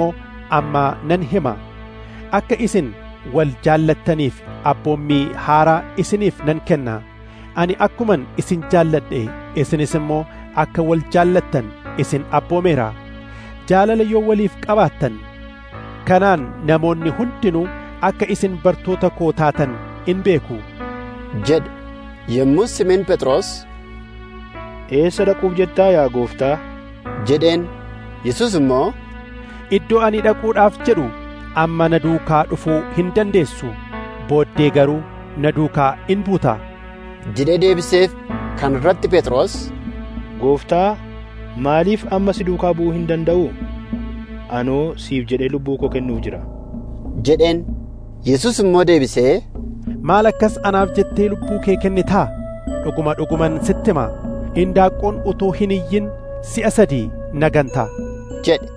amma nan hima akka isin wal jaallattaniif abboommii haaraa isiniif nan kenna ani akkuman isin jaalladhe isinis immoo akka wal jaallattan isin abboomeera jaalala yoo waliif qabaattan kanaan namoonni hundinuu akka isin bartoota koo taatan in beeku jedhe yommus Simoon Phexros eessa dhaquuf jettaa yaa gooftaa jedheen Yesus immoo iddoo ani dhaquudhaaf jedhu amma na duukaa dhufuu hin dandeessu booddee garuu na duukaa in buuta jedhee deebiseef kan irratti Phexros gooftaa maaliif amma si duukaa bu'uu hin danda'u anoo siif jedhee lubbuu koo kennuuf jira jedheen Yesus immoo deebisee maal akkas anaaf jettee lubbuu kee kennitaa dhuguma dhuguman sitti hima indaaqqoon utuu hin iyyin si'a sadii na ganta jedhe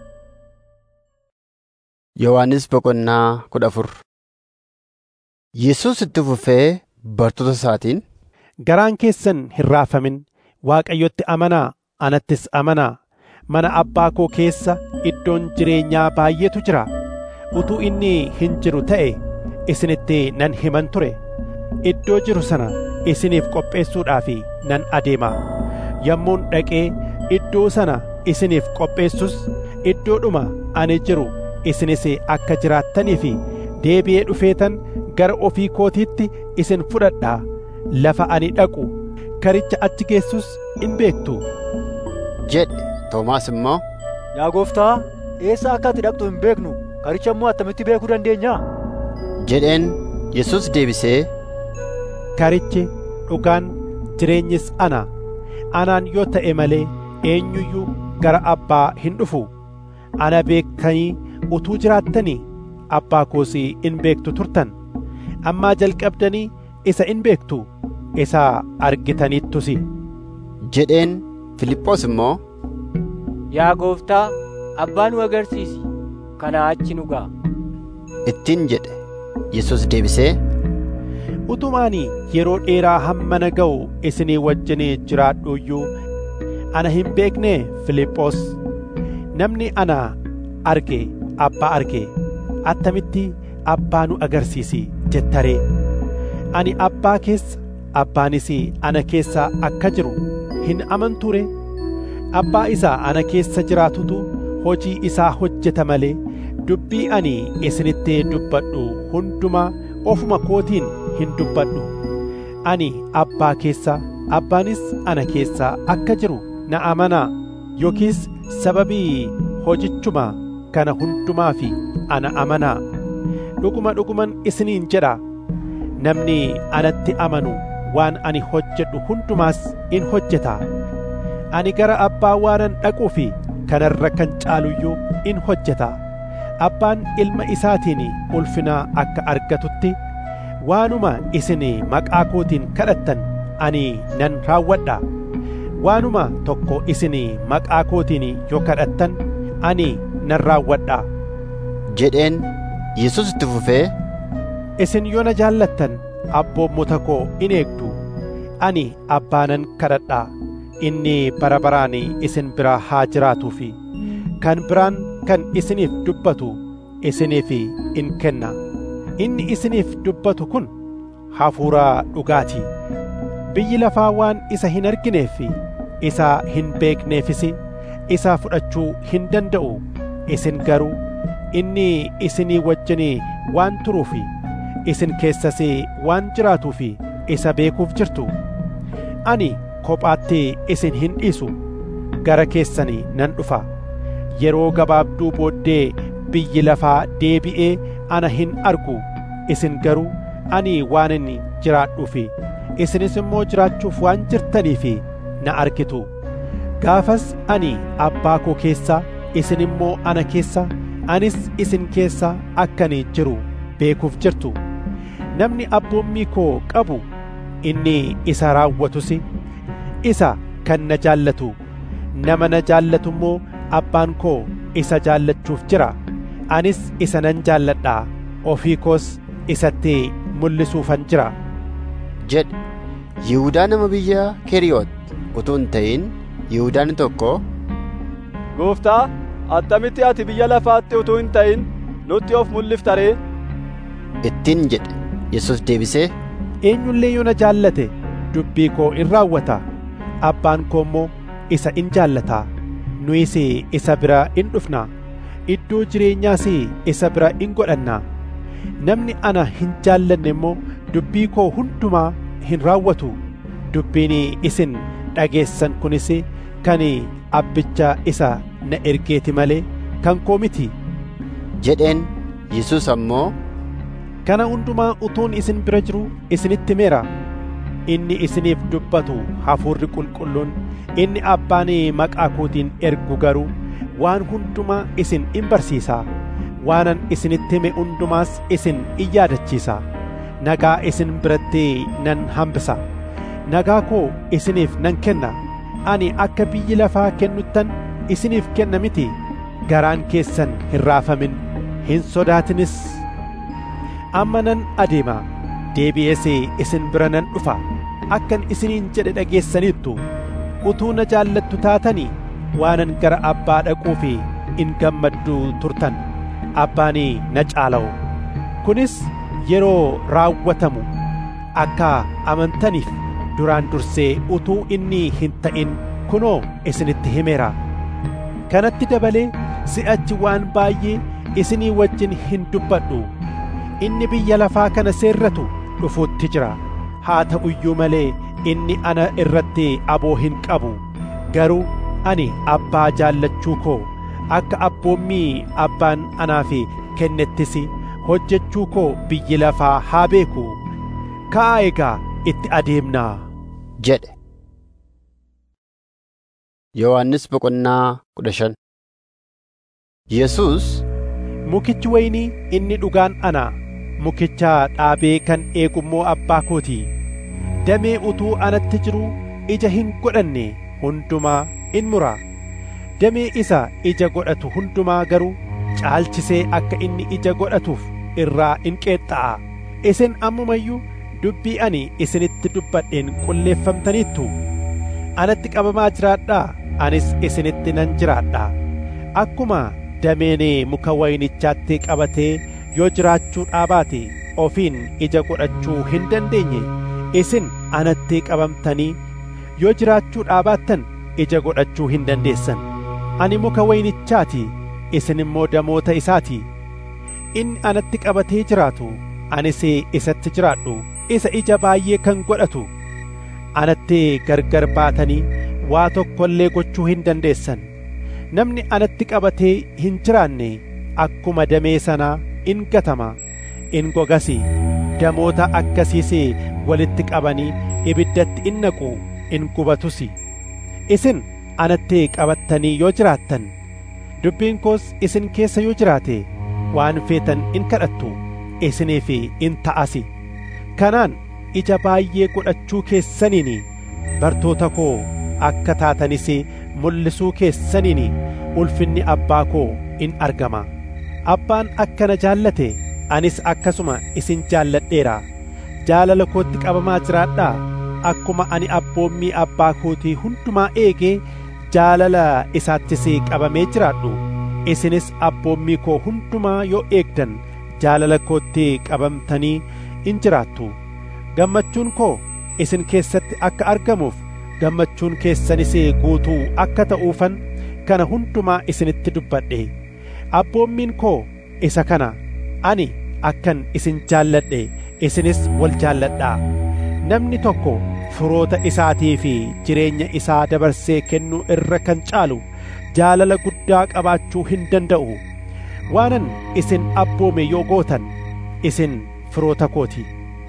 Yohaannis boqonnaa kudha afur Yesus itti fufee bartoota isaatiin garaan keessan hin raafamin waaqayyotti amanaa anattis amanaa mana abbaa koo keessa iddoon jireenyaa baay'eetu jira utuu inni hin jiru ta'e isinitti nan himan ture iddoo jiru sana isiniif qopheessuudhaaf nan adeema yommuun dhaqee iddoo sana isiniif qopheessus iddoodhuma ani jiru isinis akka jiraattaniif deebi'ee dhufeetan gara ofii kootiitti isin fudhadhaa lafa ani dhaqu karicha achi geessus in beektu jedhe Toomaas immoo Yaa gooftaa eessa akka ati dhaqxu hin beeknu karicha immoo attamitti beekuu dandeenya jedheen Yesus deebisee karichi dhugaan jireenyis ana anaan yoo ta'e malee eenyuyyuu gara abbaa hin dhufu ana beektanii utuu jiraattanii abbaa koos in beektu turtan ammaa jalqabdanii isa in beektu isa argitaniittus jedheen Filiphoos immoo Yaa gooftaa abbaa nu agarsiisi kanaa achi nu ga'a ittiin jedhe Yesus deebisee utumaani yeroo dheeraa hamma na ga'u isinii wajjinii jiraadhu iyyuu ana hin beekne Filiphoos namni ana arge abbaa arge attamitti abbaa nu agarsiisi jettaree ani abbaa keessa abbaanis ana keessa akka jiru hin amanture abbaa isaa ana keessa jiraatutu hojii isaa hojjeta malee dubbii ani isinitti dubbadhu hundumaa ofuma kootiin hin dubbadhu ani abbaa keessa abbaanis ana keessa akka jiru na amanaa yookiis sababii hojichuma kana hundumaa fi ana amanaa dhuguma dhuguman isiniin jedha namni anatti amanu waan ani hojjedhu hundumaas in hojjeta ani gara abbaa waanan dhaquu fi kanarra kan caaluyyuu in hojjeta abbaan ilma isaatiin ulfina akka argatutti waanuma isin maqaa kootiin kadhattan ani nan raawwadha waanuma tokko isin maqaa kootiin yoo kadhattan ani nan raawwadha jedheen Yesus itti fufee isin yoo na jaallattan abboommota koo in eegdu ani abbaanan kadhadha inni bara baraan isin bira haa jiraatuufi kan biraan kan isiniif dubbatu isiniif in kenna inni isiniif dubbatu kun hafuura dhugaati biyyi lafaa waan isa hin argineef isa hin beekneefis isa fudhachuu hin danda'u isin garuu inni isinii wajjin waan turuuf isin keessas waan jiraatuuf isa beekuuf jirtu ani kophaatti isin hin dhiisu gara keessanii nan dhufa yeroo gabaabduu booddee biyyi lafaa deebi'ee ana hin argu isin garuu ani waanan jiraadhuuf isinis immoo jiraachuuf waan jirtaniif na argitu gaafas ani abbaa koo keessa isin immoo ana keessa anis isin keessa akkani jiru beekuuf jirtu namni abboommii koo qabu inni isa raawwatus isa kan na jaallatu nama na jaallatu immoo abbaan koo isa jaallachuuf jira anis isa nan jaalladha ofii koos isatti mul'isuufan jira jedhe Yihudaa nama biyya Keriyoot utuu hin ta'in Yihudaan tokko Gooftaa attamitti ati biyya lafaatti utuu hin ta'in nutti of mul'iftaree ittiin jedhe yesus deebisee eenyullee yoo na jaallate dubbii koo in raawwata abbaan koo immoo isa in jaallata nuyis isa bira in dhufna iddoo jireenyaas isa bira in godhanna namni ana hin jaallanne immoo dubbii koo hundumaa hin raawwatu dubbiin isin dhageessan kunis kan abbicha isa na ergeeti malee kan koo miti jedheen yesus ammoo kana hundumaa utuun isin bira jiru isinitti meera inni isiniif dubbatu hafuurri qulqulluun inni abbaan maqaa kootiin ergu garuu waan hundumaa isin in barsiisa waanan isinitti hime hundumaas isin in yaadachiisa nagaa isin biratti nan hambisa nagaa koo isiniif nan kenna ani akka biyyi lafaa kennuttan isiniif kenna miti garaan keessan hin raafamin hin sodaatinis amma nan adeema deebi'ees isin bira nan dhufa akkan isiniin jedhe dhageessaniittu utuu na jaallattu taatanii waanan gara abbaa dhaquuf in gammaddu turtan abbaan na caala'u kunis yeroo raawwatamu akka amantaniif duraan dursee utuu inni hin ta'in kunoo isinitti himeera kanatti dabalee si'achi waan baay'ee isinii wajjin hin dubbadhu inni biyya lafaa kana seerratu dhufuutti jira haa ta'u iyyuu malee inni ana irratti aboo hin qabu garuu ani abbaa jaallachuu koo akka abboommii abbaan anaaf kennettis hojjechuu koo biyyi lafaa haa beeku ka'aa egaa itti adeemnaa jedhe yohannis boqonnaa kudha shan yesus mukichi waynii inni dhugaan ana mukicha dhaabee kan eegummoo abbaa kooti damee utuu anatti jiru ija hin godhanne hundumaa in mura damee isa ija godhatu hundumaa garuu caalchisee akka inni ija godhatuuf irraa in qeexxa'a isin ammumayyuu dubbii ani isinitti dubbadheen qulleeffamtaniittu anatti qabamaa jiraadhaa anis isinitti nan jiraadha akkuma dameen muka waynichaatti qabatee yoo jiraachuu dhaabaate ofiin ija godhachuu hin dandeenye isin anatti qabamtanii yoo jiraachuu dhaabaattan ija godhachuu hin dandeessan ani muka waynichaati isin immoo damoota isaati inni anatti qabatee jiraatu anis isatti jiraadhu isa ija baay'ee kan godhatu anatti gargar baatanii waa tokko illee gochuu hin dandeessan namni anatti qabatee hin jiraanne akkuma damee sanaa in gatama in gogasi damoota akkasiis walitti qabanii ibiddatti in naqu in gubatus isin anatti qabattanii yoo jiraattan dubbiin koos isin keessa yoo jiraate waan feetan in kadhattu isiniif in ta'asi kanaan ija baay'ee godhachuu keessaniin bartoota koo akka taatanis mul'isuu keessaniin ulfinni abbaa koo in argama abbaan akkana jaallate anis akkasuma isin jaalladheera jaalala kootti qabamaa jiraadhaa akkuma ani abboommii abbaa kootii hundumaa eegee jaalala isaattis qabamee jiraadhu isinis abboommii koo hundumaa yoo eegdan jaalala kootti qabamtanii in jiraattu gammachuun koo isin keessatti akka argamuuf gammachuun keessanis guutuu akka ta'uufan kana hundumaa isinitti dubbadhe abboommiin koo isa kana ani akkan isin jaalladhe isinis wal jaalladhaa namni tokko firoota isaatii fi jireenya isaa dabarsee kennuu irra kan caalu jaalala guddaa qabaachuu hin danda'u waanan isin abboome yoo gootan isin firoota kooti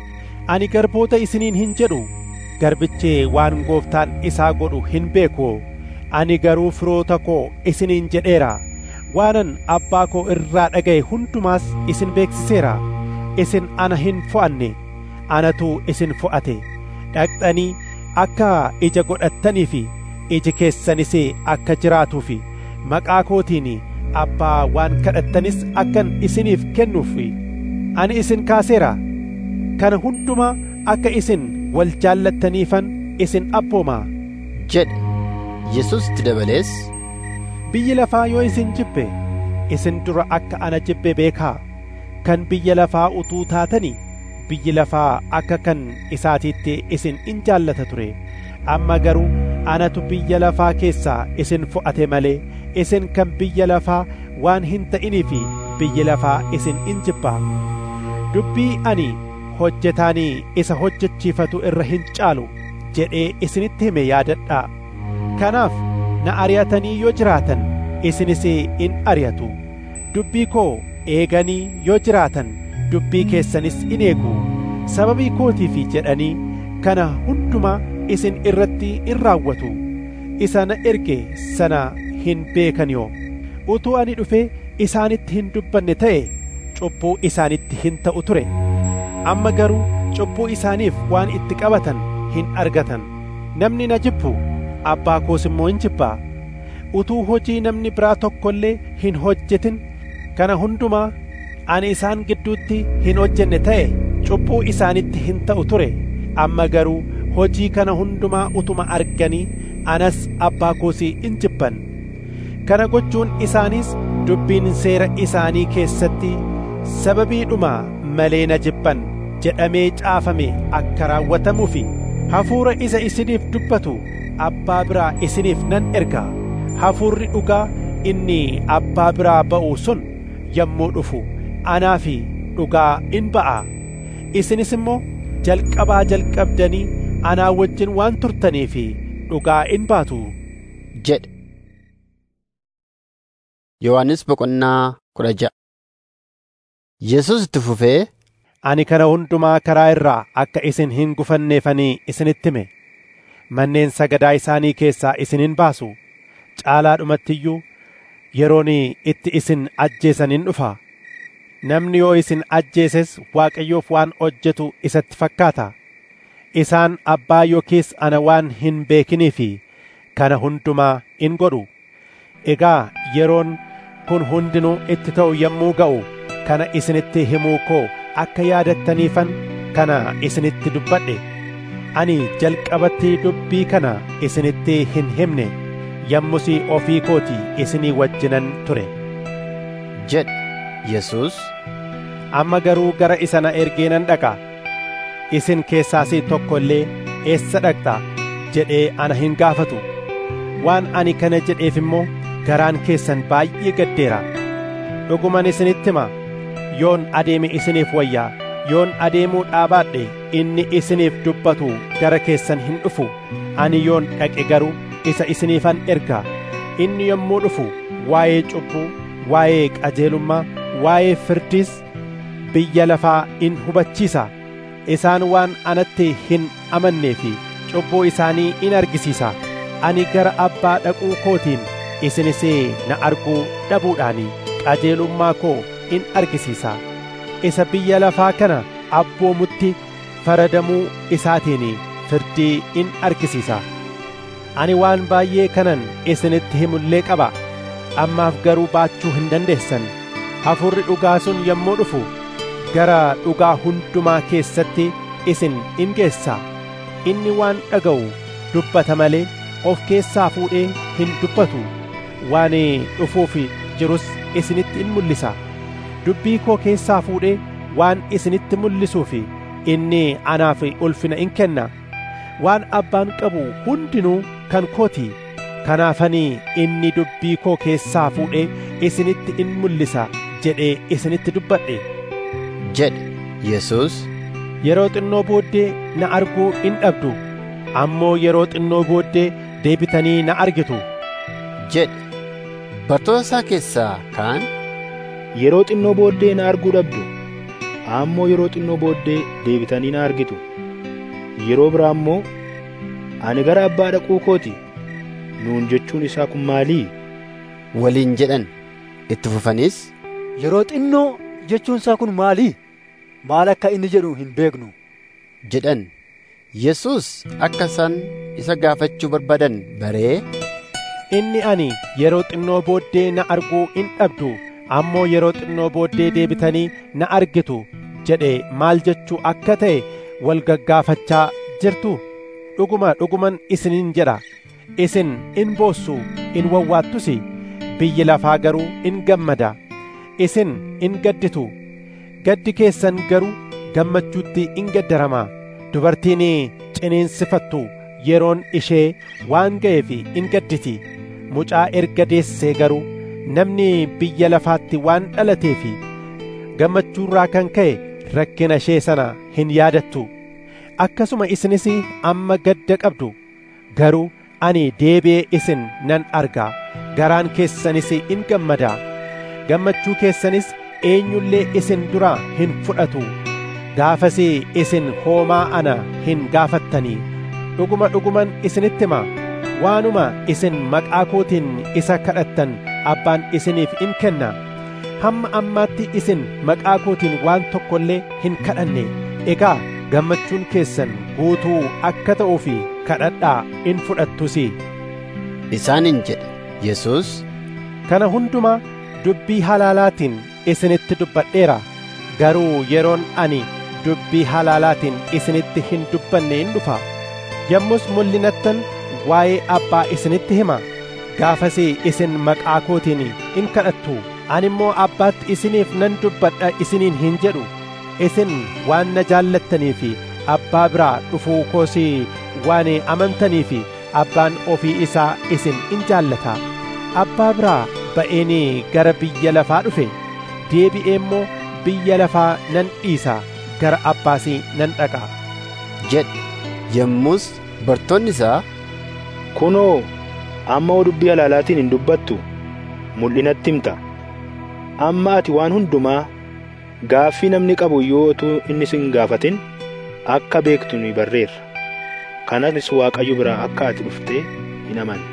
ani garboota isiniin hin jedhu garbichi waan gooftaan isaa godhu hin beeku ani garuu firoota koo isiniin jedheera waanan abbaa koo irraa dhaga'e hundumaas isin beeksiseera isin ana hin fo'anne anatu isin fo'ate dhaqxanii akka ija godhattanii fi iji keessanis akka jiraatuuf maqaa kootiin abbaa waan kadhattanis akkan isiniif kennuuf ani isin kaaseera kana hundumaa akka isin wal jaallattaniifan isin abboomaa jedhe yesus itti dabalees biyyi lafaa yoo isin jibbe isin dura akka ana jibbe beekaa kan biyya lafaa utuu taatanii biyyi lafaa akka kan isaatiitti isin in jaallata ture amma garuu anatu biyya lafaa keessaa isin fo'ate malee isin kan biyya lafaa waan hin ta'inii fi biyyi lafaa isin in jibbaa dubbii ani hojjetaanii isa hojjechiifatu irra hin caalu jedhee isinitti hime yaadadhaa kanaaf na ari'atanii yoo jiraatan isinis in ari'atu dubbii koo eeganii yoo jiraatan dubbii keessanis in eegu sababii kootiif jedhanii kana hundumaa isin irratti in raawwatu isa na erge sana hin beekan yoo utuu ani dhufee isaanitti hin dubbanne ta'e cubbuu isaanitti hin ta'u ture amma garuu cubbuu isaaniif waan itti qabatan hin argatan namni na jibbu abbaa koos immoo hin jibbaa utuu hojii namni biraa tokko illee hin hojjetin kana hundumaa ani isaan gidduutti hin hojjenne ta'e cubbuu isaanitti hin ta'u ture amma garuu hojii kana hundumaa utuma arganii anas abbaa koosii in jibban kana gochuun isaaniis dubbiin seera isaanii keessatti sababiidhuma malee na jibban jedhamee caafame akka raawwatamuufi hafuura isa isiniif dubbatu abbaa biraa isiniif nan erga hafuurri dhugaa inni abbaa biraa ba'u sun yommuu dhufu anaa fi dhugaa in ba'a isinis immoo jalqabaa jalqabdanii anaa wajjin waan turtanii fi dhugaa in baatu jedhe Yohaannis boqonnaa kudha ja'a Yesus itti fufee ani kana hundumaa karaa irraa akka isin hin gufanneefanii isinitti hime manneen sagadaa isaanii keessaa isin hin baasu caalaadhumatti iyyuu yeroon itti isin ajjeesan in dhufa namni yoo isin ajjeeses waaqayyoof waan hojjetu isatti fakkaata isaan abbaa yookiis ana waan hin beekinii fi kana hundumaa in godhu egaa yeroon kun hundinuu itti ta'u yommuu ga'u kana isinitti himuu koo akka yaadattaniifan kana isinitti dubbadhe ani jalqabatti dubbii kana isinitti hin himne yommusii ofii kooti isinii wajjinan ture jedhe Yesus amma garuu gara isa na ergee nan dhaqa isin keessaas tokko illee eessa dhaqxa jedhee ana hin gaafatu waan ani kana jedheef immoo garaan keessan baay'ee gaddeera dhuguman isinitti hima yoon adeeme isiniif wayyaa yoon adeemuu dhaabaadhe inni isiniif dubbatu gara keessan hin dhufu ani yoon dhaqe garuu isa isiniifan erga inni yommuu dhufu waa'ee cubbuu waa'ee qajeelummaa waa'ee firdiis biyya lafaa in hubachiisa isaan waan anatti hin amannee fi cubbuu isaanii in argisiisa ani gara abbaa dhaquu kootiin isinis na arguu dhabuudhaani qajeelummaa koo in argisiisa isa biyya lafaa kana abboomutti faradamuu isaatiin firdii in argisiisa ani waan baay'ee kanan isinitti himullee qaba ammaaf garuu baachuu hin dandeessan hafuurri dhugaa sun yommuu dhufu gara dhugaa hundumaa keessatti isin in geessa inni waan dhaga'u dubbata malee of keessaa fuudhee hin dubbatu waan dhufuuf jirus isinitti in mul'isa dubbii koo keessaa fuudhee waan isinitti mul'isuuf inni anaaf ulfina in kenna waan abbaan qabu hundinuu kan kooti kanaafanii inni dubbii koo keessaa fuudhee isinitti in mul'isa jedhee isinitti dubbadhe jedhe Yesus yeroo xinnoo booddee na arguu in dhabdu ammoo yeroo xinnoo booddee deebitanii na argitu jedhe bartoota isaa keessaa kaan yeroo xinnoo booddee na arguu dhabdu ammoo yeroo xinnoo booddee deebitanii na argitu yeroo biraa immoo ani gara abbaa dhaquu kooti nuun jechuun isaa kun maalii waliin jedhan itti fufanis yeroo xinnoo jechuun isaa kun maalii maal akka inni jedhu hin beeknu jedhan Yesus akka isaan isa gaafachuu barbaadan baree inni ani yeroo xinnoo booddee na arguu in dhabdu ammoo yeroo xinnoo booddee deebitanii na argitu jedhe maal jechuu akka ta'e wal gaggaafachaa jirtu dhuguma dhuguman isiniin jedha isin in boossu in wawwaattus biyyi lafaa garuu in gammada isin in gadditu gaddi keessan garuu gammachuutti in gaddarama dubartiin ciniinsifattu yeroon ishee waan ga'eef in gadditi mucaa erga deessee garuu namni biyya lafaatti waan dhalateef gammachuurraa kan ka'e rakkina ishee sana hin yaadattu akkasuma isinis amma gadda qabdu garuu ani deebi'ee isin nan arga garaan keessanis in gammada gammachuu keessanis eenyullee isin duraa hin fudhatu gaafas isin hoomaa ana hin gaafattanii dhuguma dhuguman isinitti hima waanuma isin maqaa kootiin isa kadhattan abbaan isiniif in kenna hamma ammaatti isin maqaa kootiin waan tokko illee hin kadhanne egaa gammachuun keessan guutuu akka ta'uuf kadhadhaa in fudhattus isaaniin jedhe yesus kana hundumaa dubbii halaalaatiin isinitti dubbadheera garuu yeroon ani dubbii halaalaatiin isinitti hin dubbanne in dhufa yommus mul'inattan waa'ee abbaa isinitti hima gaafas isin maqaa kootiin in kadhattu ani immoo abbaatti isiniif nan dubbadha isiniin hin jedhu isin waan na jaallattanii fi abbaa biraa dhufuu koos waan amantanii fi abbaan ofii isaa isin in jaallata abbaa biraa ba'een gara biyya lafaa dhufe deebi'ee immoo biyya lafaa nan dhiisa gara abbaas nan dhaqa jedhe yommus bartoonni isaa kunoo amma dubbii halaalaatiin hin dubbattu mul'inatti himta amma ati waan hundumaa gaaffii namni qabu yoo utuu inni sin gaafatin akka beektu ni barreerra kanas waaqayyo biraa akka ati dhuftee hin amanne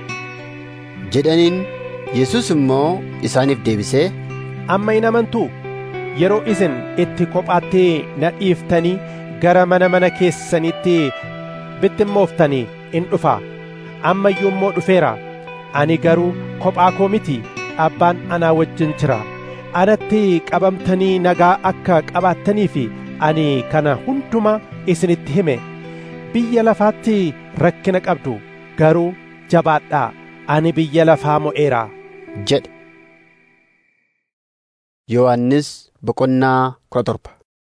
jedhaniin yesus immoo isaaniif deebisee amma hin amantuu yeroo isin itti kophaatti na dhiiftanii gara mana mana keessanitti bittimmooftanii in dhufa amma iyyuu immoo dhufeera ani garuu kophaa koo miti abbaan anaa wajjin jira anatti qabamtanii nagaa akka qabaattanii fi ani kana hunduma isinitti hime biyya lafaatti rakkina qabdu garuu jabaadhaa ani biyya lafaa mo'eera jedhe yohannis boqonnaa kudha torba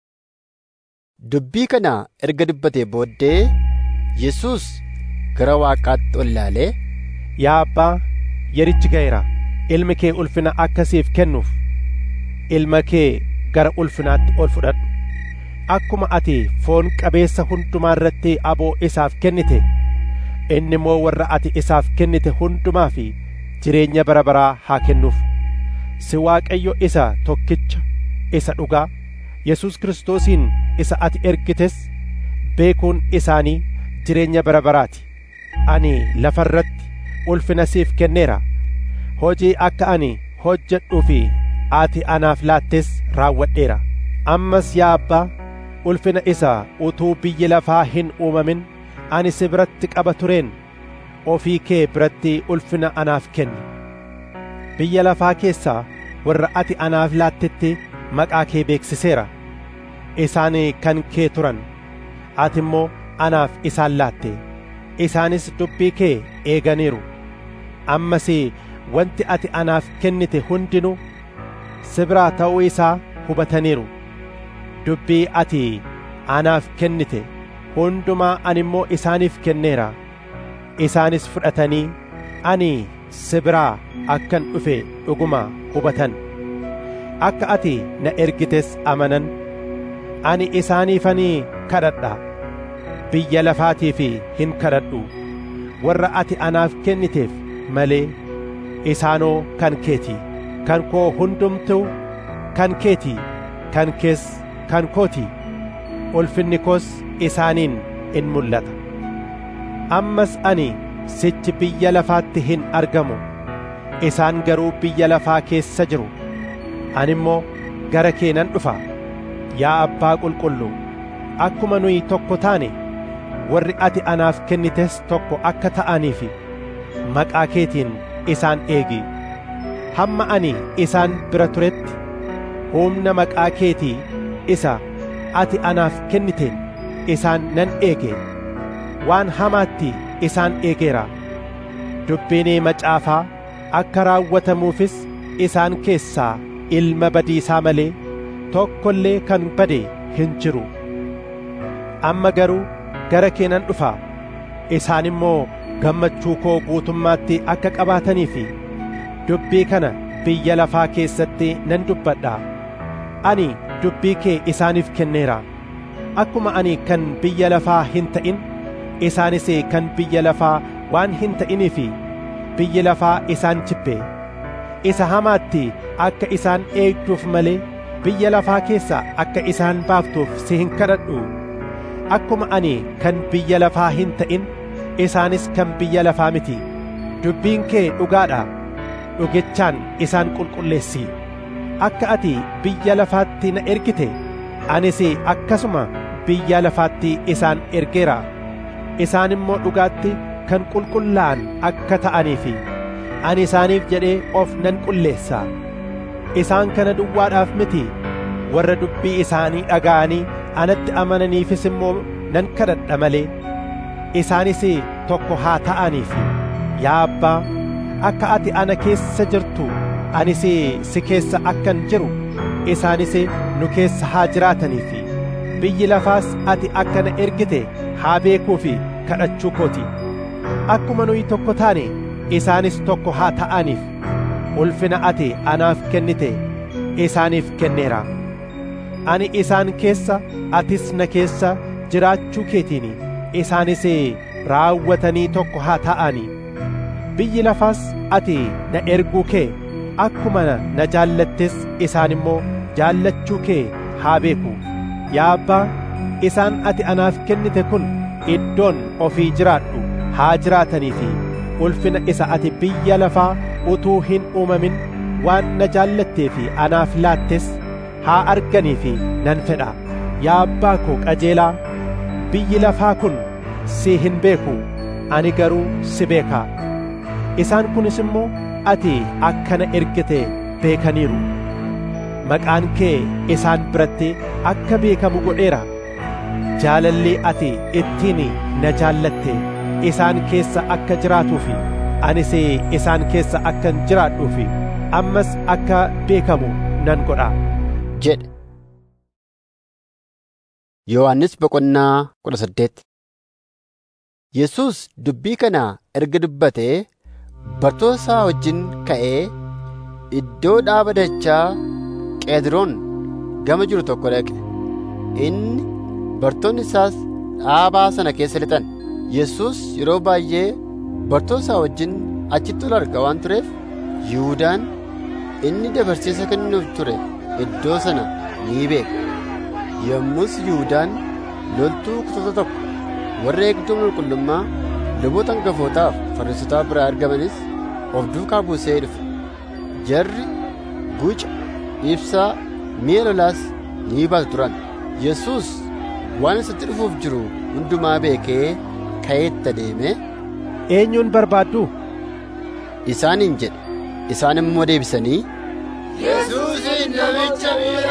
dubbii kana erga dubbatee booddee yesus gara waaqaatti ol ilaalee yaa abbaa yerichi ga'eera ilmi kee ulfina akka siif kennuuf ilma kee gara ulfinaatti ol fudhadhu akkuma ati foon qabeessa hundumaa irratti aboo isaaf kennite inni immoo warra ati isaaf kennite hundumaa fi jireenya bara baraa haa kennuuf si waaqayyo isa tokkicha isa dhugaa yesus kiristoosiin isa ati ergites beekuun isaanii jireenya bara baraati ani lafa irratti ulfina siif kenneera hojii akka ani hojjedhuu fi ati anaaf laattes raawwadheera ammas yaa abbaa ulfina isa utuu biyyi lafaa hin uumamin ani si biratti qaba tureen ofii kee biratti ulfina anaaf kenni biyya lafaa keessaa warra ati anaaf laattetti maqaa kee beeksiseera isaan kan kee turan ati immoo anaaf isaan laatte isaanis dubbii kee eeganiiru ammas wanti ati anaaf kennite hundinuu si biraa ta'uu isaa hubataniiru dubbii ati anaaf kennite hundumaa ani immoo isaaniif kenneera isaanis fudhatanii ani si biraa akkan dhufe dhuguma hubatan akka ati na ergites amanan ani isaaniifanii kadhadha biyya lafaatiif hin kadhadhu warra ati anaaf kenniteef malee isaanoo kan keeti kan koo hundumtuu kan keeti kan kees kan kooti ulfinni koos isaaniin in mul'ata ammas ani sichi biyya lafaatti hin argamu isaan garuu biyya lafaa keessa jiru ani immoo gara kee nan dhufa yaa abbaa qulqulluu akkuma nuyi tokko taane warri ati anaaf kennites tokko akka ta'aniif maqaa keetiin isaan eegi hamma ani isaan bira turetti humna maqaa keetii isa ati anaaf kenniteen isaan nan eege waan hamaatti isaan eegeera dubbiin macaafaa akka raawwatamuufis isaan keessaa ilma badiisaa malee tokko illee kan bade hin jiru amma garuu gara kee nan dhufa isaan immoo gammachuu koo guutummaatti akka qabaatanii fi dubbii kana biyya lafaa keessatti nan dubbadha ani dubbii kee isaaniif kenneera akkuma ani kan biyya lafaa hin ta'in isaanis kan biyya lafaa waan hin ta'inii fi biyyi lafaa isaan jibbe isa hamaatti akka isaan eegduuf malee biyya lafaa keessaa akka isaan baaftuuf si hin kadhadhu akkuma ani kan biyya lafaa hin ta'in isaanis kan biyya lafaa miti dubbiin kee dhugaadha dhugichaan isaan qulqulleessi akka ati biyya lafaatti na ergite anis akkasuma biyya lafaatti isaan ergeera isaan immoo dhugaatti kan qulqullaa'an akka ta'aniif ani isaaniif jedhee of nan qulleessa isaan kana duwwaadhaaf miti warra dubbii isaanii dhaga'anii anatti amananiifis immoo nan kadhadha malee isaanis tokko haa ta'aniif yaa abbaa akka ati ana keessa jirtu anis si keessa akkan jiru isaanis nu keessa haa jiraataniif biyyi lafaas ati akka na ergite haa beekuufi kadhachuu kooti akkuma nuyi tokko taane isaanis tokko haa ta'aniif ulfina ati anaaf kennite isaaniif kenneera ani isaan keessa atis na keessa jiraachuu keetiin isaanis raawwatanii tokko haa ta'anii biyyi lafaas ati na erguu kee akkuma na jaallattes isaan immoo jaallachuu kee haa beeku yaa abbaa isaan ati anaaf kennite kun iddoon ofii jiraadhu haa jiraatanii fi ulfina isa ati biyya lafaa utuu hin uumamin waan na jaallattee fi anaaf laattes haa arganii fi nan fedha yaa abbaa koo qajeelaa biyyi lafaa kun si hin beeku ani garuu si beeka isaan kunis immoo ati akka na ergite beekaniiru maqaan kee isaan biratti akka beekamu godheera jaalalli ati ittiin na jaallatte isaan keessa akka jiraatuufi anis isaan keessa akkan jiraadhuufi ammas akka beekamu nan godha jedhe Yohaannis boqonnaa kudha saddeet Yesuus dubbii kana erga dubbatee bartoota isaa wajjin ka'ee iddoo dhaaba dachaa Qeediroon gama jiru tokko dhaqe. Inni bartoonni isaas dhaabaa sana keessa lixan. Yesuus yeroo baay'ee bartoota isaa wajjin achitti ol arga waan tureef Yihuudaan inni dabarseessa kennuuf ture iddoo sana ni beeka. Yommus Yihuudaan loltuu kutata tokko warra eegduu qulqullummaa luboota hangafootaaf fariisotaa biraa argamanis of duukaa buusee dhufe. Jarri guca ibsaa mi'a lolaas ni baatu turan. Yesuus waan isatti dhufuuf jiru hundumaa beekee ka'eetti adeeme. Eenyuun barbaaddu? Isaaniin jedhe. Isaan immoo deebisanii. Yesuusin namicha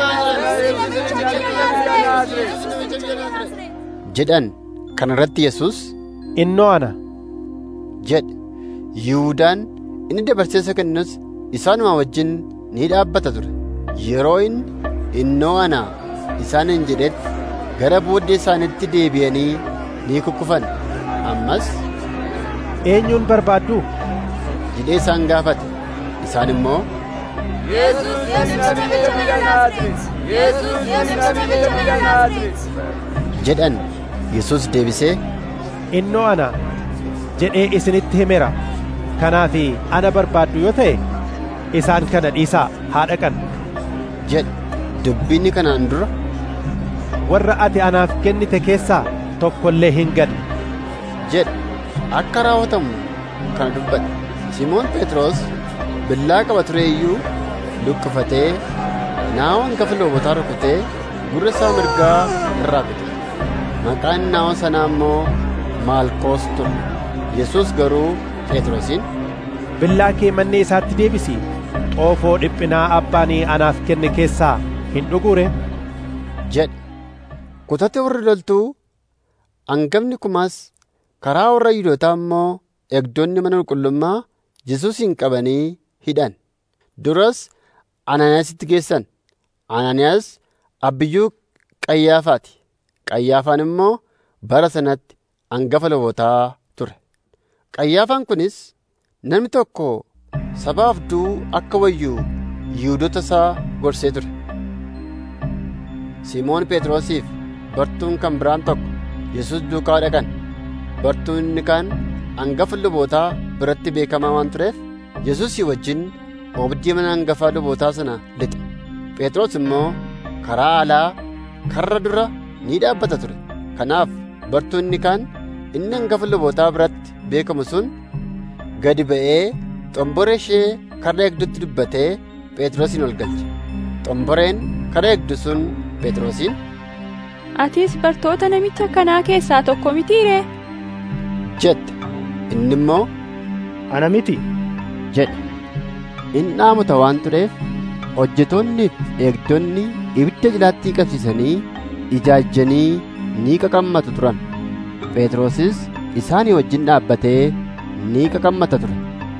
jedhan kana irratti Yesuus innoo ana jedhe Yihuudaan inni dabarseessa kennus isaanuma wajjin ni dhaabbata ture yeroo inni innoo ana isaaniin jedhetti gara booddee isaanitti deebi'anii ni kukkufan ammas eenyuun barbaaddu jedhee isaan gaafate isaan immoo Yesuus namicha biyya Naazreet. Yesuus namicha biyya Naazreet. jedhan Yesuus deebisee innoo ana jedhee isinitti himeera kanaaf ana barbaaddu yoo ta'e isaan kana dhiisaa haa dhaqan jedhe dubbiinni kanaan dura warra ati anaaf kennite keessaa tokko illee hin ganne jedhe akka raawwatamu kana dubbate Simoon Phexros billaa qaba ture iyyuu luqqifatee naawwan hangafa loobotaa rukutee gurra isaa mirgaa irraa kute maqaan naawwan sanaa immoo maalkoos ture yesus garuu phexrosiin billaa kee manni isaatti deebisi xoofoo dhiphinaa abbaanii anaaf kenne keessaa hin dhugure jedhe kutate warri loltuu hangafni kumaas karaa warra yihuudootaa immoo eegdonni mana qulqullummaa Yesuusin qabanii hidhan. Duras Anaaniyaasitti geessan. Anaaniyaas abbiyyuu Qayyaafaati. Qayyaafaan immoo bara sanatti hangafa lubootaa ture. Qayyaafaan kunis namni tokko sabaaf du'uu akka wayyu Yihuudoota isaa gorsee ture. Simoon Phexrosiif bartuun kan biraan tokko Yesuus duukaa dhaqan. Bartuun inni kaan hangafa lubootaa biratti beekamaa waan tureef Yesuusii wajjin oobdii mana hangafaa lubootaa sana lixe. Phexros immoo karaa alaa karra dura ni dhaabbata ture. Kanaaf bartuun inni kaan inni hangafa lubootaa biratti beekamu sun gadi ba'ee xomboree ishee karra eegdutti dubbatee Phexrosin ol galche. Xomboreen karra eegdu sun Phexrosiin Atis bartoota namicha kanaa keessaa tokko mitiiree? jette. Inni immoo Ana miti jedhe. Inni dhaamuta waan tureef hojjetoonni fi eegdonni ibidda jilaatti qabsiisanii ijaajjanii ni qaqammatu turan. Phexrosis isaanii wajjin dhaabbatee ni qaqammata ture.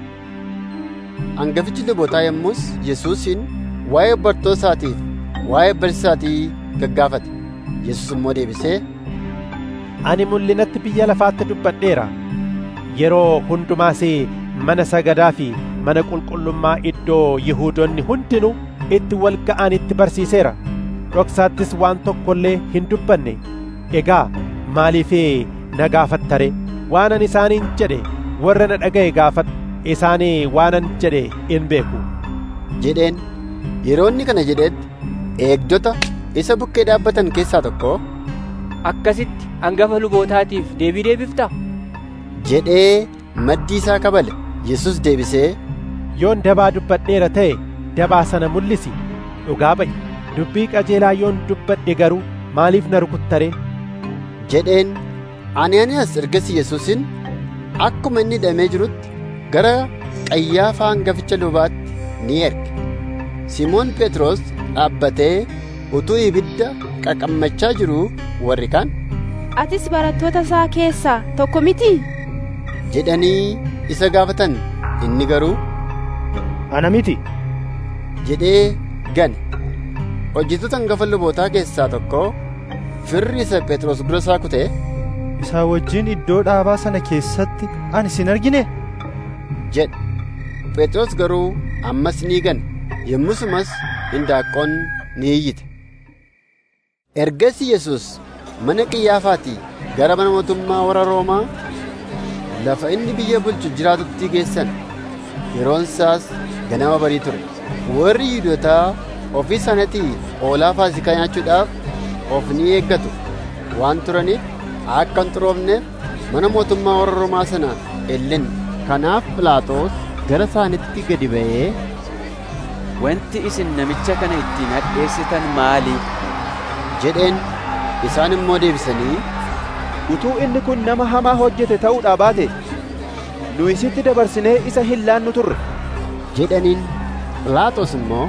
Hangafichi lubootaa yommus Yesuusin waa'ee bartoota isaatiif waa'ee barsiisaatii gaggaafate. Yesuus immoo deebisee Ani mul'inatti biyya lafaatti dubbadheera. Yeroo hundumaas mana sagadaa fi mana qulqullummaa iddoo Yihuudoonni hundinuu itti wal ga'anitti barsiiseera. Dhoksaattis waan tokko illee hin dubbanne. Egaa maaliif na gaafattare? Waanan isaaniin jedhe warra na dhaga'e gaafadhu. Isaanii waanan jedhe in beeku. jedheen yeroo inni kana jedhetti eegdota isa bukkee dhaabbatan keessaa tokko Akkasitti hangafa lubootaatiif deebii deebiftaa? jedhee maddii isaa kabale. Yesus deebisee Yoon dabaa dubbadheera ta'e dabaa sana mul'isi. Dhugaa ba'i. Dubbii qajeelaa yoon dubbadhe garuu maaliif na rukuttare? jedheen Anaaniyaas ergasii Yesuusin akkuma inni hidhamee jirutti gara Qayyaafaa hangaficha lubaatti ni erge. Simoon Phexros dhaabbatee utuu ibidda qaqammachaa jiruu warri kaan Atis barattoota isaa keessaa tokko mitii? jedhanii isa gaafatan inni garuu Ana miti jedhee gane. Hojjettoota hangafa lubootaa keessaa tokko firri isa Phexros dura isaa kutee Isaa wajjin iddoo dhaabaa sana keessatti ani sin argine? jedhe. Phexros garuu ammas ni gane. Yommusumas hindaaqqoon ni iyyite. Ergasii Yesuus mana Qiyyaafaatii gara mana mootummaa warra Roomaa lafa inni biyya bulchu jiraatutti geessan. Yeroon isaas ganama barii ture. Warri Yihuudootaa ofii isaaniitii hoolaa Faasikaa nyaachuudhaaf of ni eeggatu waan turaniif akka hin xuroofneef mana mootummaa warra Roomaa sana ellen. Kanaaf Phiilaaxoos gara isaanitti gadi ba'ee Wanti isin namicha kana ittiin hadheessitan maali? jedheen isaan immoo deebisanii Utuu inni kun nama hamaa hojjete ta'uudhaa baate nu isitti dabarsinee isa hin laannu turre. jedhaniin Phiilaaxoos immoo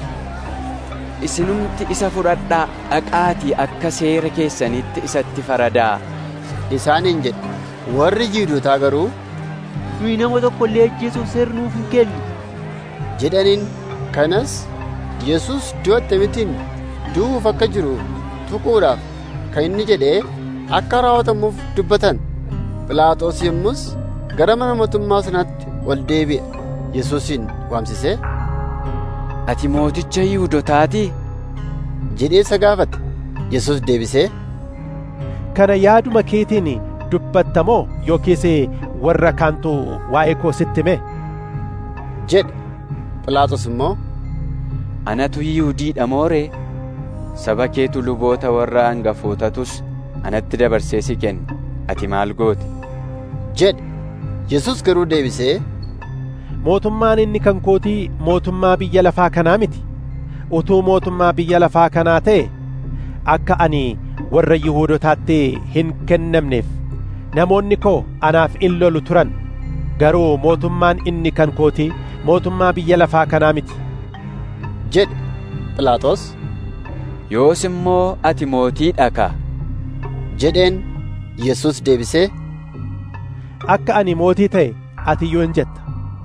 Isinumti isa fudhadhaa dhaqaatii akka seera keessanitti isatti faradaa. isaaniin jedhe. Warri Yihuudootaa garuu Nuyi nama tokko illee ajjeesuuf seerri nuuf hin kennu. jedhaniin kanas Yesuus du'a attamitiin du'uuf akka jiru tuquudhaaf kan inni jedhee akka raawwatamuuf dubbatan. Phiilaaxoos yommus gara mana mootummaa sanaatti ol deebi'e. Yesuusin waamsisee Ati mooticha Yihuudotaatii? jedhee isa gaafate. Yesuus deebisee Kana yaaduma keetiin dubbattamoo yookiis warra kaantu waa'ee koo sitti hime? jedhe. Phiilaaxoos immoo Anatu Yihuudiidha mooree? Saba keetu luboota warra hangafootatus anatti dabarsee si kenne. Ati maal goote? jedhe. Yesuus garuu deebisee Mootummaan inni kan kootii mootummaa biyya lafaa kanaa miti. Utuu mootummaa biyya lafaa kanaa ta'e akka ani warra Yihuudotaatti hin kennamneef namoonni koo anaaf in lolu turan. Garuu mootummaan inni kan kootii mootummaa biyya lafaa kanaa miti. jedhe. Phiilaaxoos Yoos immoo ati mootii dhaka. jedheen Yesuus deebisee Akka ani mootii ta'e ati iyyuu hin jetta.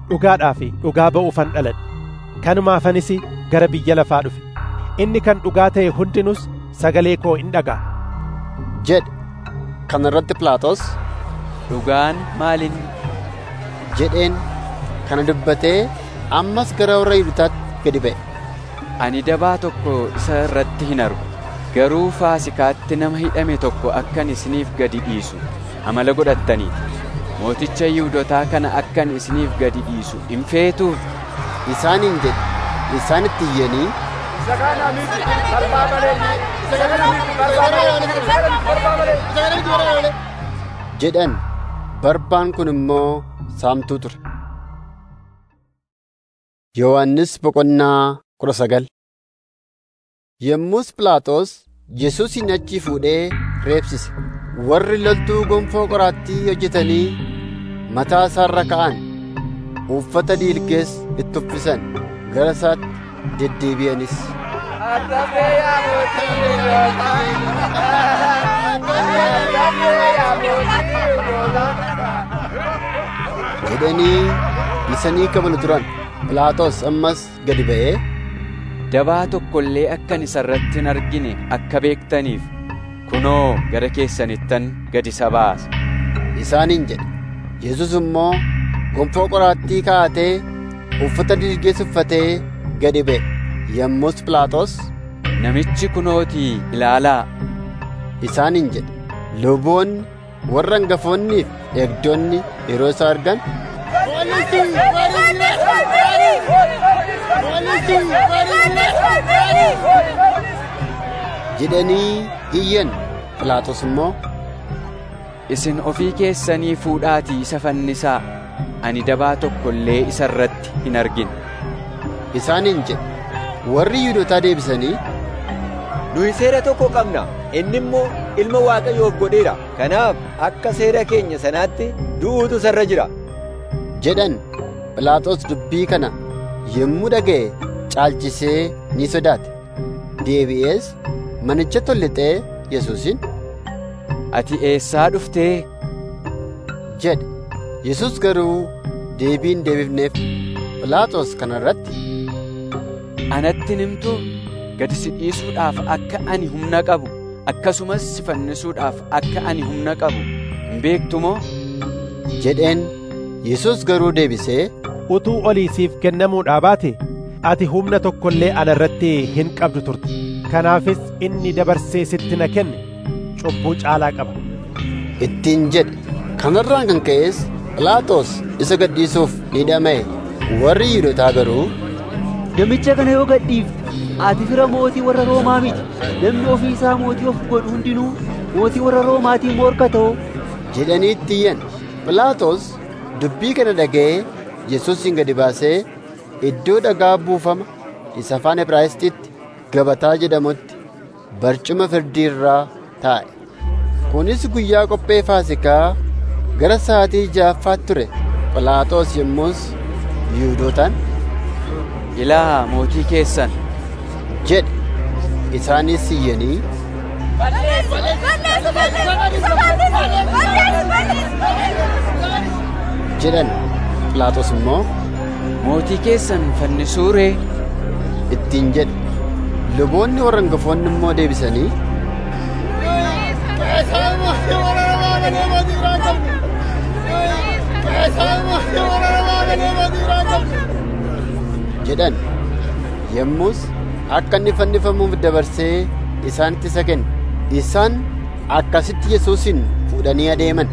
dhugaadhaa fi dhugaa ba'uufan dhaladhe kanumaafanis gara biyya lafaa dhufe inni kan dhugaa ta'e hundinus sagalee koo in dhaga'a jedhe kana irratti Pilaaxoos dhugaan maalin jedheen kana dubbatee ammas gara warra Yihuudaatti gadi ba'e. Ani dabaa tokko isa irratti hin argu garuu faasikaatti nama hidhame tokko akkan isiniif gadi dhiisu amala godhattaniiti mooticha Yihuudotaa kana akkan isiniif gadi dhiisu hin feetuuf isaaniin jedhe isaanitti iyyanii isa kana miti barbaa malee isa kana miti barbaa malee isa kana miti barbaa malee isa kana miti barbaa malee jedhan barbaan kun immoo saamtuu ture. Yohaannis boqonnaa kudha sagal Yommus Pilaaxoos Yesuusin achi fuudhee reebsise. Warri loltuu gonfoo qoraattii hojjetanii mataa isaarra ka'an uffata dhiilgees itti uffisan gara isaatti deddeebi'anis. jedhanii isanii kabalu turan. Pilaaxoos ammas gadi ba'ee dabaa tokko illee akkan isa irratti hin argine akka beektaniif kunoo gara keessanittan gadi isa baasa isaaniin jedhe Yesus immoo gonfoo qoraattii kaa'atee uffata dhiilgees uffatee gadi ba'e yommus Pilaaxoos namichi kunootii ilaalaa isaaniin jedhe luboonni warra hangafoonniif eegdonni yeroo isa argan jedhanii iyyan Pilaaxoos immoo isin ofii keessanii fuudhaatii isa fannisaa ani dabaa tokko illee isa irratti hin argine isaaniin jedhe warri Yihuudootaa deebisanii nuyi seera tokko qabna inni immoo ilma waaqayyoof godheera kanaaf akka seera keenya sanaatti du'uutu sarra jira jedhan Pilaaxoos dubbii kana yommuu dhaga'e caalchisee ni sodaate deebi'ees manicha tollixee Yesuusin ati eessaa dhuftee jedhe Yesus garuu deebiin deebifneef Pilaaxoos kana irratti anatti himtu gad si dhiisuudhaaf akka ani humna qabu akkasumas si fannisuudhaaf akka ani humna qabu hin beektu moo jedheen Yesus garuu deebisee utuu olii siif kennamuudhaa baate ati humna tokko illee ana irratti hin qabdu turte kanaafis inni dabarsee sitti na kenne cubbuu caalaa qaba ittiin jedhe kanarraan kan ka'es Pilaaxoos isa gadhiisuuf ni dhama'e warri Yihuudootaa garuu namicha kana yoo gadhiifte ati fira mootii warra Roomaa miti namni ofii isaa mootii of godhu hundinuu mootii warra Roomaatiin morka ta'u jedhanii itti iyyan Pilaaxoos dubbii kana dhaga'ee Yesuusin gadi baasee iddoo dhagaa buufama isa afaan Ibraayisxiitti gabataa jedhamutti barcuma firdii irraa taa'e. Kunis guyyaa qophee Faasikaa gara sa'aatii ja'affaatti ture. Phiilaaxoos yommus Yihuudootaan ilaa mootii keessan jedhe isaanis iyyanii jedhan Phiilaaxoos immoo mootii keessan fannisuu ree ittiin jedhe luboonni warra hangafoonni immoo deebisanii jedhan yommus akka inni fannifamuuf dabarsee isaanitti isa kenne isaan akkasitti yesuusin fuudhanii adeeman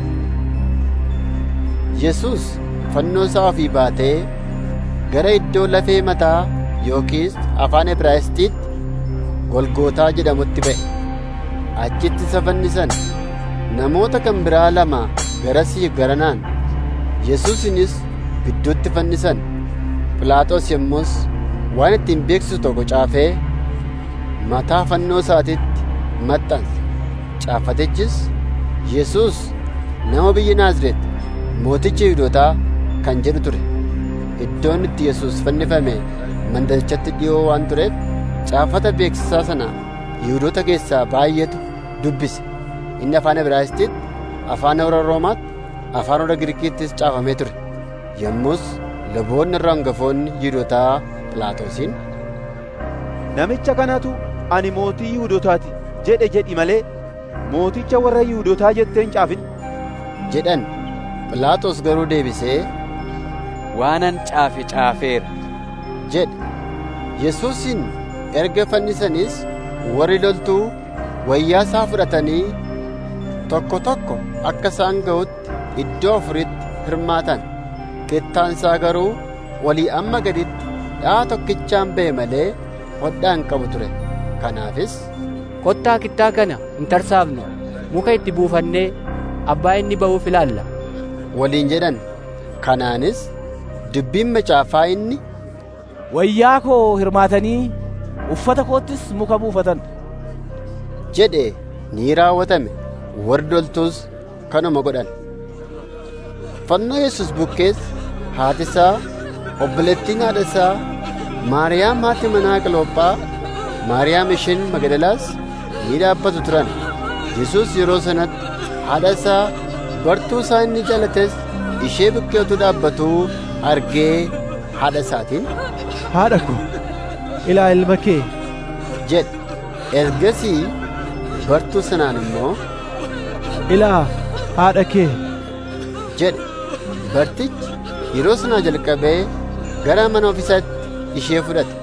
yesus fannoo isaa ofii baatee gara iddoo lafee mataa yookiis afaan ibraayisxiitti golgootaa jedhamutti ba'e achitti isa fannisan namoota kan biraa lama garasii garanaan yesuusinis gidduutti fannisan Phiilaaxoos yommus waan ittiin beeksisu tokko caafee mataa fannoo isaatiitti maxxanse caafatichis Yesuus nama biyya Naazreet mooticha Yihuudootaa kan jedhu ture iddoon itti Yesuus fannifame mandarichatti dhi'oo waan tureef caafata beeksisaa sana Yihuudoota keessaa baay'eetu dubbise inni afaan Ibraayisxiitti, afaan warra Roomaatti, afaan warra Giriikiittis caafamee ture. Yommus luboonni irra hangafoonni Yihuudootaa Phiilaaxoosiin Namicha kanatu ani mootii Yihuudootaati jedhe jedhi malee mooticha warra Yihuudootaa jettee hin caafin. jedhan. Phiilaaxoos garuu deebisee waanan caafe caafeera jedhe. Yesuusin erga fannisaniis warri loltuu wayyaa isaa fudhatanii tokko tokko akka isaan ga'utti iddoo afuritti hirmaatan. Kittaan isaa garuu walii amma gaditti dha'a tokkichaan ba'e malee hodhaa hin qabu ture. Kanaafis kottaa kittaa kana hin tarsaafnu muka itti buufannee abbaa inni ba'uuf ilaalla waliin jedhan. Kanaanis dubbiin macaafaa inni wayyaa koo hirmaatanii uffata koottis muka buufatan jedhe ni raawwatame warri loltuus kanuma godhan. Fannoo Yesus bukkees haati isaa obboleettiin haadha isaa Maariyaam haati manaa Qilophaa Maariyaam isheen Magdalaas ni dhaabbatu turan. Yesus yeroo sanatti haadha isaa bartuu isaa inni jaalates ishee bukkee utuu dhaabbatuu argee haadha isaatiin haadha ko ilaa ilma kee jedhe. Ergasii bartuu sanaan immoo ilaa haadha kee jedhe. Bartichi yeroo sanaa jalqabee gara mana ofiisaatti ishee fudhate.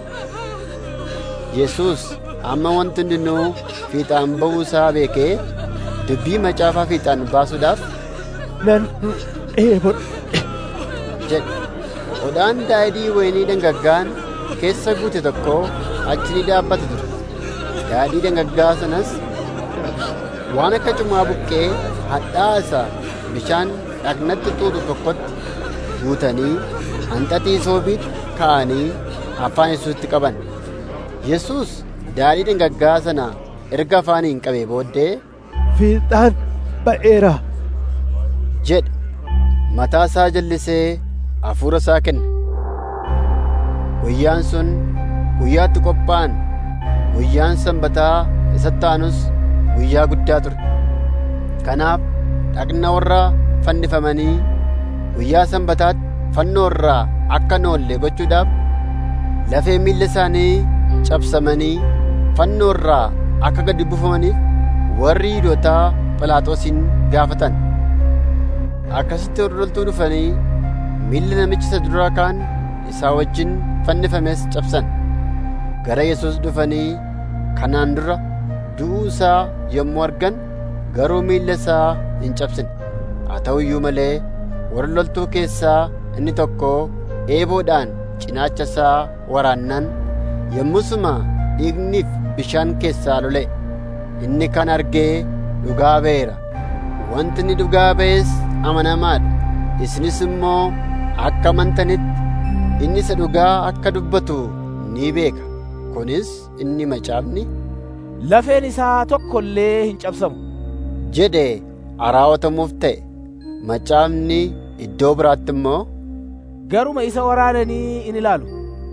Yesus amma wanti hundinuu fiixaan ba'uu isaa beekee dubbii macaafaa fiixaan baasuudhaaf nan dheebodhe jedhe. Hodhaan daadhii wayinii dhangaggaan keessa guute tokko achi ni dhaabbata ture. Daadhii dhangaggaa sanas waan akka cumaa buqqee hadhaa isaa bishaan dhaqnatti xuuxu tokkotti guutanii hanxaxii soobiitti ka'anii afaan Yesuusitti qaban. Yesuus daadhii dhangaggaa sana erga afaaniin qabee booddee fiixaan ba'eera jedhe mataa isaa jallisee hafuura isaa kenne. Guyyaan sun guyyaatti qophaa'an guyyaan sanbataa isatti aanus guyyaa guddaa ture. Kanaaf dhaqna warra fannifamanii guyyaa sanbataatti fannoo irraa akka hin oolle gochuudhaaf lafee miilla isaanii cabsamanii fannoo irraa akka gadi buufamaniif warri Yihuudootaa Phiilaaxoosin gaafatan. Akkasitti hordoltuu dhufanii miilla namicha isa duraa kaan isaa wajjin fannifames cabsan. Gara Yesuus dhufanii kanaan dura du'uu isaa yommuu argan garuu miilla isaa hin cabsine. Haa ta'u iyyuu malee warra loltuu keessaa inni tokko eeboodhaan cinaacha isaa waraannan yommusuma dhiigniif bishaan keessaa lole. Inni kan argee dhugaa ba'eera. Wanti inni dhugaa ba'es amanamaadha. Isinis immoo akka amantanitti inni isa dhugaa akka dubbatu ni beeka. Kunis inni macaafni lafeen isaa tokko illee hin cabsamu jedhe raawwatamuuf ta'e. Macaafni iddoo biraatti immoo garuma isa waraananii in ilaalu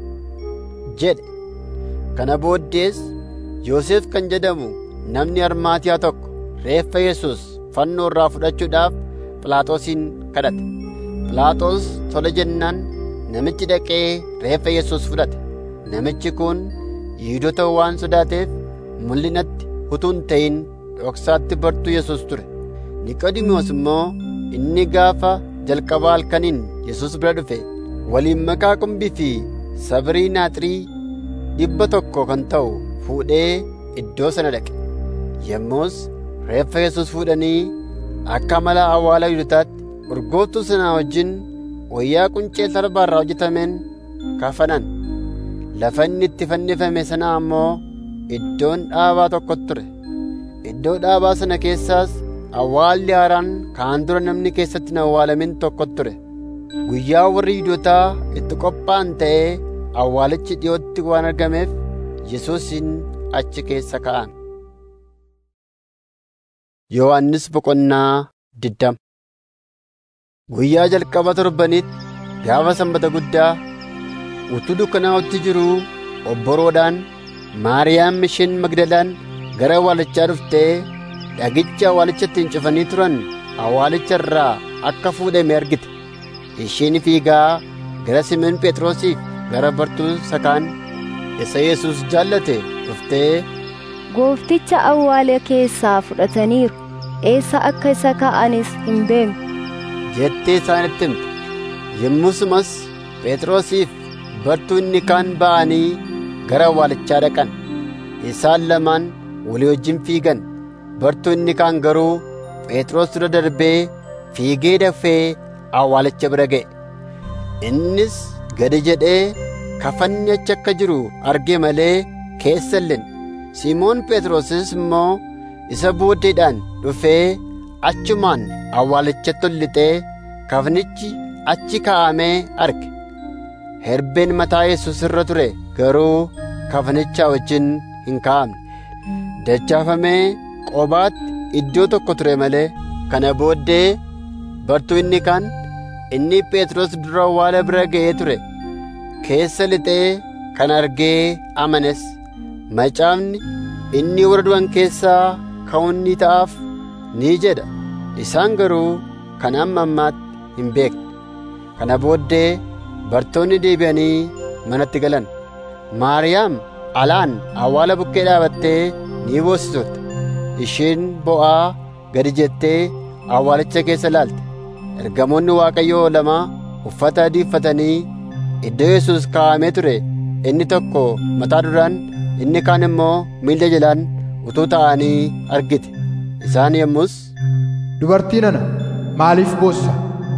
jedhe. Kana booddees Yoosef kan jedhamu namni armaatiyaa tokko reeffa Yesuus fannoo irraa fudhachuudhaaf Phiilaaxoosin kadhate. Phiilaaxoos tole jennaan namichi dhaqee reeffa Yesuus fudhate. Namichi kun Yihuudoota waan sodaateef mul'inatti utuu hin ta'in dhoksaatti bartuu Yesuus ture. Niqoodimoos immoo inni gaafa jalqabaa halkaniin Yesuus bira dhufe waliin makaa qumbii fi sabrii naaxirii dhibba tokko kan ta'u fuudhee iddoo sana dhaqe. Yommus reeffa Yesuus fuudhanii akka mala awwaala Yihuudootaatti urgooftuu sanaa wajjin wayyaa quncee talbaa irraa hojjetameen kafanan. Lafa inni itti fannifame sana ammoo iddoon dhaabaa tokkotu ture. Iddoo dhaabaa sana keessaas awwaalli haaraan kaan dura namni keessatti hin awwaalamin tokkotu ture. Guyyaa warri Yihuudootaa itti qophaa'an ta'ee awwaalichi dhiyootti waan argameef Yesuusin achi keessa ka'an. Yohaannis boqonnaa digdama Guyyaa jalqaba torbanitti gaafa sanbata guddaa utuu dukkanaa'utti jiruu obboroodhaan Maariyaam isheen Magdalaan gara awwaalichaa dhuftee dhagicha awwaalichatti hin cufanii turan awwaalicha irraa akka fuudhame argite. Isheen fiigaa gara Simoon Phexrosiif gara bartuu sakaan isa Yesuus jaallate dhuftee Goofticha awwaala keessaa fudhataniiru. Eessa akka isa kaa'anis hin beeknu. jettee isaanitti himte. Yommusumas Phexrosiif bartuu inni kaan ba'anii gara awwaalichaa dhaqan. Isaan lamaan walii wajjin fiigan. Bartuu inni kaan garuu Phexros dura darbee fiigee dafee awwaalicha bira ga'e. Innis gadi jedhee kafanni achi akka jiru arge malee keessa hin lixne. Simoon Phexrosis immoo isa booddeedhaan dhufee achumaan awwaalichatti ol lixee kafanichi achi kaa'amee arge. Herbeen mataa Yesuus irra ture garuu kafanicha wajjin hin kaa'amne. Dachaafamee qobaatti iddoo tokko ture malee kana booddee bartuu inni kaan inni Phexros dura awwaala bira ga'ee ture keessa lixee kan argee amanes macaafni inni warra du'an keessaa ka'uun ni ta'aaf ni jedha isaan garuu kan amma ammaatti hin beekne kana booddee bartoonni deebi'anii manatti galan maariyaam alaan awwaala bukkee dhaabattee ni boossi turte isheen bo'aa gadi jettee awwaalicha keessa laalte ergamoonni waaqayyoo lama uffata adii uffatanii iddoo yesus kaa'amee ture inni tokko mataa duraan inni kaan immoo miilla jalaan utuu ta'anii argite isaan yommus Dubartii nana maaliif boossa?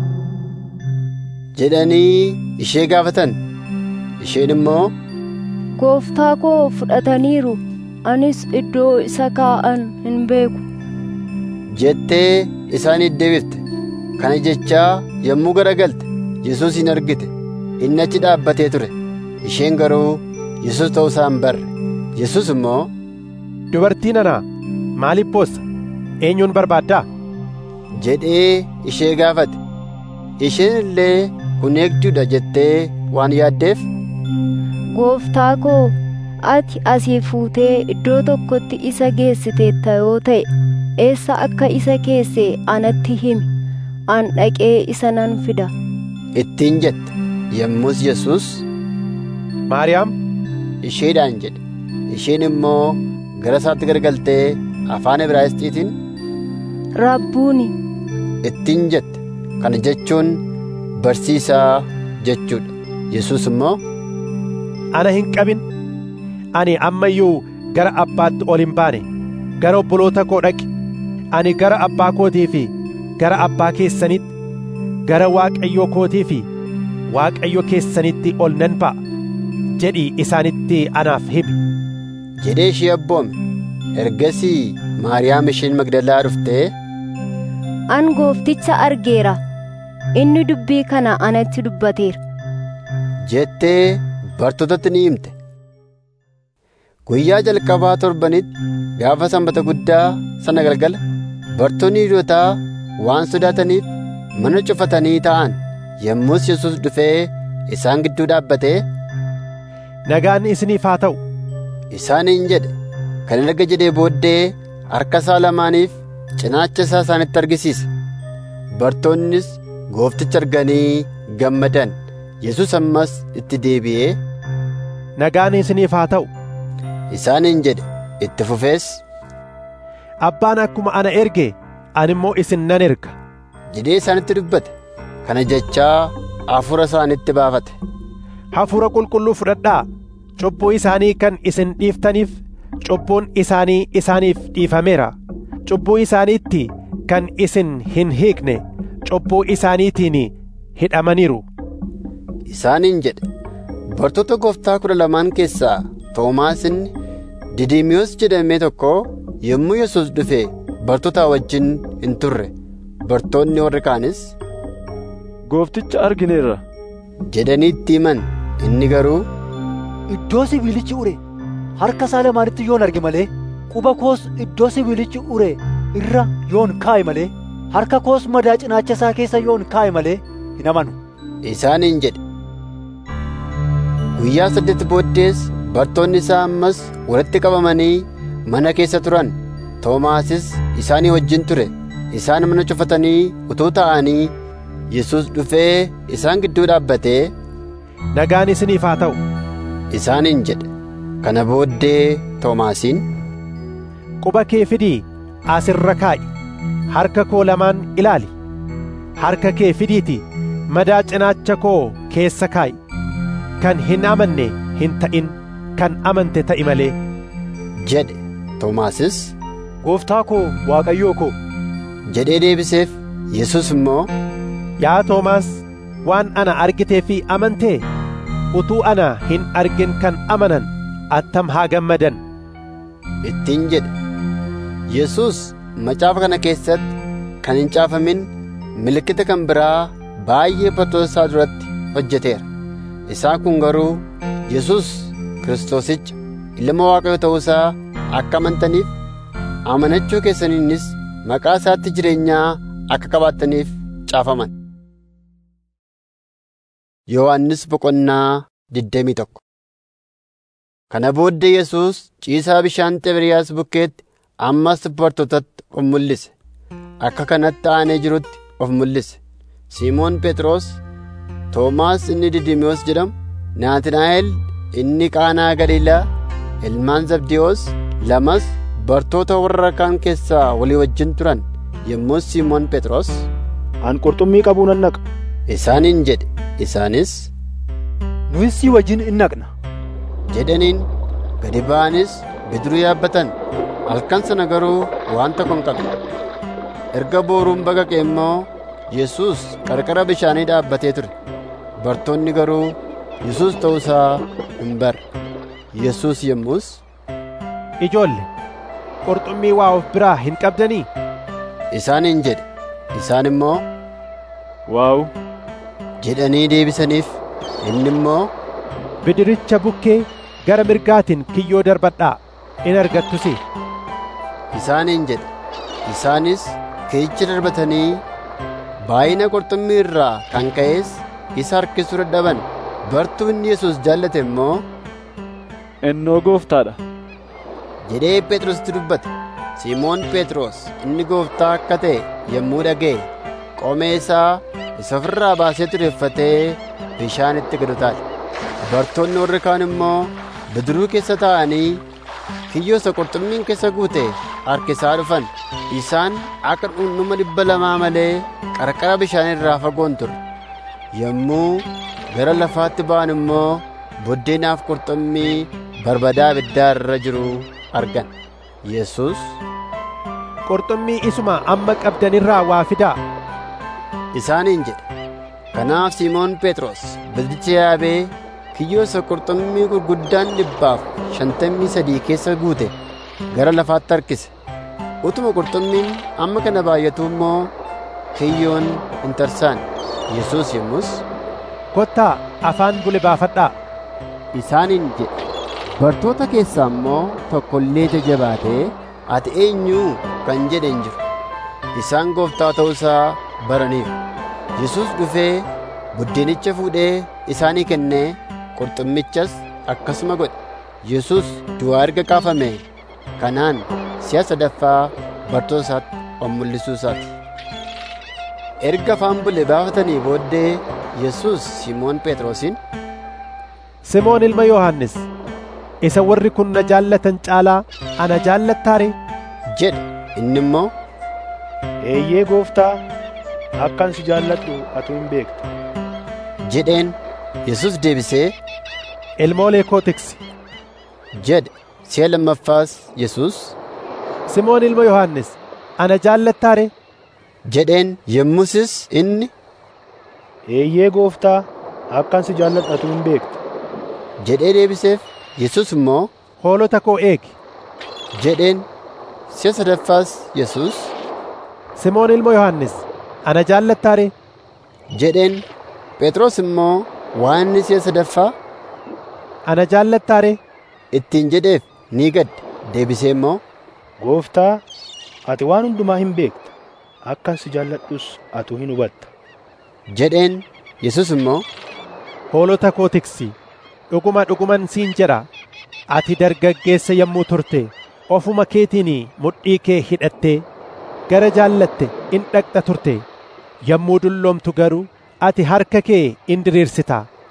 jedhanii ishee gaafatan isheen immoo Gooftaa koo fudhataniiru anis iddoo isa kaa'an hin beeku. jettee isaaniif deebifte kana jechaa yommuu garagalte yesus hin argite inni achi dhaabbatee ture isheen garuu yesus ta'uu isaa hin barre yesus immoo Dubartii nana maaliif boossa? Eenyuun barbaaddaa? jedhee ishee gaafate isheen illee kun eegduudha jettee waan yaaddeef Gooftaa koo ati asii fuutee iddoo tokkotti isa geessiteetta yoo ta'e eessa akka isa keesse anatti himi an dhaqee isa nan fida. ittiin jette yommus yesus Maariyaam isheedhaan jedhe isheen immoo gara isaatti garagaltee afaan Ibraayisxiitiin Rabbuuni ittiin jette kana jechuun barsiisaa jechuudha yesus immoo ana hin qabin ani amma iyyuu gara abbaatti ol hin baane gara obboloota koo dhaqi ani gara abbaa kootii fi gara abbaa keessanitti gara waaqayyoo kootii fi waaqayyo keessanitti ol nan ba'a jedhii isaanitti anaaf himi jedhee ishee abboome ergasii maariyaam isheen magdalaa dhuftee an goofticha argeera inni dubbii kana anatti dubbateera. jettee bartootatti ni himte guyyaa jalqabaa torbanitti gaafa sanbata guddaa sana galgala bartoonni Yihuudootaa waan sodaataniif mana cufatanii ta'an yommus yesus dhufee isaan gidduu dhaabbatee nagaan isiniif haa ta'u isaaniin jedhe kan erga jedhee booddee harka isaa lamaaniif cinaacha isaa isaanitti argisiise bartoonnis goofticha arganii gammadan yesus ammas itti deebi'ee nagaan isiniif haa ta'u isaaniin jedhe itti fufees abbaan akkuma ana erge ani immoo isin nan erga jedhee isaanitti dubbate kana jechaa hafuura isaanitti baafate hafuura qulqulluu fudhadhaa cubbuu isaanii kan isin dhiiftaniif cubbuun isaanii isaaniif dhiifameera cubbuu isaaniitti kan isin hin hiikne cubbuu isaaniitiin hidhamaniiru isaaniin jedhe bartoota gooftaa kudha lamaan keessaa toomaas inni didimiyoos jedhamee tokko yommuu yesus dhufe bartoota wajjin hin turre bartoonni warri kaanis goofticha argineerra jedhanii itti himan inni garuu iddoo sibiilichi ure harka isaa lamaanitti yoon arge malee quba koos iddoo sibiilichi ure irra yoon kaa'e malee harka koos madaa cinaacha isaa keessa yoon kaa'e malee hin amanu isaaniin jedhe guyyaa saddeet booddees bartoonni isaa ammas walitti qabamanii mana keessa turan toomaasis isaanii wajjin ture isaan mana cufatanii utuu ta'anii yesus dhufee isaan gidduu dhaabbatee nagaan isiniif haa ta'u isaaniin jedhe kana booddee toomaasiin quba kee fidii asirra kaa'i harka koo lamaan ilaali harka kee fidiiti madaa cinaacha koo keessa kaa'i kan hin amanne hin ta'in kan amante ta'i malee jedhe toomaasis gooftaa koo waaqayyoo koo jedhee deebiseef yesus immoo yaa toomaas waan ana argitee fi amantee utuu ana hin argin kan amanan attam haa gammadan ittiin jedhe yesus macaafa kana keessatti kan hin caafamin milikkita kan biraa baay'ee bartoota isaa duratti hojjeteera isaa kun garuu yesus kiristoosicha ilma waaqayyo ta'uu isaa akka amantaniif amanachuu keessaniinis maqaa isaatti jireenyaa akka qabaattaniif caafaman yohannis boqonnaa digdamii tokko kana booddee yesus ciisaa bishaan xibiriyaas bukkeetti ammas bartootatti of mul'ise akka kanatti aanee jirutti of mul'ise simoon phexros toomaas inni didimiyoos jedhamu naatinaa'el inni qaanaa galiilaa ilmaan zabdiyoos lamas bartoota warra kaan keessaa walii wajjin turan yommuu simoon phexros an qurxummii qabuu nan naqa isaaniin jedhe isaanis nuyis si wajjin in naqna jedhaniin gadi ba'anis bidiruu yaabbatan halkan sana garuu waan tokko hin qabne erga booruun baqaqe immoo yesus qarqara bishaanii dhaabbatee ture bartoonni garuu yesus ta'uu isaa hin barre yesus yommus ijoolle qurxummii waa of biraa hin qabdanii isaaniin jedhe isaan immoo waaw jedhanii deebisaniif inni immoo bidiricha bukkee gara mirgaatiin kiyyoo darbadhaa in argattusi isaaniin jedhe isaanis kiyyicha darbatanii baay'ina qurxummii irraa kan ka'es isa harkisuu dadhaban bartuu inni yesus jaallate immoo innoo gooftaadha jedhee phexrositti dubbate simoon phexros inni gooftaa akka ta'e yommuu dhaga'e qomee isaa isa ofirraa baasee tureeffatee bishaanitti gad utaale bartoonni warri kaan immoo bidiruu keessa taa'anii kiyyoo isa qurxummiin keessa guute harkisaa dhufan isaan akka dhundhuma dhibba lamaa malee qarqara bishaanii irraa fagoon ture yommuu gara lafaatti ba'an immoo buddeenaaf qurxummii barbadaa ibiddaa irra jiru argan yesus qurxummii isuma amma qabdanirraa waa fidaa isaaniin jedhe kanaaf simoon phexros bildicha yaabee kiyyoo isa qurxummii gurguddaan dhibbaaf shantamii sadii keessa guute gara lafaatti harkise utuma qurxummiin amma kana baay'atu immoo kiyyoon hin tarsaan yesus yommus kottaa afaan bule baafadhaa isaaniin jedhe bartoota keessaa immoo tokko illee jabaatee ati eenyuu kan jedhe hin jiru isaan gooftaa ta'uu isaa baraniiru yesus dhufee buddeenicha fuudhee isaanii kennee qurxummichas akkasuma godhe yesus du'aa erga kaafame kanaan si'a sadaffaa bartoota isaatti of mul'isuu isaati erga afaan bule baafatanii booddee yesus simoon phexrosiin simoon ilma yohannis isa warri kun na jaallatan caalaa ana jaallattaare jedhe inni immoo eeyyee gooftaa akkan si jaalladhu atu hin beekta jedheen yesus deebisee ilmoolee koo tiksi jedhe si'a lammaffaas yesus simoon ilma yohannis ana jaallattaare jedheen yommusis inni eeyyee gooftaa akkan si jaalladhu atu hin beekta jedhee deebiseef yesus immoo hoolota koo eegi jedheen si'a sadaffaas yesus simoon ilma yohannis ana jaallattaare jedheen phexros immoo waan inni si'a sadaffaa ana jaallattaare ittiin jedheef ni gadde deebisee immoo gooftaa ati waan hundumaa hin beekta akkan si jaalladhus atu hin hubatta jedheen yesus immoo hoolota koo tiksi dhuguma dhuguman siin jedha ati dargaggeessa yommuu turte ofuma keetiin mudhii kee hidhattee gara jaallatte in dhaqxa turte yommuu dulloomtu garuu ati harka kee in diriirsita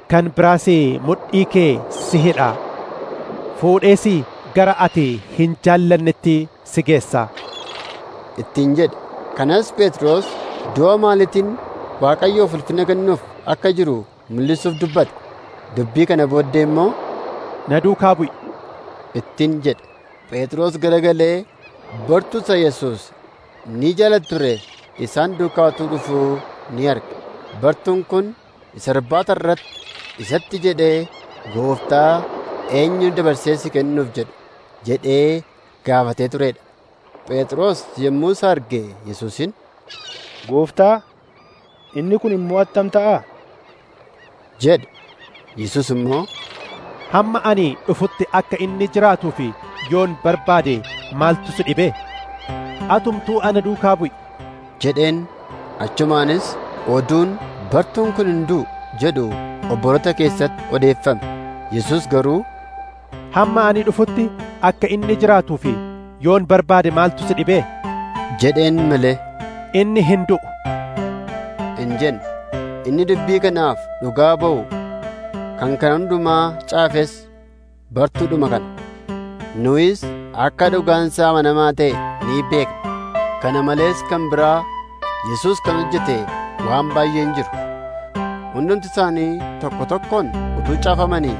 kan biraas mudhii kee si hidhaa fuudhees gara ati hin jaallannetti si geessaa ittiin jedhe kanas phexros du'a maalitiin waaqayyoof ulfina kennuuf akka jiru mul'isuuf dubbate dubbii kana booddee immoo na duukaa bu'i ittiin jedhe phexros garagalee bartuusa yesus ni jaalatu ture isaan duukaa utuu dhufuu ni arge bartuun kun isa irbaata irratti isatti jedhee gooftaa eenyu dabarsee si kennuuf jedhu jedhee gaafatee turedha phexros yommuu isa arge yesuusin gooftaa inni kun immoo attam ta'a jedhe yesus immoo hamma ani dhufutti akka inni jiraatuu fi yoon barbaade maaltu si dhibe atumtuu ana duukaa bu'i jedheen achumaanis oduun bartuun kun hin du'u jedhu obborota keessatti odeeffame yesus garuu hamma ani dhufutti akka inni jiraatuu fi yoon barbaade maaltu si dhibe jedheen malee inni hin du'u hin jenne inni dubbii kanaaf dhugaa ba'u kan kana hundumaa caafes bartuudhuma kana nuyis akka dhugaansaa amanamaa ta'e ni beekna kana malees kan biraa yesus kan hojjete waan baay'een jiru hundumti isaanii tokko tokkoon utuu caafamanii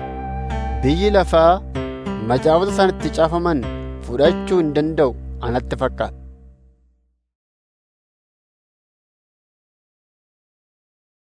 biyyi lafaa macaafota isaanitti caafaman fudhachuu hin danda'u anatti fakkaata